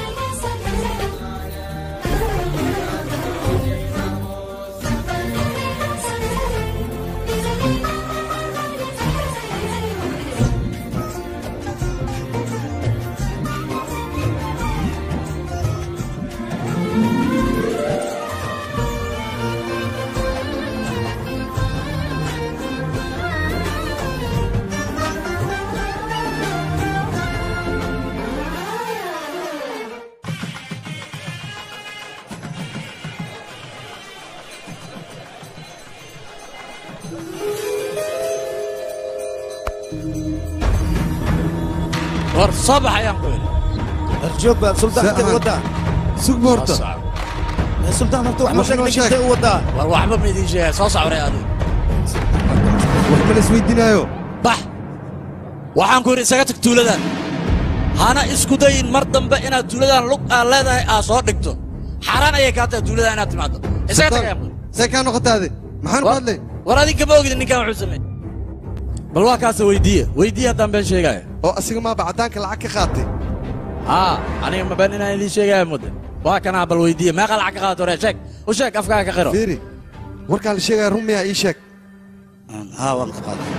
war soo bax ayaan ku yidhi arjoog baad suldaanka wadda sug boorta sultaan horta wax ma sheeg ninkintay u wadaa war waxba ma idiin sheegaya soo socray adiga wax ma la isweydiinaayo bax waxaan ku yidhi isaga tag tuuladan hana isku dayin mar dambe inaad tuuladan lug aad leedahay aad soo dhigto xaaraan ayay kaa tahay tuuladan inaad timaado isaga tag ayaa see kaa noqotaade maxaan ku hadlay war adinka ma ogidin ninkan wuxuu sameey bal waa kaasa weydiiye weydiiye haddaan been sheegaya oo asiga maaba caddaanka lacag ka qaatay haa aniga ma been inaan idiin sheegaya mudde waa kanaa bal weydiiye meeqa lacag ka qaadato hore sheeg u sheeg afkaaga ka qiro fiiri warkaa la sheegaya run miyaa ii sheeg haa waan ka qaaday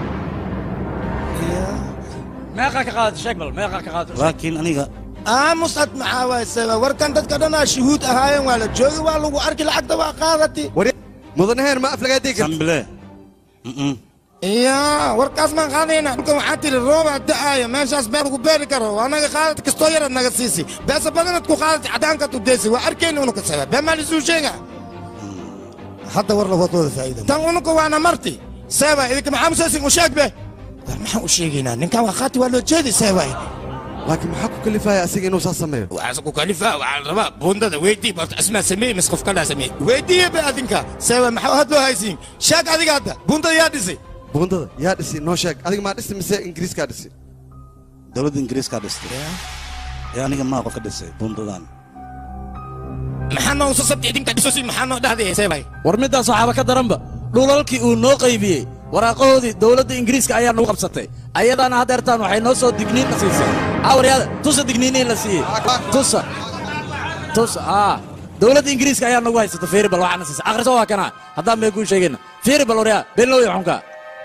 meeqa ka qaadato sheeg bal meeqa ka qaadato laakiin aniga aamusad maxaa waay seba warkan dadka dhanaa shuhuud ahaayeen waa la joogi waa lagu arki lacagta waa qaadati mudanaheen ma aflagaa deegan sambile iya warkaas maan qaadayna dhulkan waxaa tiri rooba da'aaya meeshaas beer lagu beeri karo anaga qaadad kastoo yaraad naga siisi beesa badanad ku qaadati caddaankaad u deysi waa arkayna unuka seba bee maa lisuu sheega hadda war lawadooda faa'iida tan unuka waana marti seba idinka maxaa musaysin u sheeg be war maxaan u sheegaynaa ninkan waa qaati waa loo jeedi seba laakiin maxaa ku kalifaya asiga inuu saa sameeyo waxaas ku kalifaa waxaa la rabaa buundada weydii barta asmaa sameey mis qof kalaa sameey weydiiye be adinka seba maxaa hadloo haysiin sheeg adiga hadda buundada yaa dhisay buundada yaa dhisi noo sheeg adiga maa dhisi mise ingiriiskaa dhisi dowladda ingiriiskaa dhistay ee aniga maa qof ka dhisay bundadan maxaa noo usasabti idinka dhisosi maxaa noo dhahday sebay war middaas waxaaba ka daranba dhulalkii uu noo qaybiyey waraaqahoodii dowladda ingiriiska ayaa nagu qabsatay ayadaana haddeertaan waxay noo soo digniin na siisay awaryaada tusa digniiniin la siiyey tusa tusa aa dowladda ingiriiska ayaa nagu haysata fiiri bal waxaana siisay akhriso waa kana haddaan bay kuu sheegayna fiiri bal waryaa beenlow iyo xunka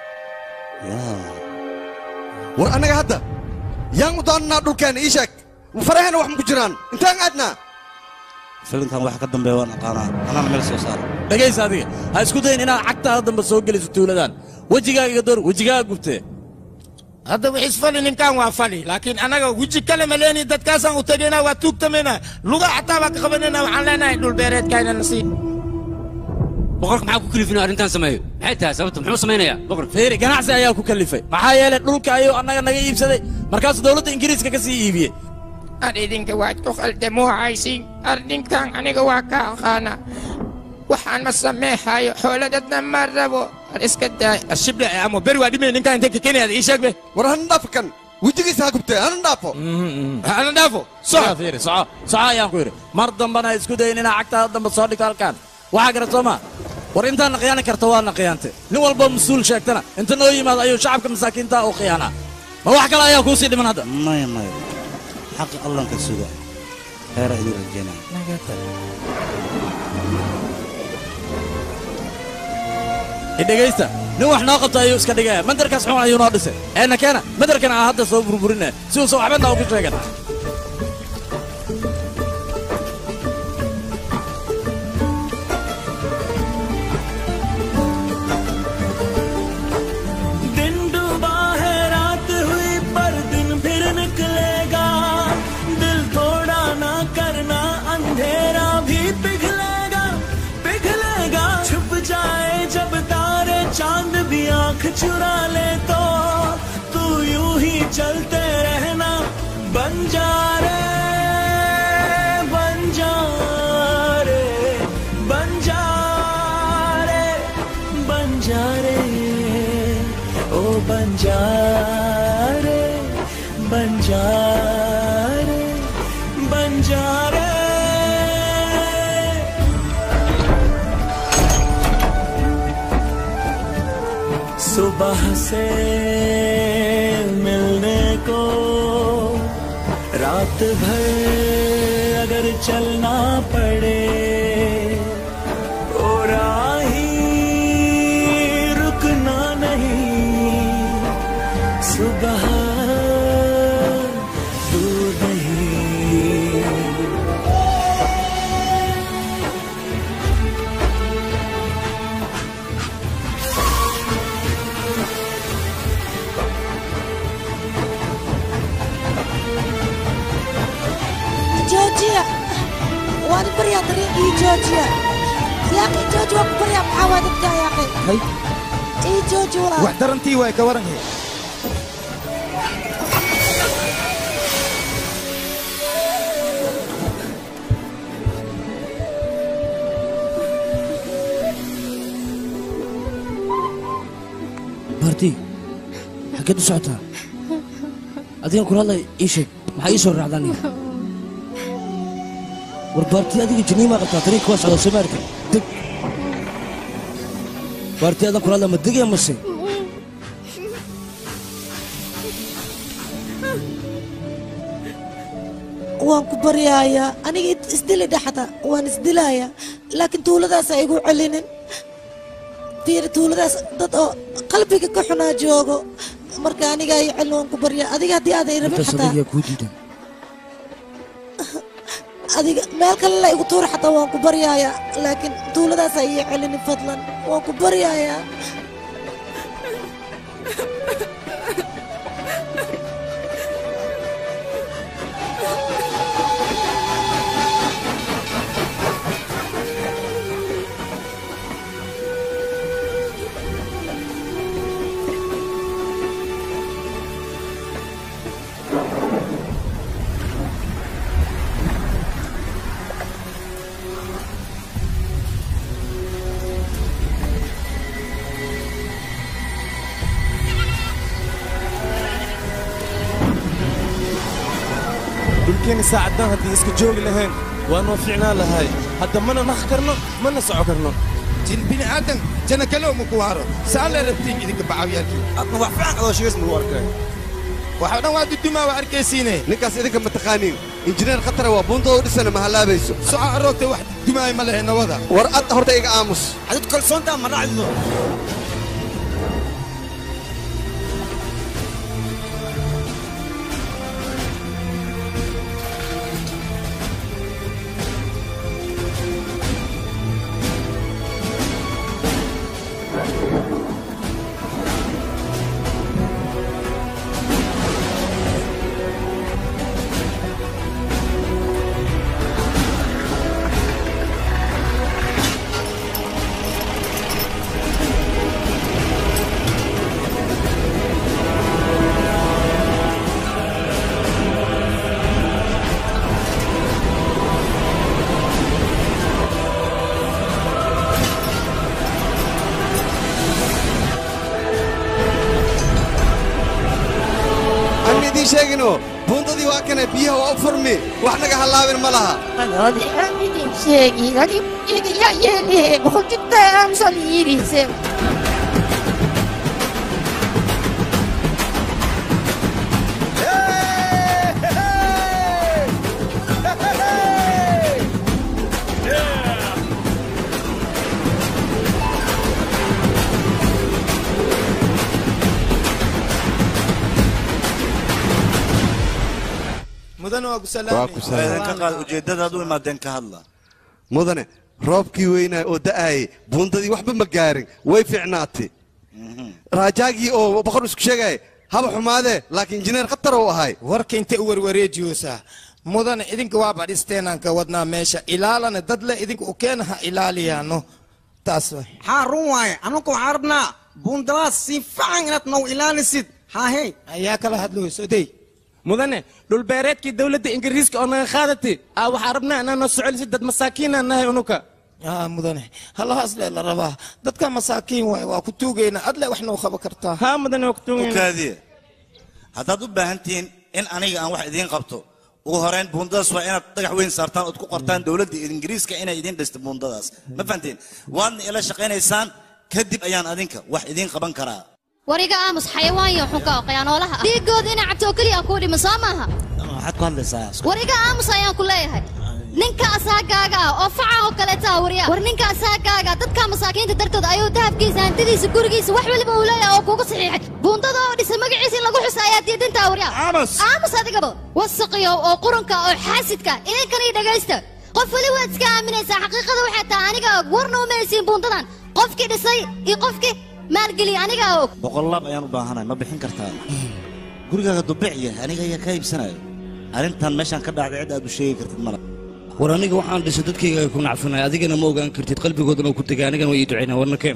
war annaga hadda yaan u doonanaa dhulkeenna ii sheeg faraheena wax maku jiraan intaan aadnaa filinkan waxa ka dambeeya waan aqaanaa anana meel soo saara dhegaysa adiga ha isku dayin inaad cagtaada dambe soo geliso tuuladan wejigaaga iga door wejigaaga gubtee hadda wixiis fali ninkan waa fali laakiin anaga weji kale ma leeni dadkaasaan u tegaynaa waa tuugtamayna luga xataa baa ka qabanayna waxaan leenahay dhulbeereedkayna nasiib boqorka maxaa ku kalifin arrintan sameeyo maxay tahay sababta muxuu samaynayaa boqor fiiri ganacsi ayaa ku kalifay maxaa yeelay dhulka ayuu annaga naga iibsaday markaasuu dowladda ingiriiska ka sii iibiyey ar idinka waad ku khaldamo haysiin arrinkan aniga waa ka aqaana waxaan ma sameexayo xooladadna ma rabo ar iska daay ashible ama beri waa dhimay ninkan intay kakenayada ii sheeg be war hana dhaafo kan wejigiisa ha gubtee hana dhaafo hana dhaafo soco fiiri soco soco ayaan ku yidhi mar dambana ha isku dayin inaa cagtaada dambe soo dhigto halkaan waxaa garat soo maa war intaadna khiyaani karta waadna khiyaantay nin walba mas-uul sheegtana inta noo yimaado ayuu shacabka masaakiinta u khiyaanaa ma wax kale ayaa kuu sii dhiman hadda maya maya xaqa allanka suga heera idin rajeynaya idhegaysta nin wax noo qabta ayuu iska dhigaya mandarkaas xun ayuu noo dhisay eena keena mandarkan aan hadda soo burburinaya si uusan waxbadna ugu sheegan दिन डूबा है रात हुई पर दिन फिर निकलेगा दिल थोड़ा ना करना अंधेरा भी पिघलेगा पिघलेगा छुप जाए जब तारे चांद भी आंख चुरा ले तो तू यूं ही चलते रहना बन जा रे बन जा रे बन जा रे बन जा रे ओ बन जा रे बन जा रे बन जा रे सुबह से मिलने को रात भर अगर चलना पड़े ओ राही रुकना नहीं सुबह दूर नहीं joojiya waan baryaa dariiq ii joojiya yaaqi jooji waan ku baryaa maxaa waa dadka yaaqi ii jooji walaa wax darantii waay ka waran baarti xaggeed u socotaa adigan kula hadlay ii sheeg maxaa ii soo raacdaa aniga war baarti adiga jiniimaa qabtaa tariiq waa socdaa soo maarka deg baarti adan kula hadlaa ma degaya mase waan ku baryaaya aniga isdili dhaxda waan isdilaaya laakiin tuuladaas ha igu celinin fiir tuuladaas dad oo qalbiga ka xunaa joogo marka aniga ay celin waan ku baryaa adiga haddii aaday rabin intaas xataa adiga kuu diidan adiga meel kale la igu tuur xataa waan ku baryaaya laakiin tuuladaas ha ii celinin fadlan waan ku baryaaya dhulkeenna saacadan haddii iska joogi lahayn waa noo fiicnaan lahay hadda mana naq karno mana soco karno jin bini aadan jana kaloo ma ku haro saa la rabtiin idinka bacawyaalkii adna wax fiican adoo sheegays magu arkay waxa dhan waa dudumaa waa arkaysiine ninkaas idinka ma taqaaniin injineer khatara waa buundada u dhisana ma hallaabayso soco aroogta wax dumaay ma lehe nawada war ad horta iga aamus adid kalsoontaa ma dhacdido an idiin sheegino buundadii waa kana biyaha waa u furmi wax naga hallaabin ma laha sheegi laakiin idiga yeeli boqolkiiba amsan yidhiise mudan waa ku Waa ku salaamay. idinka qaad ujeeddadaad u imaadeen ka hadla mudane roobkii weynaa oo da'aayay buundadii waxba ma gaarin way fiicnaatay raajaagii oo boqor isku sheegaya haba xumaadee laakiin injineer khatar uu ahay warka intay u warwareejiyoosaa mudane idinka waa badhisteenaan ka wadnaa meesha ilaalana dad le idinka u keena ha ilaaliyaano taas way haa run waaye anugu waxaan rabnaa buundadaas si fiican inaad noo ilaalisid haahey ayaa kala hadlayso dey mudane dhulbeereedkii dowladda ingiriiska oo naga qaadatay aa waxaan rabnaa inaa noo socolisid dad masaakiinaan nahay unuka aa mudane halahaas le la rabaa dadka masaakiin waay waa ku tuugaynaa adle wax noo qaba kartaa haa mudane waa ku ukaadiye haddaad u baahan tihiin in aniga aan wax idiin qabto ugu horeyn buundadaas waa inaad dhagax weyn saartaan ood ku qortaan dowladda ingiriiska inay idiin dhisto buundadaas ma fahanteen waadna ila shaqaynaysaan kadib ayaan adinka wax idiin qaban karaa wariga aamus xayawaan iyo xunka oo qayaanoolaha dhiigooda inay cabto oo keliya kuu dhima soo maaha waxaad ku hadlaysaa wariga aamus ayaan ku leeyahay ninka asaagaaga ah oo faca oo kaleeta ah waryaa war ninka asaagaaga dadka masaakiinta dartood ayuu dahabkiisa hantidiisa gurigiisa wax waliba uu leeyahay oo kugu saxiixay buundada oo dhisa magaciisa in lagu xusa ayaa diidintaa waryaa aamus aamus adigaba wasaqiyow oo qurunka oo xaasidka idinkan ii dhagaysta qof weli waad iska aaminaysaa xaqiiqada waxay tahay aniga og warna uma haysiin buundadan qofkii dhisay iyo qofkii maalgeliya anigaa og boqolaab ayaan u baahanahay ma bixin kartaa gurigaaga dubiciya aniga ayaa kaa iibsanaya arrintan meeshaan ka dhacday cid aad u sheegi kartid mala war aniga waxaan dhisay dadkayga ay ku nacfinay adigana ma ogaan kartid qalbigoodana uu ku tegay anigana waa ii ducaynaa warna keen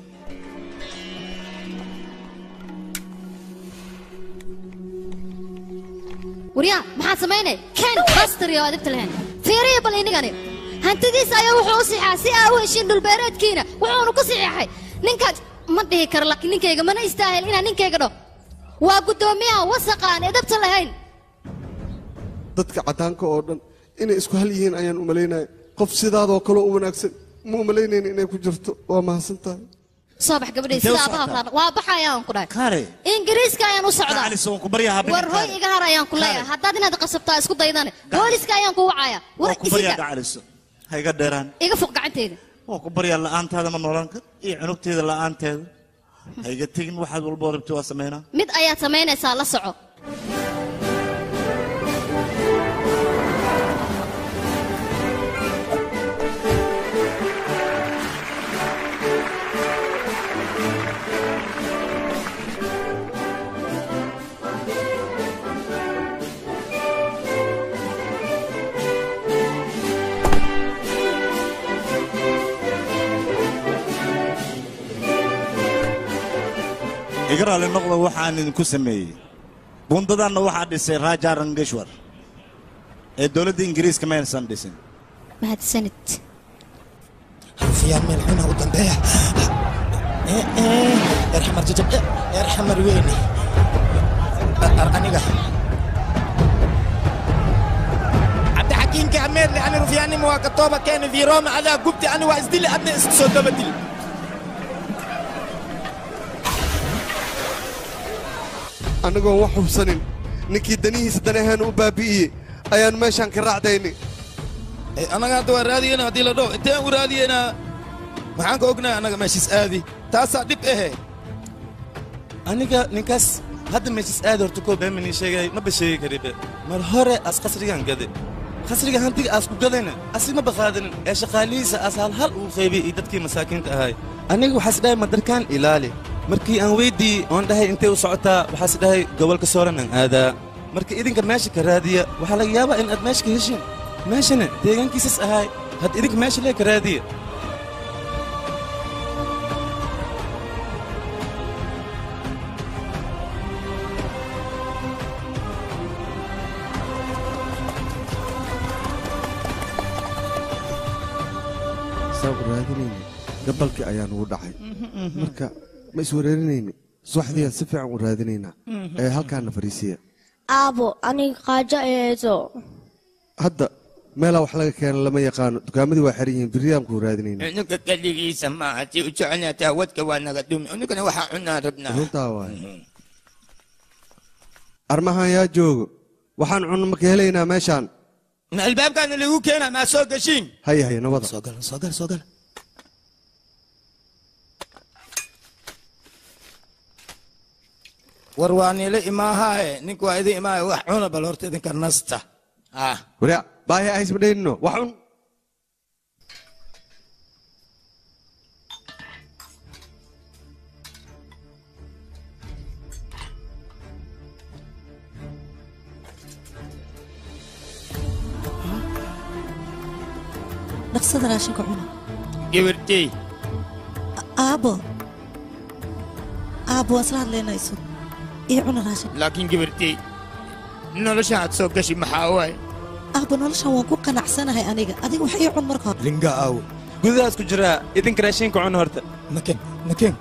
waryaa maxaad samaynay ken bastari oo adibta lahayn fiiriya bal inigani hantidiisa ayaa wuxuu u siixaa si aa u heshiin dhulbeereedkiina wuxuunu ku saxiixay ninka ma dhihi karo laakiin ninkayga mana istaahel inaan ninkayga dhaho waa guddoomiyaha wasaqa aan edabta lahayn dadka caddaanka oo dhan inay isku hal yihiin ayaan u malaynaya qof sidaadoo kaloo u wanaagsan ma u malaynayn inay ku jirto waa mahadsan tahay soo bax gabadhay Intee u sida abaha socotaa? kulaana waa baxaya aan ku dhahay kaare ingiriiska ayaan u socdaa Alice, waan ku baryaha habeenka war hoy kaare. iga har ayaan ku leeyahay haddaad inaad qasabtaa isku daydane booliska ayaan ku wacaya war waa ku baryaa isiga gacaliso ha iga dheeraan iga fuq gacanteyda waa ku baryaa la'aantaada ma noolaan kar iyo cunugteeda la'aanteeda ha iga tegin waxaad walboo rabti waa samaynaa mid ayaad samaynaysaa la soco iga raali noqda waxaan idinku sameeyey bundadanna waxaa dhisay raja rangeshwar ee dowladda ingiriiska ma aysan dhisin mahadsanid rufiyaan meel xuna u dambeeya erxamar jajab erxamar weyne ar aniga cabdixakiinka ameerle ani rufiyaannima waa ka tooba keena viroma adaa gubti ani waa isdili adna isku soo daba dili annagoon wax hubsanin ninkii danihiisa danaheena u baabi'iyey ayaan meeshaan ka raacdaynay annaga hadda waa raadiyena haddii la dhaho inteen u raadiyenaa maxaan ka ognahay annaga meeshiis aadi taasaa dhib ahe aniga ninkaas hadda meeshis aad horta koo beemanii sheegay maba sheegi karibe mar hore as qasrigan gade qasriga hantiga aas ku gadayna asig maba qaadanin ee shaqaalihiisa aas hal hal uu qaybiyey iyo dadkii masaakiinta ahay aniga waxaas dhahay madarkaan ilaali markii aan weydii oon dhahay intay u socotaa waxaas dhahay gobolka sooran aan aadaa marka idinka meesha ka raadiya waxaa laga yaabaa in aad meesha ka heshin meeshana deegaankiisas ahay had idinka meesha lee ka raadiya saan u raadinayna gabalkii ayaa nugu dhacay marka ma iswareerinayni subaxdiiaan si fiican u raadinaynaa ee halkaana fariisiya aabo aniga qaajo eedo hadda meelaa wax laga keena lama yaqaano dukaamadii waa xiran yihiin biriyaan kuu raadinayna ninka keligiisa maaha tii u jecelnaata wadka waa naga dhumi ninkana waxaa cunaa rabnaa runtaa waaye armahan yaa joogo waxaan cunno ma ka helaynaa meeshaan ma albaabkaana lagu keenaa maa soo gashiin haya haya nabada soo gal soo gal soo gal war waa niila imaahaaye ninka waa idin imaaye wax cuna bal horta idinka nasta ah waria baahi ahays ma dhaynino wax cun dhaqsada raashinka cuna gabartey aabo aabo waan isla hadlaynayso iyo cuna raashin laakiin gabartey noloshan aad soo gashi maxaa waaye aabo noloshan waan ku qanacsanahay aniga adiga wax ii cun marka hore linga aaw gudahaas ku jiraa idinka raashinka cuna horta naken naken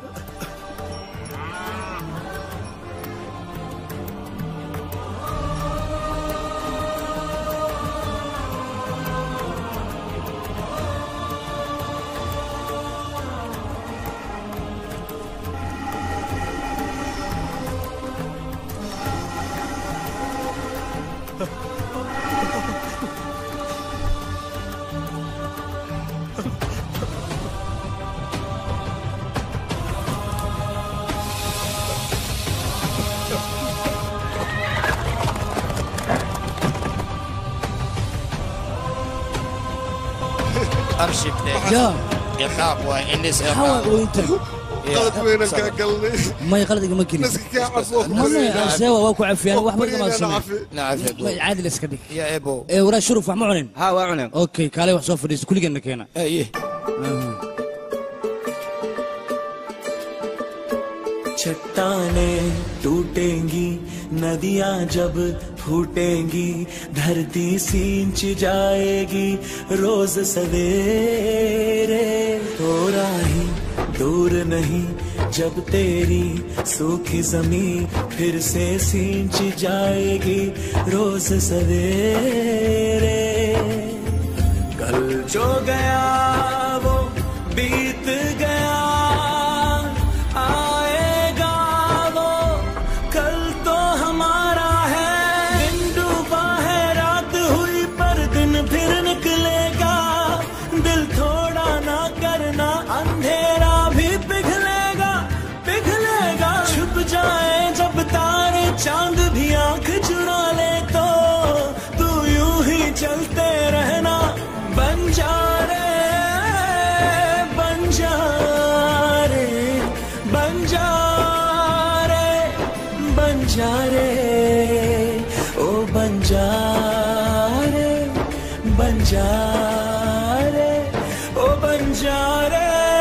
أرشد يا. إخاب وإنس حاول وانت qalad weynan kaa galnay ما يقلد ما كلي naska kaa cafo ما ما سوا واكو عفيان واحد ما Weligeena سمع cafi. نعم عادل اسكدي يا إبو ايه ورا شرف ما عنن ها waa cuneen اوكي كالي wax soo fadhiisto kuligeena keena ايه चट्टानें टूटेंगी नदियां जब फूटेंगी धरती सींच जाएगी रोज सवेरे थोड़ा ही दूर नहीं जब तेरी सूखी जमीन फिर से सींच जाएगी रोज सवेरे कल जो गया वो बीत गया आएगा वो कल तो हमारा है दिन डूबा है रात हुई पर दिन फिर निकलेगा दिल थोड़ा ना करना अंधेरा भी पिघलेगा पिघलेगा छुप जाए जब तारे चांद भी आंख चुरा ले तो तू यूं ही चलते रहना बन जा रे बन जा रे बन जा रे बन जा रे ओ बन जा रे बन जा रे ओ बन जा रे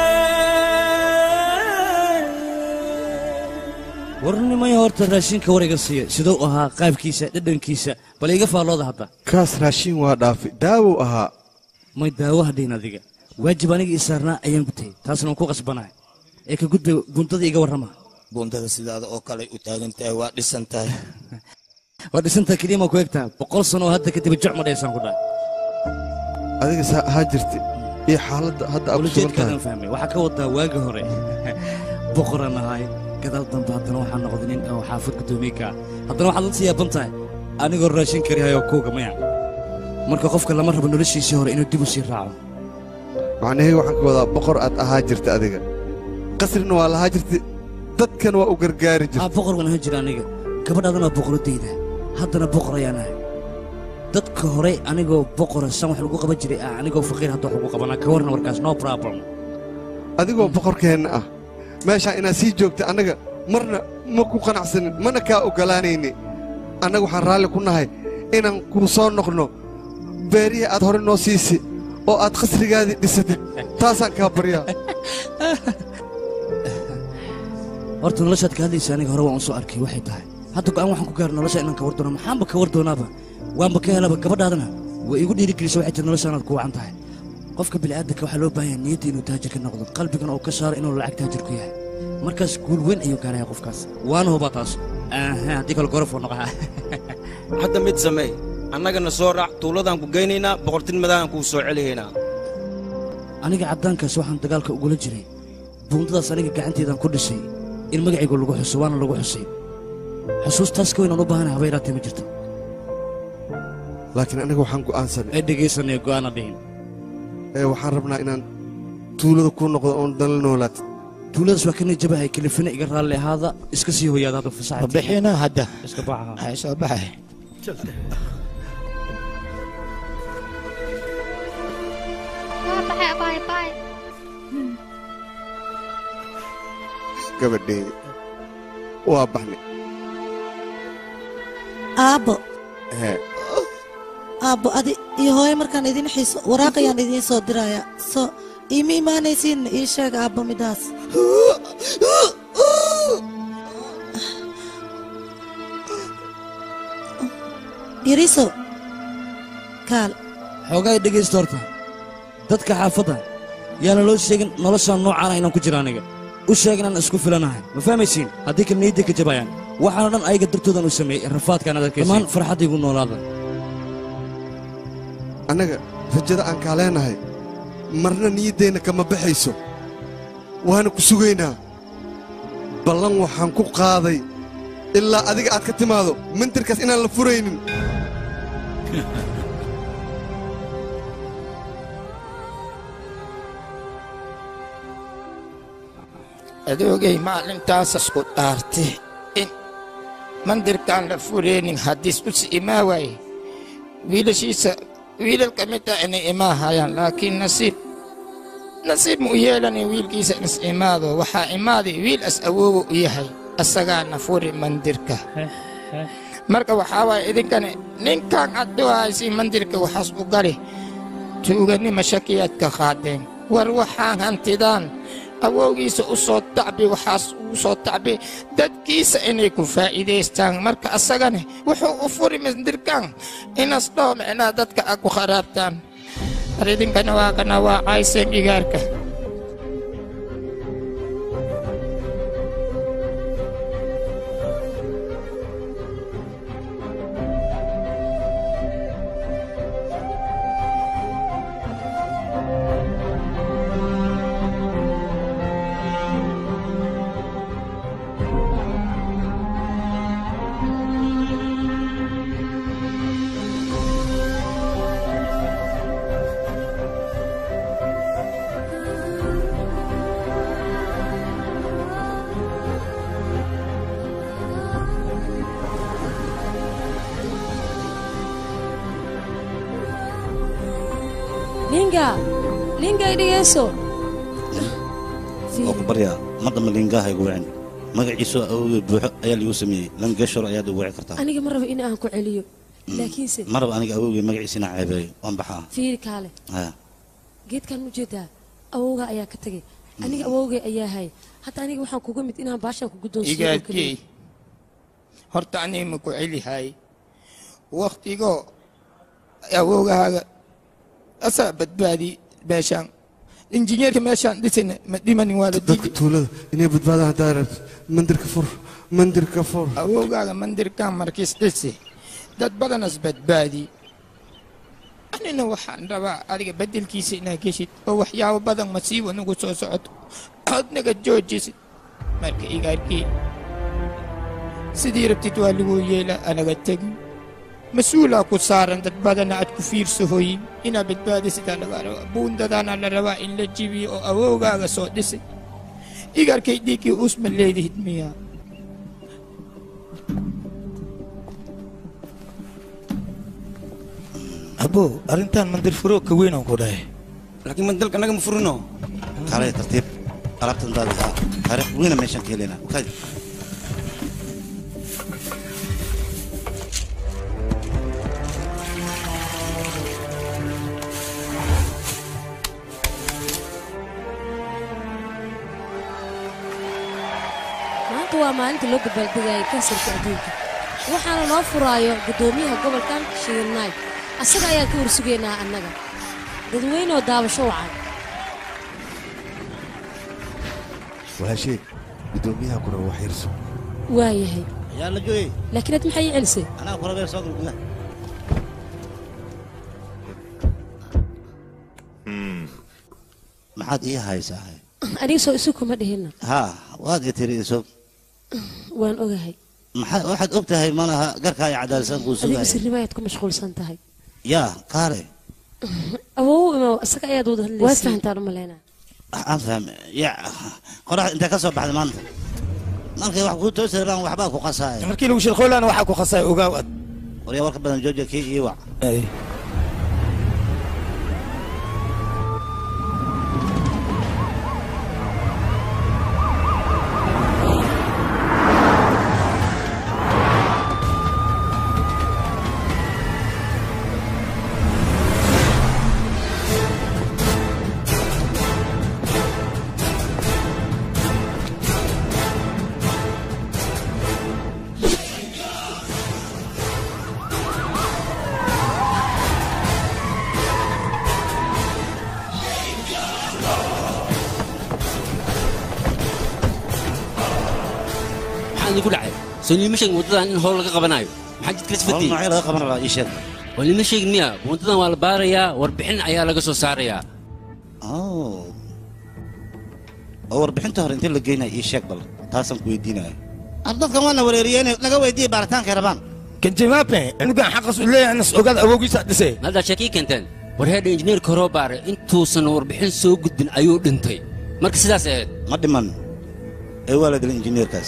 warnimay horta raashinka warayga siiya siduu ahaa qaabkiisa dhadhankiisa bal iga faallooda hadda kaas raashin waa dhaafay daawow ahaa may daawo hadhiin adiga waajib aniga ii saarnaa ayaan gutay taasna waan ku qasbanahay ee ka gudba buntada iga warrama buundada sidaada oo kale u taagan tahay waa dhisan tahay waa dhisantaa keliya maa ku egtaa boqol sano oo hadda kadib juc ma dheesaan ku dhahay adiga saa ahaa jirta iyo xaaladda hadda aad ku sugan tahay ulajeedkaadaan fahmay waxaa ka wadaa waagi hore boqoraan ahay gadaal dambe haddana waxaa noqday nin oo xaafad guddoomiye ka ah haddana waxaad la siyaaban tahay anigoo raashin karihayoo kuuga maya marka qofka lama rabo noloshiisii hore inuu dib u sii raaco macnaheyga waxaan ka wadaa boqor aad ahaa jirta adiga qasrina waa lahaa jirta dadkan waa u gargaari jirta aa boqor waan ahaan jira aniga gabadhaadana waa boqoradayda haddana boqor ayaan ahay dadka hore anigoo boqora san wax lagu qaban jiray ah anigoo faqiir hadda wax lagu qabanaa ka warna warkaas no problem adigoo boqorkeenna ah meeshaa inaad sii joogta annaga marna ma ku qanacsanin mana kaa oggolaanayni annaga waxaan raalli ku nahay inaan kuu soo noqno beerihii aad hore noo siisi oo aad qasrigaadii dhisatid taasaan kaa baryaa horta noloshaad ka hadlaysa aniga hore waan u soo arkay waxay tahay hadda go'aan waxaan ku gaara nolosha inaan ka war doono maxaanba ka war doonaaba waanba ka helaba gabadhaadana way igu dhiirigelisa waxay tiri nolosha inaad ku wacan tahay qofka bini'aadanka waxaa loo baahan yahay niyadda inuu taajir ka noqdo qalbigana uu ka saaro inuu lacag taajir ku yahay markaas guul weyn ayuu gaaraya qofkaas waana hubaa taas aha haddii kale gorof uu noqoha hadda mid sameey annagana soo raac tuuladaan ku geynaynaa boqortinimadaaan kuu soo celihaynaa aniga caddaankaas waxaan dagaalka ugula jiray buundadaas aniga gacanteedaan ku dhisay in magacaygu lagu xuso waana lagu xusay xusuustaas ka weyn aan u baahanahay haba yaraatee ma jirto laakiin aniga waxaan go'aansanay ee dhegaysanaya go'aana dhihin ee waxaan rabnaa inaan tuulada kuu noqdo oon dala noolaatid tuuladaas waa ka nijabahay kalifina iga raalli ahaada iska sii hoyaada hadda fasaxa bixina hadda iska baxa ay soo baxay gabadheedi waa baxnay aabbo hee aabbo adi iyo hooyo markaan idin xiiso waraaqayaan idiin soo diraya soo iima imaanaysiin ii sheeg aabbo midaas yariso kaal xoogaa i dhegaysta horta dadka xaafadda yaana loo sheegin noloshaan noocaana inaan ku jira aniga u sheeg inaan isku filanahay ma fahmaysiin haddii kale niyadday ka jabayaan waxaana dhan ayaga dartoodan u sameeyey rafaadkaan ad arkaysa dhammaan farxaddaygu noolaada annaga rajada aan kaa leenahay marna niyaddeenna kama baxayso waana ku sugaynaa ballan waxaan ku qaaday ilaa adiga aad ka timaado mantirkaas inaan la furaynin adoogay maalintaas isku dhaartay in mandirkaan la fureenin haddiis u si imaa waaye wiilashiisa wiilal ka mid ah inay imaahayaan laakiin nasiib nasiib mu u yeelanin wiilkiisa is imaado waxaa imaaday wiil as awoowo u yahay asagaana furi mandirka marka waxaa waaye idinkane ninkan aad dhuhaysiin mandirka waxaas u gali tuuganima shakiyaad ka qaadeen war waxaan hantidaan awowgiisa u soo tacbi waxaas ugu soo tacbi dadkiisa inay ku faa'iidaystaan marka asagane wuxuu u furi mandirkan inas dhoo micnaha dadka a ku kharaabtaan war idinkana waa kana waa cayseen dhigaarka linga linga dhegeyso oo ku baryaa madama liingaha igu wicin magaciisu awgeed buuxo ayaa liigu sameeyey langeshor ayaad igu wici kartaa aniga ma rabo in aan ku celiyo laakiinse maraba aniga awowgey magaciisina ceebeeyo waan baxaa fiiri kaale haya geedkan ujeedaa awowga ayaa ka tegay aniga awowgay ayaa hay hadda aniga waxaan kuga mid inaan baashaan ku guddoonsiiyo oo igaadkey keliya horta aniga ma ku celihay waktigo awowgahaaga asaa badbaadi meeshaan injineerka meeshaan dhisayna ma dhimanin waa la dadka tuulada inay badbaadaan haddaa rabto mandirka fur mandirka fur awowgaaga mandirkan markiis dhisi dad badanas badbaadi anina waxaan rabaa adiga bedelkiisa inaad geshid oo waxyaabo badan masiibo nagu soo socoto ood naga joojisid marka igaarkii sidii rabtid waa lagu yeela anaga tegin mas-uulaa ku saaran dad badana aad ku fiirsahoyin inaad badbaadisidaa laga rabaa buundadaana la rabaa in la jibiyo oo awowgaaga soo dhisay igaarkay dhiiggii uusma leedihid miyaa abo arrintan mandir furo ka weyn aan ku dhahay laakiin mandalka anaga ma furino kaalay tartiib alaabta intaada haa taariikh weyna meeshaan ka helaynaa kaadi maanta waa maalinta loo dabaaldegayay kansarka adduunka waxaana noo furaayo guddoomiyaha gobolkan shiirnaay asaga ayaan ka warsugaynaa annaga dadweyne oo daabasho wacan walaashee guddoomiyaha kuna wax yarso waa yahay yaa la jooyey laakiin had maxay ii celisay anaa kurabeer soo gal gudaha maxaad ii haysaa aniga soo isu kuma dhihina haa waad i tiri isog waan ogahay maxaa waxaad og tahay malaha garkaa iyo cadaalsan kuu adiga sugaya sirnimo ayaad ku mashquulsan tahay yaa kaale awow imaw isaga ayaad wada hadlaysa waad fahantaan u malaynaa aan fahme ya qorax intee ka soo baxday maanta markay wax kuu toosi rabaan waxbaa ku qasaaya markii lagu shirqoolaana waxaa ku khasay ogaaw ad waryaa warka badan jooja kii ii wac maxaa idinku dhacay soo niima sheegin waddadan in howl laga qabanayo maxaa jidka Howl isfadiyey noocee laga qaban rabaa ii sheeg waa niima sheegin miya waddadan waa la baarayaa warbixin ayaa laga soo saarayaa oo oo warbixinta hore intee la geynaya ii sheeg bal taasaan ku weydiinaya ar dadkan waana wareeriyeen naga weydiiya baaritaankay rabaan kanjimaape anigan xaqas u leeyahay nas ogaad awowgiisa dhisay haddaa sheekii keenteen war heedha injineerka horoo baare intuusan warbixin soo gudbin ayuu dhintay marka sidaas ahayd ma dhiman ee waa la dilay injineerkaas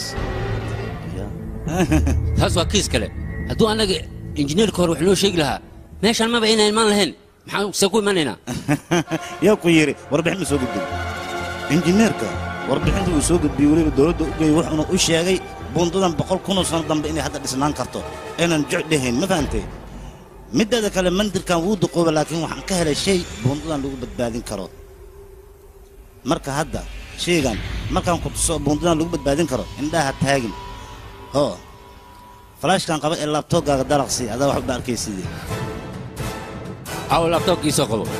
taas waa kiis kale hadduu annaga injineerka hore wax noo sheegi lahaa meeshaan maba inaan imaan lahayn maxaan see ku imanaynaa yaa ku yidhi warbixin ma soo gudbin injineerka warbixinta uu soo gudbiyey weliba dowladda u geeyey wuxuuna u sheegay bundadan boqol kunoo sano dambe inay hadda dhisnaan karto aynan joc dhahayn ma fahantay mideeda kale mandirkan wuu duqooba laakiin waxaan ka helay shay bundadan lagu badbaadin karo marka hadda shaygan markaan ku tuso bundadan lagu badbaadin karo indhaha taagin hoo falaashkan qaba ee laabtooggaaga daraqsi adaa waxba arkaysidee aw labtoobkii soo qabo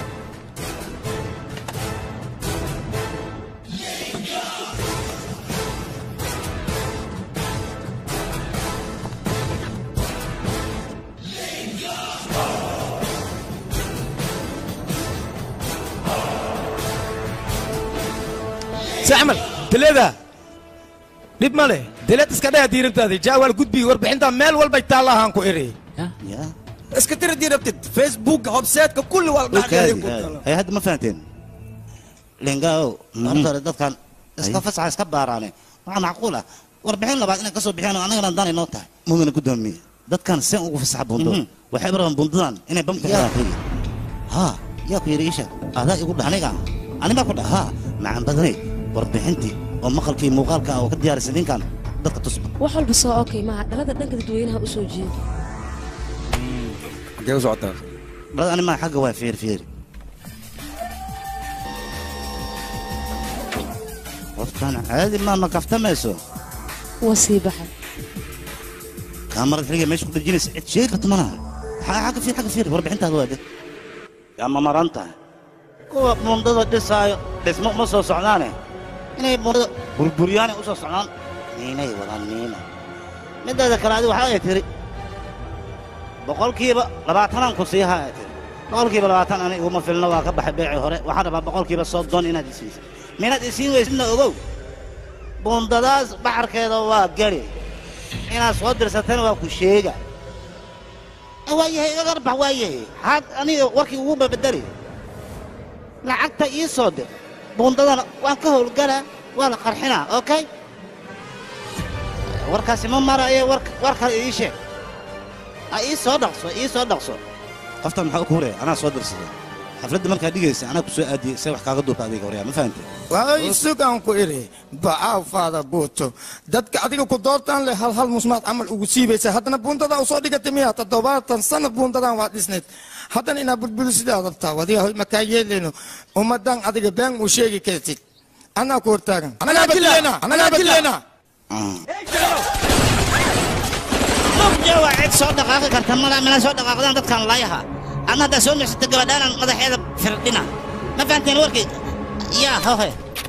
si camal daleeda dhib ma leh daleed iska dhaya diirantaadi jaawaal gudbi warbixinta meel walbay taallahaan ku eri iska tira diirabtid facebooka hobseedka kulli waa la dhexgalay ku taala hay hadda ma fahanteen lengao horta hore dadkan iska fasaxa iska baaraane waxaa macquul ah warbixin labaad inay ka soo bixiyaan oo annagana daan inoo tahay mudana gudoomiye dadkan seen ugu fasaxa bundo waxay rabaan bundadan inay bamka xiraan keliya ha yaa ku yidhi isha adaa igu dhah aniga ani baa ku dhah haa macaan badanay warbixintii oo maqalkii muuqaalka ah oo ka diyaarisay ninkan dadka tusba wax walba soo okay maaha dhalada dhanka dadweynaha u soo jeedo xaggee u socotaa dhalada ani maa xagga waa fiir fiiri qofkan caadi maa ma kaftamayso waa sii baxay kaamarad xiliga meesha ku dhejinaysa cid sheegi karta malaha xagga fiir xagga fiir warbixintaada waa de yaa ma maran tahay kuwa bundada dhisaayo dhismo uma soo socdaane inay bundada burburyaanay u soo socdaan niinay wadaan niina mideeda kale adi waxaa ay tiri boqolkiiba labaatanaan ku sii haa ay tiri boqolkiiba labaatan ani iguma filno waa ka baxay beecii hore waxaan rabaa boqolkiiba soddon inaad isiisa minaad isiin weysidna ogow bundadaas baxarkeeda waa geli inaad soo dirsatana waa ku sheega waayahay iga garbax waayahay had aniga warkii ugu babedeli lacagta ii soo dir bundadana waan ka howlgalaa waa la qarxinaa okay warkaasi ma marayo war kale ii sheeg ha ii soo dhaqso ii soo dhaqso qoftan maxaa ku horaya anaa soo dirsaday xafladda markaa dhigaysa anaa ku soo aadiyey see wax kaaga duubta adiga horyaa ma fahantay waa sugaan ku iri bacaaw faada buuto dadka adiga ku doortaan leh hal hal musmaad camal ugu siibaysa haddana buundadaa usoo dhigatay miya toddobaatan sano buundadan waa dhisnayd haddana inaa bulbulu sidaa rabtaa wadiga hoy makaa yeeleyno ummadan adiga been uu sheegi kartid anaa ku hortaagan anaa dileena anaa dileena mugja waa cid soo dhaqaaqi karta mala mina soo dhaqaaqdaan dadkan laayaha adna haddaa soo nuxsata gabadhaanan madaxeeda firdhina ma fahanteen warkii yaa hohe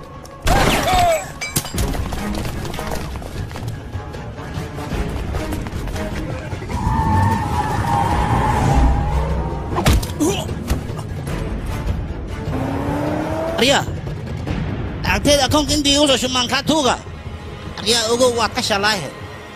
aryaa lacagteeda akoonka intii igu soo shumaan kaa tuuga aryaa ogow waad ka shalaahe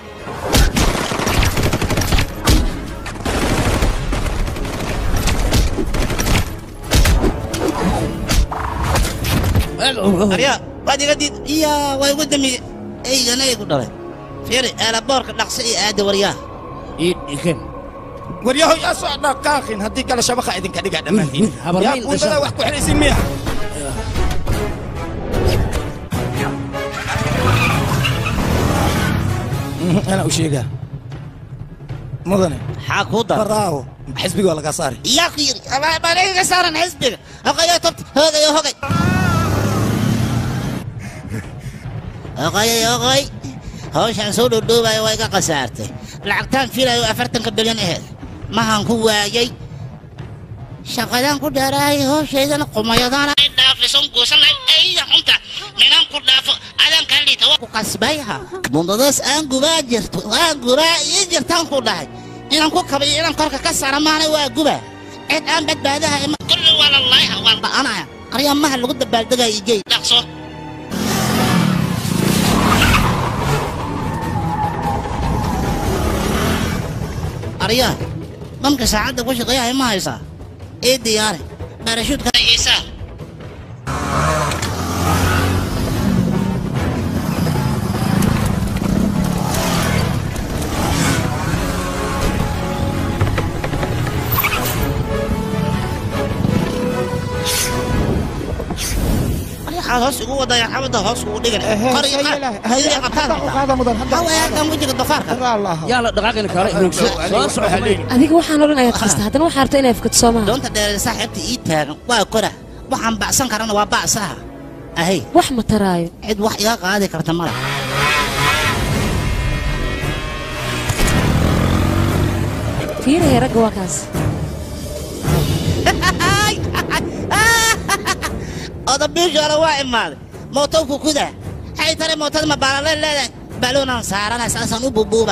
aryaa waad iga diid iya waa igu damiye eygana igu dhalay fiiri eelaboorka dhaqso iyo aada waryaa ii dhigan waryaho yaa soo dhaqaaqin haddii kale shabaqa idinka dhigaa dhammaantiin yaa buundada wax ku xidhaysin miya أنا أشيقها مدني حاكو دار براو حسبي ولا قصاري يا أخي أنا ما لي قصارا حسبك أخي يا طبت هذا يا هقي أخي يا أخي hawshaan soo dhoodhoobaya waa iga khasaartay lacagtaan filayo afartanka bilyan aheed mahaan ku waayey shaqadaan ku dheeraahay hawshaydana qumayadana dhaafisan guusanay ayda xunta minaan ku dhaafo adaan kaa liita waa ku kasbayha bundadaas aan gubaa jirto aan gubaa ii jirtaan ku dhahay inaan ku kabayo inaan korka ka saara maana waa guba cid aan badbaadaha ima kulli waa lalaayaha waan ba'anaya qaryamaha lagu dabaaldegaya igey dhaqso aryaa bamka saacadda ku shaqeeyahay ma haysaa ii diyaari baarashuudka iisaa waxaad hoos ugu wadayaan xabadda hoos ugu dhigan qariiqahaweegan wejiga dafaarka yaa la dhaqaaqina kaale soo soco adiga waxaan odhan ayaad qasta haddana waxaa rabta inaad fukato soo maaha doonta dheereeda saaxiibta ii taagan waa kora waxaan bacsan karana waa bacsaha ahay wax ma taraayo cid wax iga qaadi karta mala fiiraya ragga waa kaas odabiishoole waa imaaday mootowku kuda xay tare mootada ma baalale leedahay baluunaan saaranay saasaan u bubuuba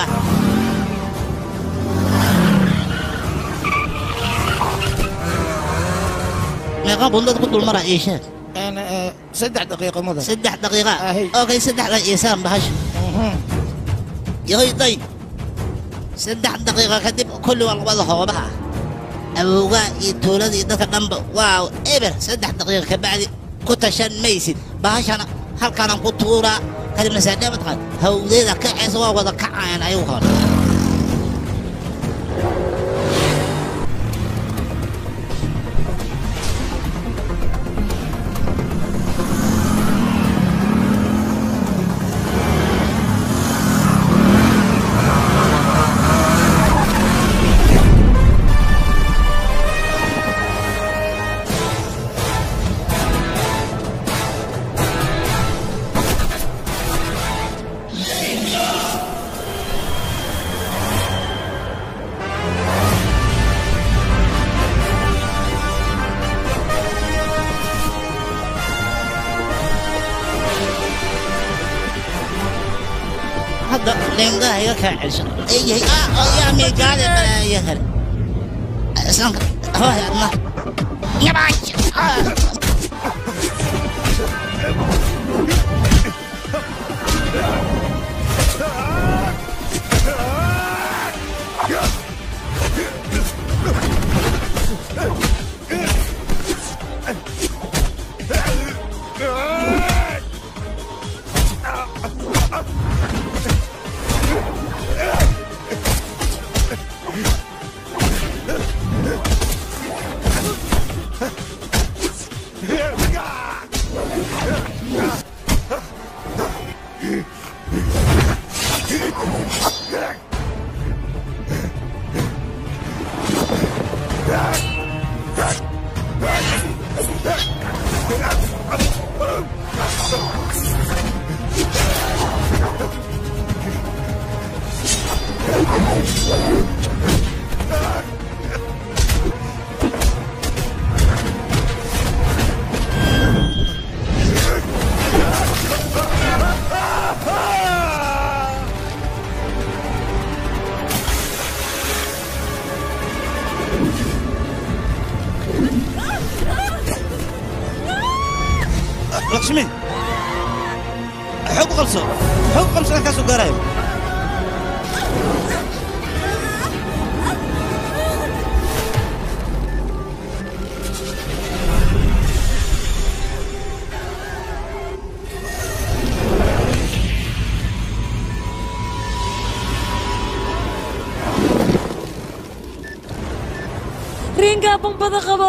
meeqa bundad ku dulmara ii sheeg saddex daqiiqo mudan saddex daqiiqa okay saddexda iisaan bahasha yahoy day saddex daqiiqa kadib kulli waa labada hoobaha awowgaa iyo tuulada iyo dadka dhanba waa eber saddex daqiiqa kabacdi ku tashan maysid bahashana halkaanaan ku tuuraa kadibna saadhaamad qaad hawdeeda kacaysa waa wada kacayaan ayagu hore hadda leengaha iga kaacayso eeyahay ah yaa meegaade balaayo hel islaamka hooy adna yabaaj lakshmi xoog u qabso xoog u qabso halkaasuu gaarayo riingaa bambada qabo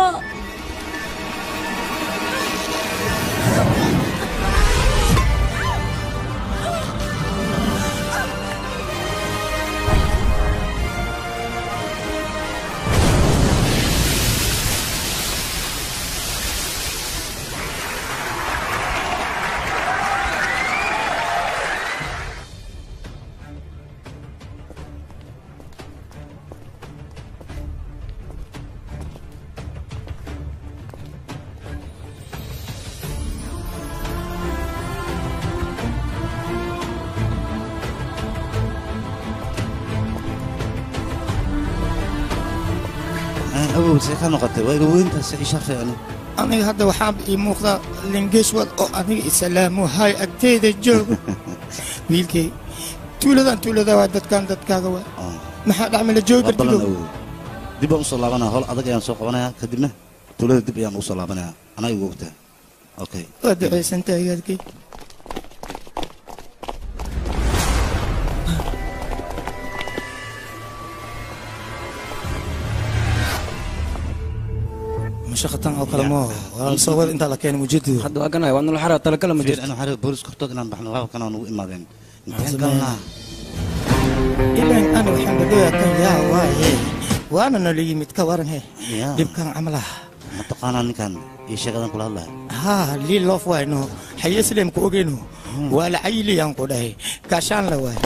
awow see ka noqotay waa iga weyntaas isha fiicni aniga hadda waxaa ii muuqda lingeeshwad oo aniga isalaamu hay agteeda joogo wiilkay tuuladan tuulada waa dadkan dadkaaga waa maxaa dhacmala joogi waa ballan kartido awow dib baan usoo laabanaya hol adag ayaan soo qabanayaa kadibna tuulada dib ayaan ugu soo laabanaya anaa igu ogtaa okay waa ducaysantahay gaadkay mashaqatan oo kale moo waa soo wada intaa la keenay mujeedidu hadda waa ganaya waa nala xaraa talakala ma fiir jirto anu xarir booliska hortood inaan baxno laba kana nugu imaadeen Maxaa intaan sameeyaa? galnaa ilan ani waxaan dhadhoyaa kan yaa waaye waana nala yimid ka waran he yaa dhibkan camalaha mataqaanaa ninkan iyo sheekadan kula hadlaya haa lii loof wayno haye sileemku ogeyno waa la cayiliyaan ku dhahay gaashaan la waay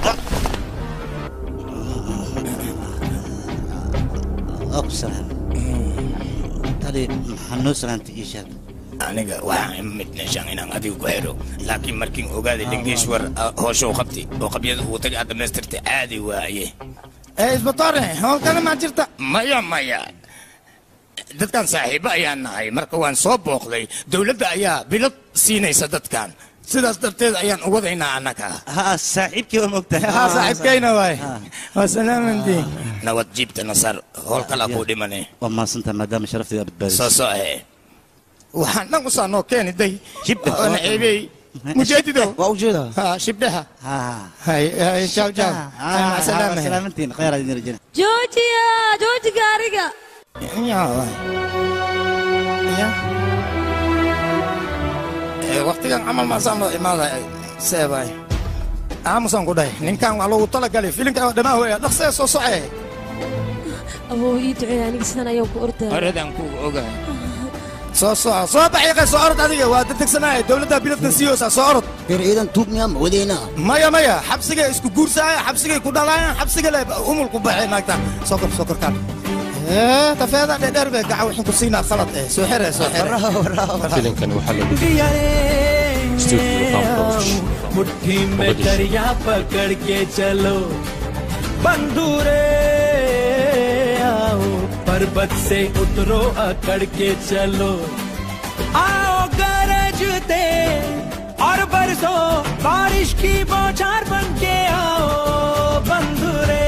waa ku salaam tadi maxaa noo salaantay ii sheeg aniga waxaan imid meeshaan inaan adiga ku xidho laakiin markiin ogaaday lingeeshwar hoosha u qabtay oo qabyada uu tagay aad dhammaystirtay caadi waaye ee isbatoore howlkana maa jirta maya maya dadkan saaxiibo ayaan nahay marka waan soo booqday dowladda ayaa bilad siinaysa dadkan sidaas darteed ayaan u wadaynaa annaga ha saaxiibkii waa mogtahay haa saaxiibkayna waay waa salaamantii nabad jiibta nasar howl kalaa kuu dhimane waa mahadsantaha maadaama sharafteeda badbaadisay soo soo ahe waxaan dhan usaa noo keeni day Shibda. oona ceebey mujeedido waa ujeedaa haa shibdhaha ha hay hay jaw jaw hay mac salaamahe salaamantiin khayr aad idin rajayna joojiya jooji gaariga yaa waay ya ee waqtigan camal maasaan loo imaaday seebay aamusaan ku dhahay ninkan waa loogu talagalay filimka dhamaa hooya dhaqsee soo socee aboo ii duceeya aniga sidan ayaan ku ordaa horedan ku ogahay soo soco soo baxyaqay soo orod adiga waa degdegsanaaye dowladda biladkan siiyoosa soo orod bir ciidan tuug miyaa ma wadeynaa maya maya xabsigay isku guursaaya xabsigay ku dhalaayaan xabsiga le umulku baxay naagta soo kor soo korkaan ee tafeeda dheer bay gaca waxaan ku siinaa khalad eh soo xere soo xere filimkan waxaa lagu studio farm production मुट्ठी में दरिया पकड़ के चलो बंधुरे आओ पर्वत से उतरो अकड़ के चलो आओ गरजते और बरसो बारिश की बौछार बन के आओ बंधुरे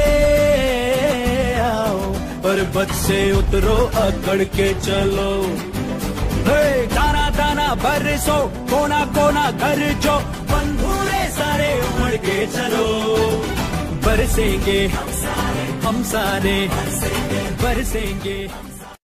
आओ पर्वत से उतरो अकड़ के चलो हे दाना दाना बरसो कोना कोना घर जो बंधुरे सारे उमड़ के चलो बरसेंगे हम सारे बरसेंगे